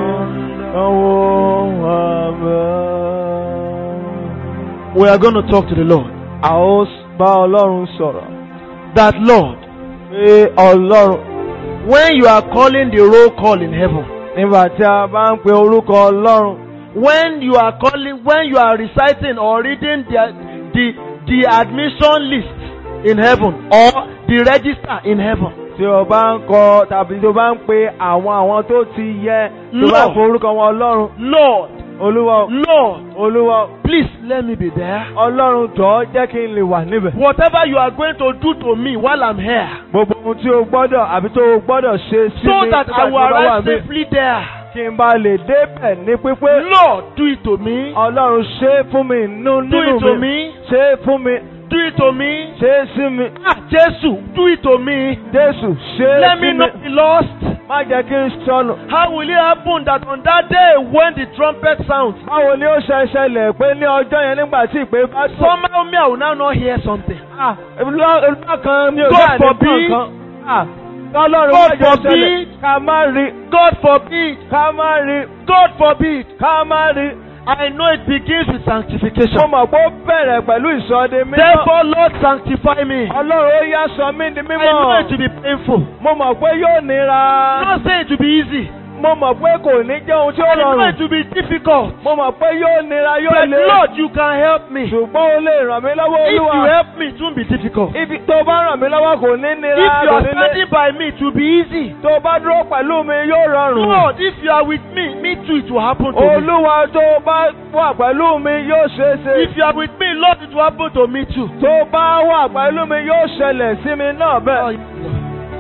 We are going to talk to the Lord. A ó bá Ọlọ́run sọ̀rọ̀. That Lord, Pé Ọlọ́run when you are calling the roll call in heaven, nígbà tí a bá ń pe orúkọ Ọlọ́run. when you are calling, when you are reciting or reading the, the, the admission list in heaven or the register in heaven, Tí o bá ń kọ tàbí tí o bá ń pe àwọn àwọn tó ti yẹ tó bá Lord. pe orúkọ wọn Ọlọ́run. Lord, olúwa o, Lord, olúwa o, please let me be there. ọlọ́run jọ̀ọ́ jẹ́ kí n lè wà níbẹ̀. Whatever you are going to do to me while I'm here, gbogbo ohun tí o gbọ́dọ̀ àbí tó o gbọ́dọ̀ ṣe sí so mi that nígbà I tí will mo bá wà arrive níbẹ̀, safely there. kí n bá lè débẹ̀ ní pípé. Lord, do it to me. ọlọ́run ṣe é fún mi nínú Do it to nínú mi me. ṣe é fún mi Do it to me. ṣe é sí mi Ah, Jesus, do it to me. jésù ṣe é Let sí me mi not be lost. má jẹ́ kí n sọnù. How will it happen that on that day when the trumpet sounds, báwo ni ó ṣe ṣẹlẹ̀ pé ní ọjọ́ yẹn nígbà tí ìpè bá sọ. somehow me I will now not hear something? Ah, ìlú kan mi ò God dáa ní forbid. kan. Ah, Ọlọ́run God má jẹ́ ṣẹlẹ̀ forbid. ká má rí God forbid. ká má rí God forbid. ká má rí. I know it begins with Mo sanctification. mọ̀ pé ó bẹ̀rẹ̀ pẹ̀lú ìsọdẹ mímọ́. Therefore, Lord, sanctify me. Ọlọ́run ó yá sọ mí di I know it mímọ́. will be painful. Mo mọ̀ pé yóò nira. I'm not saying it will be easy. Mo mọ̀ pé kò ní jẹ́ ohun tí ó I know rọrùn. it will be difficult. Mo mọ̀ pé yóò nira yóò But le. Lord, you can help me. Ṣùgbọ́n o lè ràn mí lọ́wọ́ If you Olúwa. help me, it won't be difficult. Ibi tó bá ràn mí lọ́wọ́ kò ní nira. If you kò are ní le. standing by me, it will be easy. Tó bá dúró pẹ̀lú mi yóò rọrùn. Lord, if you are with me, me too, it will happen to me. Olúwa tó bá wà pẹ̀lú mi yóò ṣeé ṣe. If you are with me, Lord, it will happen to me too. Tó bá wà pẹ̀lú mi yóò ṣẹlẹ̀ sí mi náà Oh, bẹ́ẹ̀. yes, Lord.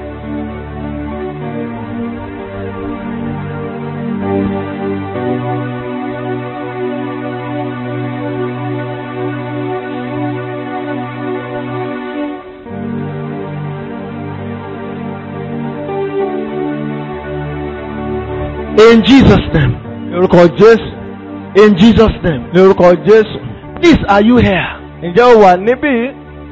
In Jesus' name. Ní orúkọ Jésù. In Jesus' name. Ní orúkọ Jésù. Please, are you here? Ǹjẹ́ o wà níbí?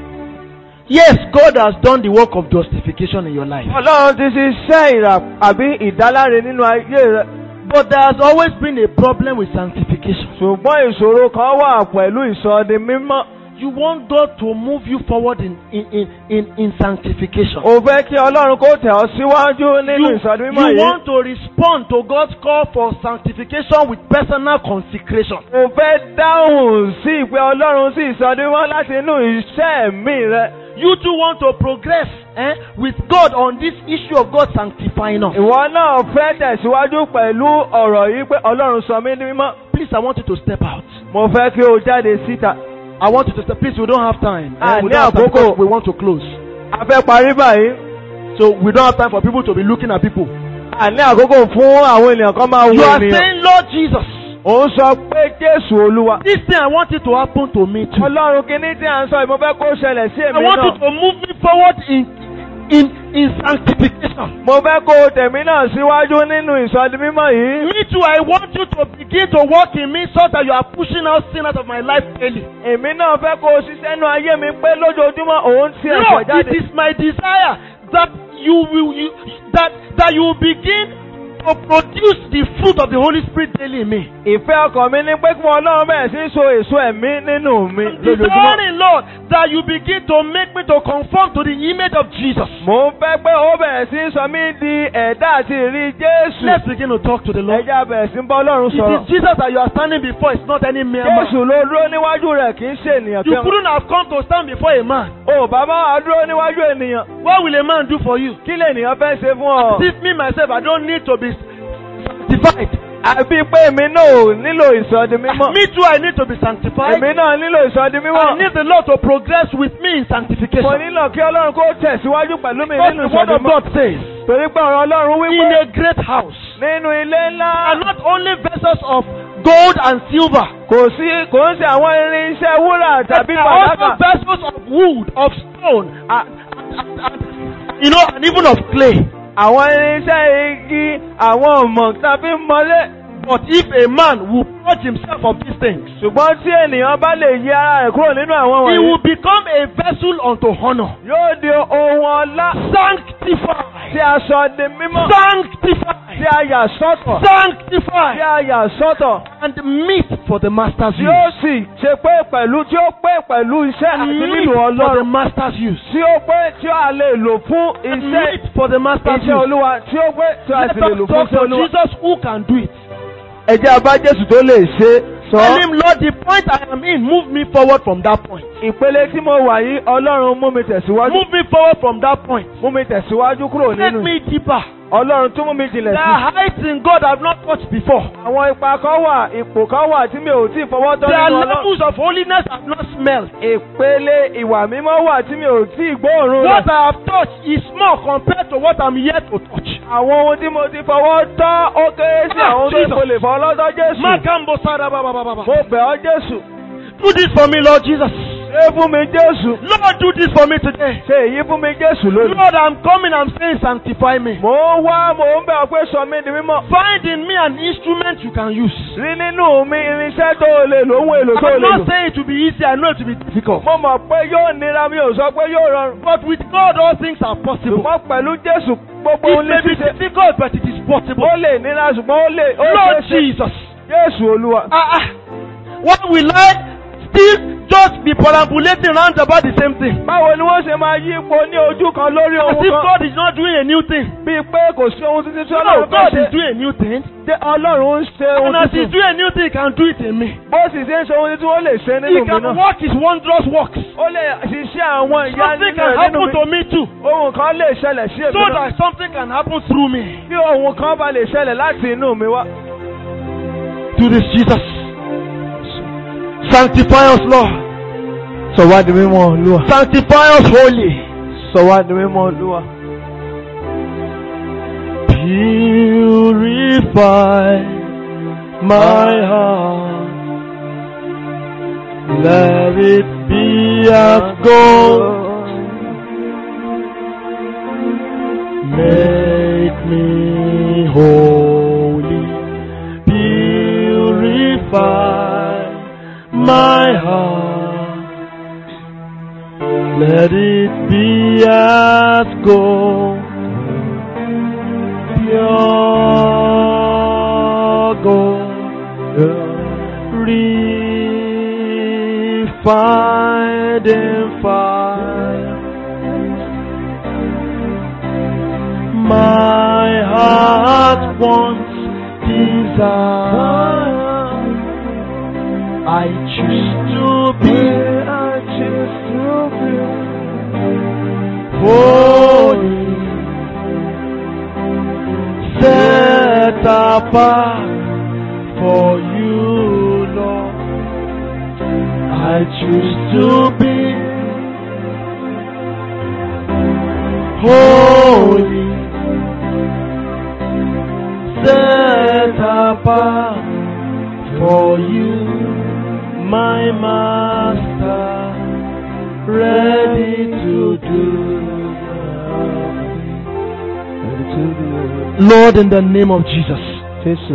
Yes, God has done the work of justification in your life. Ọlọ́run ti ṣiṣẹ́ ìrà àbí ìdáláre nínú ayé rẹ̀. But there has always been a problem with sanctification. Ṣùgbọ́n ìṣòro kan wà pẹ̀lú ìsọdi mímọ́. You want God to move you forward in, in, in, in, in sanctification. O fẹ́ kí Ọlọ́run kó tẹ̀ ọ́ síwájú nínú You, ìsọdi mímọ́ you yìí. want to respond to God's call for sanctification with personal consecration. O fẹ́ dáhùn sí ìpè Ọlọ́run sí ìsọdi mímọ́ láti inú iṣẹ́ ẹ̀mí rẹ̀. You too want to progress eh, with God on this issue of God sanctifying us. Ìwọ náà fẹ́ tẹ̀síwájú pẹ̀lú ọ̀rọ̀ yìí pé Ọlọ́run sọ mí ní mímọ́. Please, I want you to step out. Mo fẹ́ kí o jáde síta. I want you to step. Please, we don't have time. Ah, Eh, we ní don't have time àkókò. because we want to close. A fẹ́ parí báyìí. So we don't have time for people to be looking at people. A ní àkókò fún àwọn ènìyàn kan máa wo You are ènìyàn. saying, Lord Jesus, Òun sọ pé Jésù Olúwa. this thing I want it to happen to me too. Ọlọ́run kìíní tí à ń sọ yìí mo fẹ́ kó ṣẹlẹ̀ sí I èmi want you náà. to move me forward in in in sanctification. Mo fẹ́ kó tẹ̀mí náà síwájú nínú ìsọdi mímọ́ yìí. Me too, I want you to begin to work in me so that you are pushing out sin out of my life daily. Èmi náà fẹ́ kó ṣiṣẹ́ nú ayé mi pé lójoojúmọ́ òun ti ẹ̀ṣẹ̀ Lord, jáde. it is my desire that you will you, that that you will begin to produce the fruit of the Holy Spirit daily in me. Ìfẹ́ ọkàn mi ní pé kí wọn Ọlọ́run bẹ̀rẹ̀ sí í so èso ẹ̀mí nínú mi I'm lójoojúmọ́. desiring, Lord, that you begin to make me to conform to the image of Jesus. Mo ń fẹ́ pé ó bẹ̀rẹ̀ sí í sọ mí di ẹ̀dá àti ìrí Jésù. Let's begin to talk to the Lord. Ẹja bẹ̀rẹ̀ sí ń bá Ọlọ́run It sọ̀rọ̀. is Jesus that you are standing before. It's not any mere man. Jésù ló dúró níwájú rẹ̀ kì í ṣe ènìyàn You kẹ́wọ̀n. couldn't have come to stand before a man. O bàbá wa dúró níwájú ènìyàn. What will a man do for you? Kí lè ènìyàn fẹ́ ṣe fún ọ? As if me myself, I don't need to be sanctified. Àbí pé èmi náà ò nílò ìsọdi mímọ́. Me too, I need to be sanctified. Èmi náà nílò ìsọdi I mímọ́. need the Lord to progress with me in Mo sanctification. nílò kí Ọlọ́run kó tẹ̀síwájú pẹ̀lú mi Because nínú the word ìsọdi of mímọ́. God says, Torí pé ọ̀rọ̀ Ọlọ́run in wípé a great house, nínú ilé ńlá are not only vessels of gold and silver, kò sí kò ń ṣe àwọn irinṣẹ́ wúrà but tàbí there are fàdákà. also vessels of wood, of stone, and, and, and, and, you know, and even of clay. Àwọn irinṣẹ́ igi, àwọn ọ̀mọ̀ tàbí mọ́lé. But if a man will purge himself of these things, Ṣùgbọ́n tí ènìyàn bá lè yí ara rẹ̀ kúrò nínú àwọn he wọ̀nyí, will become a vessel unto honor. yóò di ohun ọlá tí Sanctified. a sọ di mímọ́, tí Sanctified. a yà sọ́tọ̀, tí Sanctified. a yà sọ́tọ̀, And meet for the master's tí ó use. sì ṣe pé pẹ̀lú tí ó pé pẹ̀lú iṣẹ́ àti Meet nílò for the Ọlọ́run. master's use. Tí ó pé tí a lè lò fún iṣẹ́ Meet for the master's iṣẹ́ use. Olúwa, tí ó pé tí a Let sì lè lò us fún talk iṣẹ́ to Olúwa. Jesus who can do it. Ẹ jẹ́ abá Jésù tó lè ṣe sọ. Tell him, Lord, the point I am in, move me forward from that point. Ìpele tí mo wà yìí, Ọlọ́run mú mi tẹ̀síwájú. Move me forward from that point. Mú mi tẹ̀síwájú kúrò Take nínú. me deeper. ọlọ́run tún mú mi jìnlẹ̀ There sí. are heights in God I've not touched before. àwọn ipa kan wà ipò kan wà tí mi ò tí ì fọwọ́ tọ́ There are nínú ọlọ́run. levels of holiness I've not smelled. ìpele ìwà mímọ́ wà tí mi ò tí ì gbóòórùn What rẹ̀. I have touched is small compared to what I'm yet to touch. àwọn ohun tí mo ti fọwọ́ tọ́ ó kéré sí Ah, àwọn tó Jesus. mo lè fọ́ lọ́dọ́ Jésù. Makambo sada ba ba ba ba ba. mo bẹ̀ ọ́ Jésù. Do this for me, Lord Jesus. ṣé fún mi Jésù. Lord, do this for me today. ṣe èyí fún mi Jésù lónìí. Lord, I'm coming, I'm saying, sanctify me. mò ń wá mò ń bẹ̀ ọ́ pé sọ mí di mímọ́. Find in me an instrument you can use. rí nínú mi irinṣẹ́ tó o lè lò ohun èlò tó o I'm lè not lò. saying it will be easy, I know it will be difficult. mo mọ̀ pé yóò nira mi ò sọ pé yóò rọrùn. But with God, all things are possible. ṣùgbọ́n pẹ̀lú Jésù gbogbo It ohun ní may be ṣíṣe. difficult, but it is possible. ó lè nira ṣùgbọ́n ó lè. ó Lord ṣeé ṣe. Jesus. Jésù Olúwa. Ah, ah. Why will I still just be perambulating round about the same thing? báwo ni wọ́n ṣe máa yí ipò ní ojú kan lórí As ohun if kan. God is not doing a new thing. bíi pé kò sí ohun tuntun tí No, Ọlọ́run fẹ́ God is ṣe. doing a new thing. Ṣé Ọlọ́run ń ṣe ohun And as He's tuntun. doing a new thing, He can do it in me. bó sì ṣe ń ṣe ohun tuntun ó lè ṣe He nínú mi can náà. work His wondrous works. ó lè ṣiṣẹ́ àwọn ìyá Something nínú can rẹ̀ nínú happen mi. to me too. ohun kan lè ṣẹlẹ̀ sí èmi So náà. that something can happen through me. bí ohun kan bá lè ṣẹlẹ̀ láti inú mi wá. Do this, Jesus. Sanctify us, Lord. sọ wá di mímọ́ Olúwa. Sanctify us holy. sọ wá di mímọ́ Olúwa. Purify my heart. Let it be as gold. Make me holy. Purify my heart. Let it be as gold. Pure gold. Refined in fire. My heart wants desire. I choose to be, I choose to be holy, set apart for you, Lord. I choose to be holy, set apart for you, my master, ready to do. Lord, in the name of Jesus, Jésù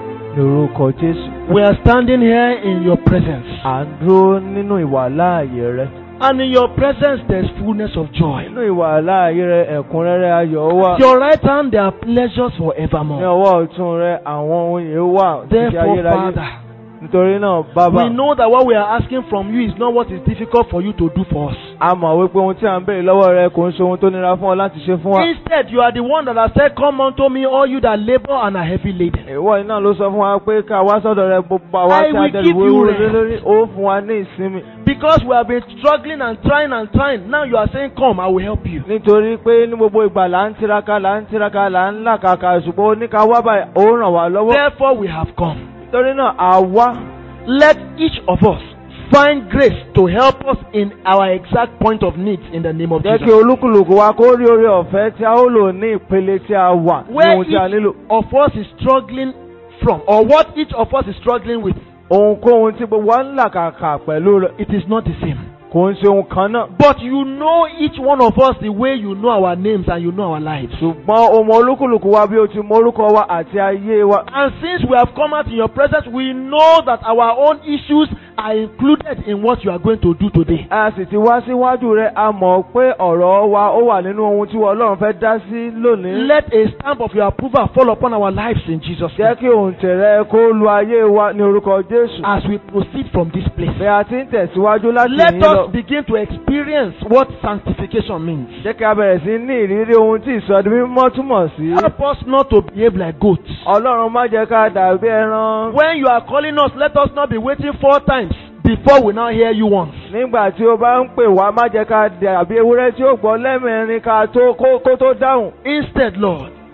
lórúkọ Jésù. we are standing here in your presence. à ń dúró nínú ìwà láàyè rẹ. And in your presence, there's fullness of joy. nínú ìwà láàyè rẹ ẹ̀kúnrẹ́rẹ́ ayọ̀ wà. At your right hand, there are pleasures ní forevermore. ọwọ́ ọ̀tún rẹ àwọn ohun yìí wà títí Therefore, ayérayé. Father, nítorí náà bàbá we know that what we are asking from you is not what is difficult for you to do for us. a mọ̀ wípé ohun tí à ń béèrè lọ́wọ́ rẹ kò ń ṣe ohun tó nira fún ọ láti ṣe fún wa. Instead, you are the one that has said, Come unto me, all you that labor and are heavy laden. ìwọ iná ló sọ fún wa pé ká wá sọ́dọ̀ rẹ gbogbo àwa I tí a will dẹrù give you wéwúrú rest. lé lórí ó fún wa ní ìsinmi. Because we have been struggling and trying and trying. Now you are saying, Come, I will help you. nítorí pé ní gbogbo ìgbà là ń tiraka là ń tiraka là ń làkàkà ṣùgbọ́n oníka wá báyìí ó ràn wá lọ́wọ́. Therefore, we have come. nítorí náà àwa Let each of us find grace to help us in our exact point of need in the name of jẹ́ kí Jesus. olúkúlùkù wa kó rí oore ọ̀fẹ́ tí a ó lò ní ìpele tí a wà ní Where ohun tí a nílò. each of us is struggling from, or what each of us is struggling with, ohunkóhun tí gbogbo wa ń làkàkà pẹ̀lú rẹ̀ it is not the same. kò ń ṣe ohun kan náà. But you know each one of us the way you know our names and you know our lives. ṣùgbọ́n o mọ olúkúlùkù wa bí o ti mọ orúkọ wa àti ayé wa. And since we have come out in your presence, we know that our own issues are included in what you are going to do today. a sì ti wá síwájú rẹ a mọ̀ pé ọ̀rọ̀ wa ó wà nínú ohun tí ọlọ́run fẹ́ dá sí lónìí. Let a stamp of your approval fall upon our lives in Jesus' jẹ́ name kí òǹtẹ̀ rẹ kó lu ayé wa ní orúkọ jésù. as we proceed from this place. bí a ti ń tẹ̀síwájú láti Let yín lọ. us begin to experience what sanctification means. jẹ́ kí a bẹ̀rẹ̀ sí ní ìrírí ohun tí ìsọdí mímọ́ túmọ̀ sí. Help us not to behave like goats. ọlọ́run má jẹ́ ká dàbí ẹran. When you are calling us, let us not be waiting four times before we now hear you once. nígbà tí o bá ń pè wá má jẹ́ ká dàbí ewúrẹ́ tí ó gbọ́ lẹ́mẹ̀rin ká tó kó kó tó dáhùn. Instead, Lord,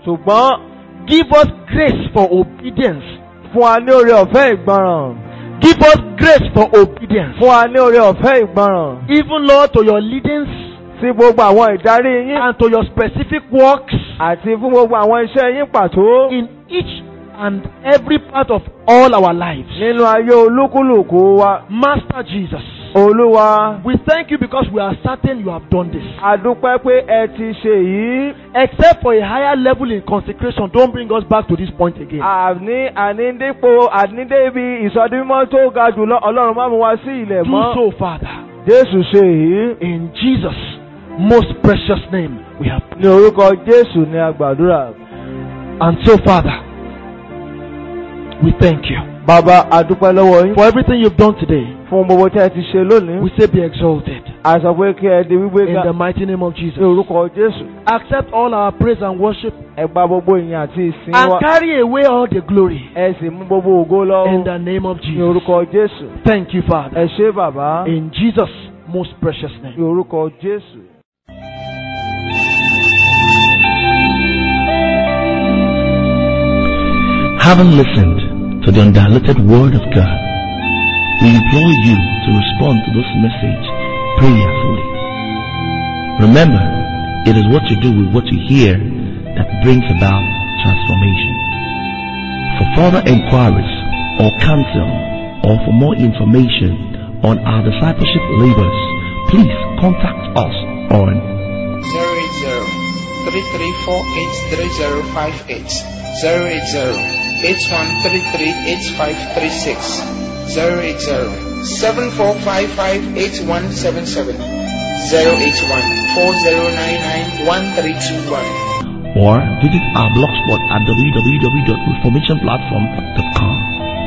ṣùgbọ́n give us grace for obedience. fún wa ní oore ọ̀fẹ́ ìgbọràn Give us grace for obedience. fún wa ní oore ọ̀fẹ́ ìgbọràn Even Lord to your leadings sí gbogbo àwọn ìdarí yín and to your specific works àti fún gbogbo àwọn iṣẹ́ yín pàtó in each and every part of all our lives. nínú ayé olúkúlùkù wa Master Jesus, olúwa we thank you because we are certain you have done this. a dúpẹ́ pé ẹ ti ṣe yìí Except for a higher level in consecration, don't bring us back to this point again. àní ànídípò ànídébi ìsọdímọ́ tó ga jùlọ ọlọ́run má mú wa sí ilẹ̀ Do mọ́ so, Father. jésù ṣe yìí In Jesus' most precious name, we have. ní orúkọ jésù ní agbàdúrà And so, Father, we thank you bàbá a dúpẹ́ lọ́wọ́ yín for everything you've done today. fún gbogbo tí ẹ ti ṣe lónìí We say, be exalted a sọ pé kí ẹ di wípé in ga the mighty name of ní Jesus. orúkọ jésù Accept all our praise and worship ẹ gba gbogbo ìyìn àti ìsìn and wa carry away all the glory ẹ sì mú gbogbo ògo lọ in the name of ní Jesus. orúkọ jésù Thank you, Father. ẹ ṣé bàbá In Jesus' most precious ní name. orúkọ jésù. Having listened to the undiluted Word of God, we implore you to respond to this message prayerfully. Remember, it is what you do with what you hear that brings about transformation. For further inquiries or counsel or for more information on our discipleship labors, please contact us on 080-3348-3058 080-8133-8536 080-7455-8177 081-4099-1321 or visit our blogspot at www.reformationplatform.com.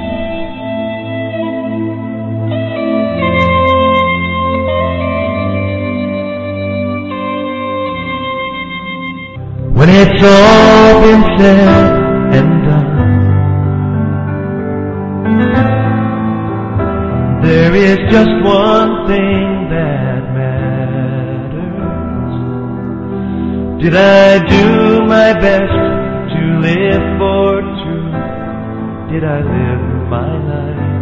When it's all been said and done, there is just one thing that matters. Did I do my best to live for truth? Did I live my life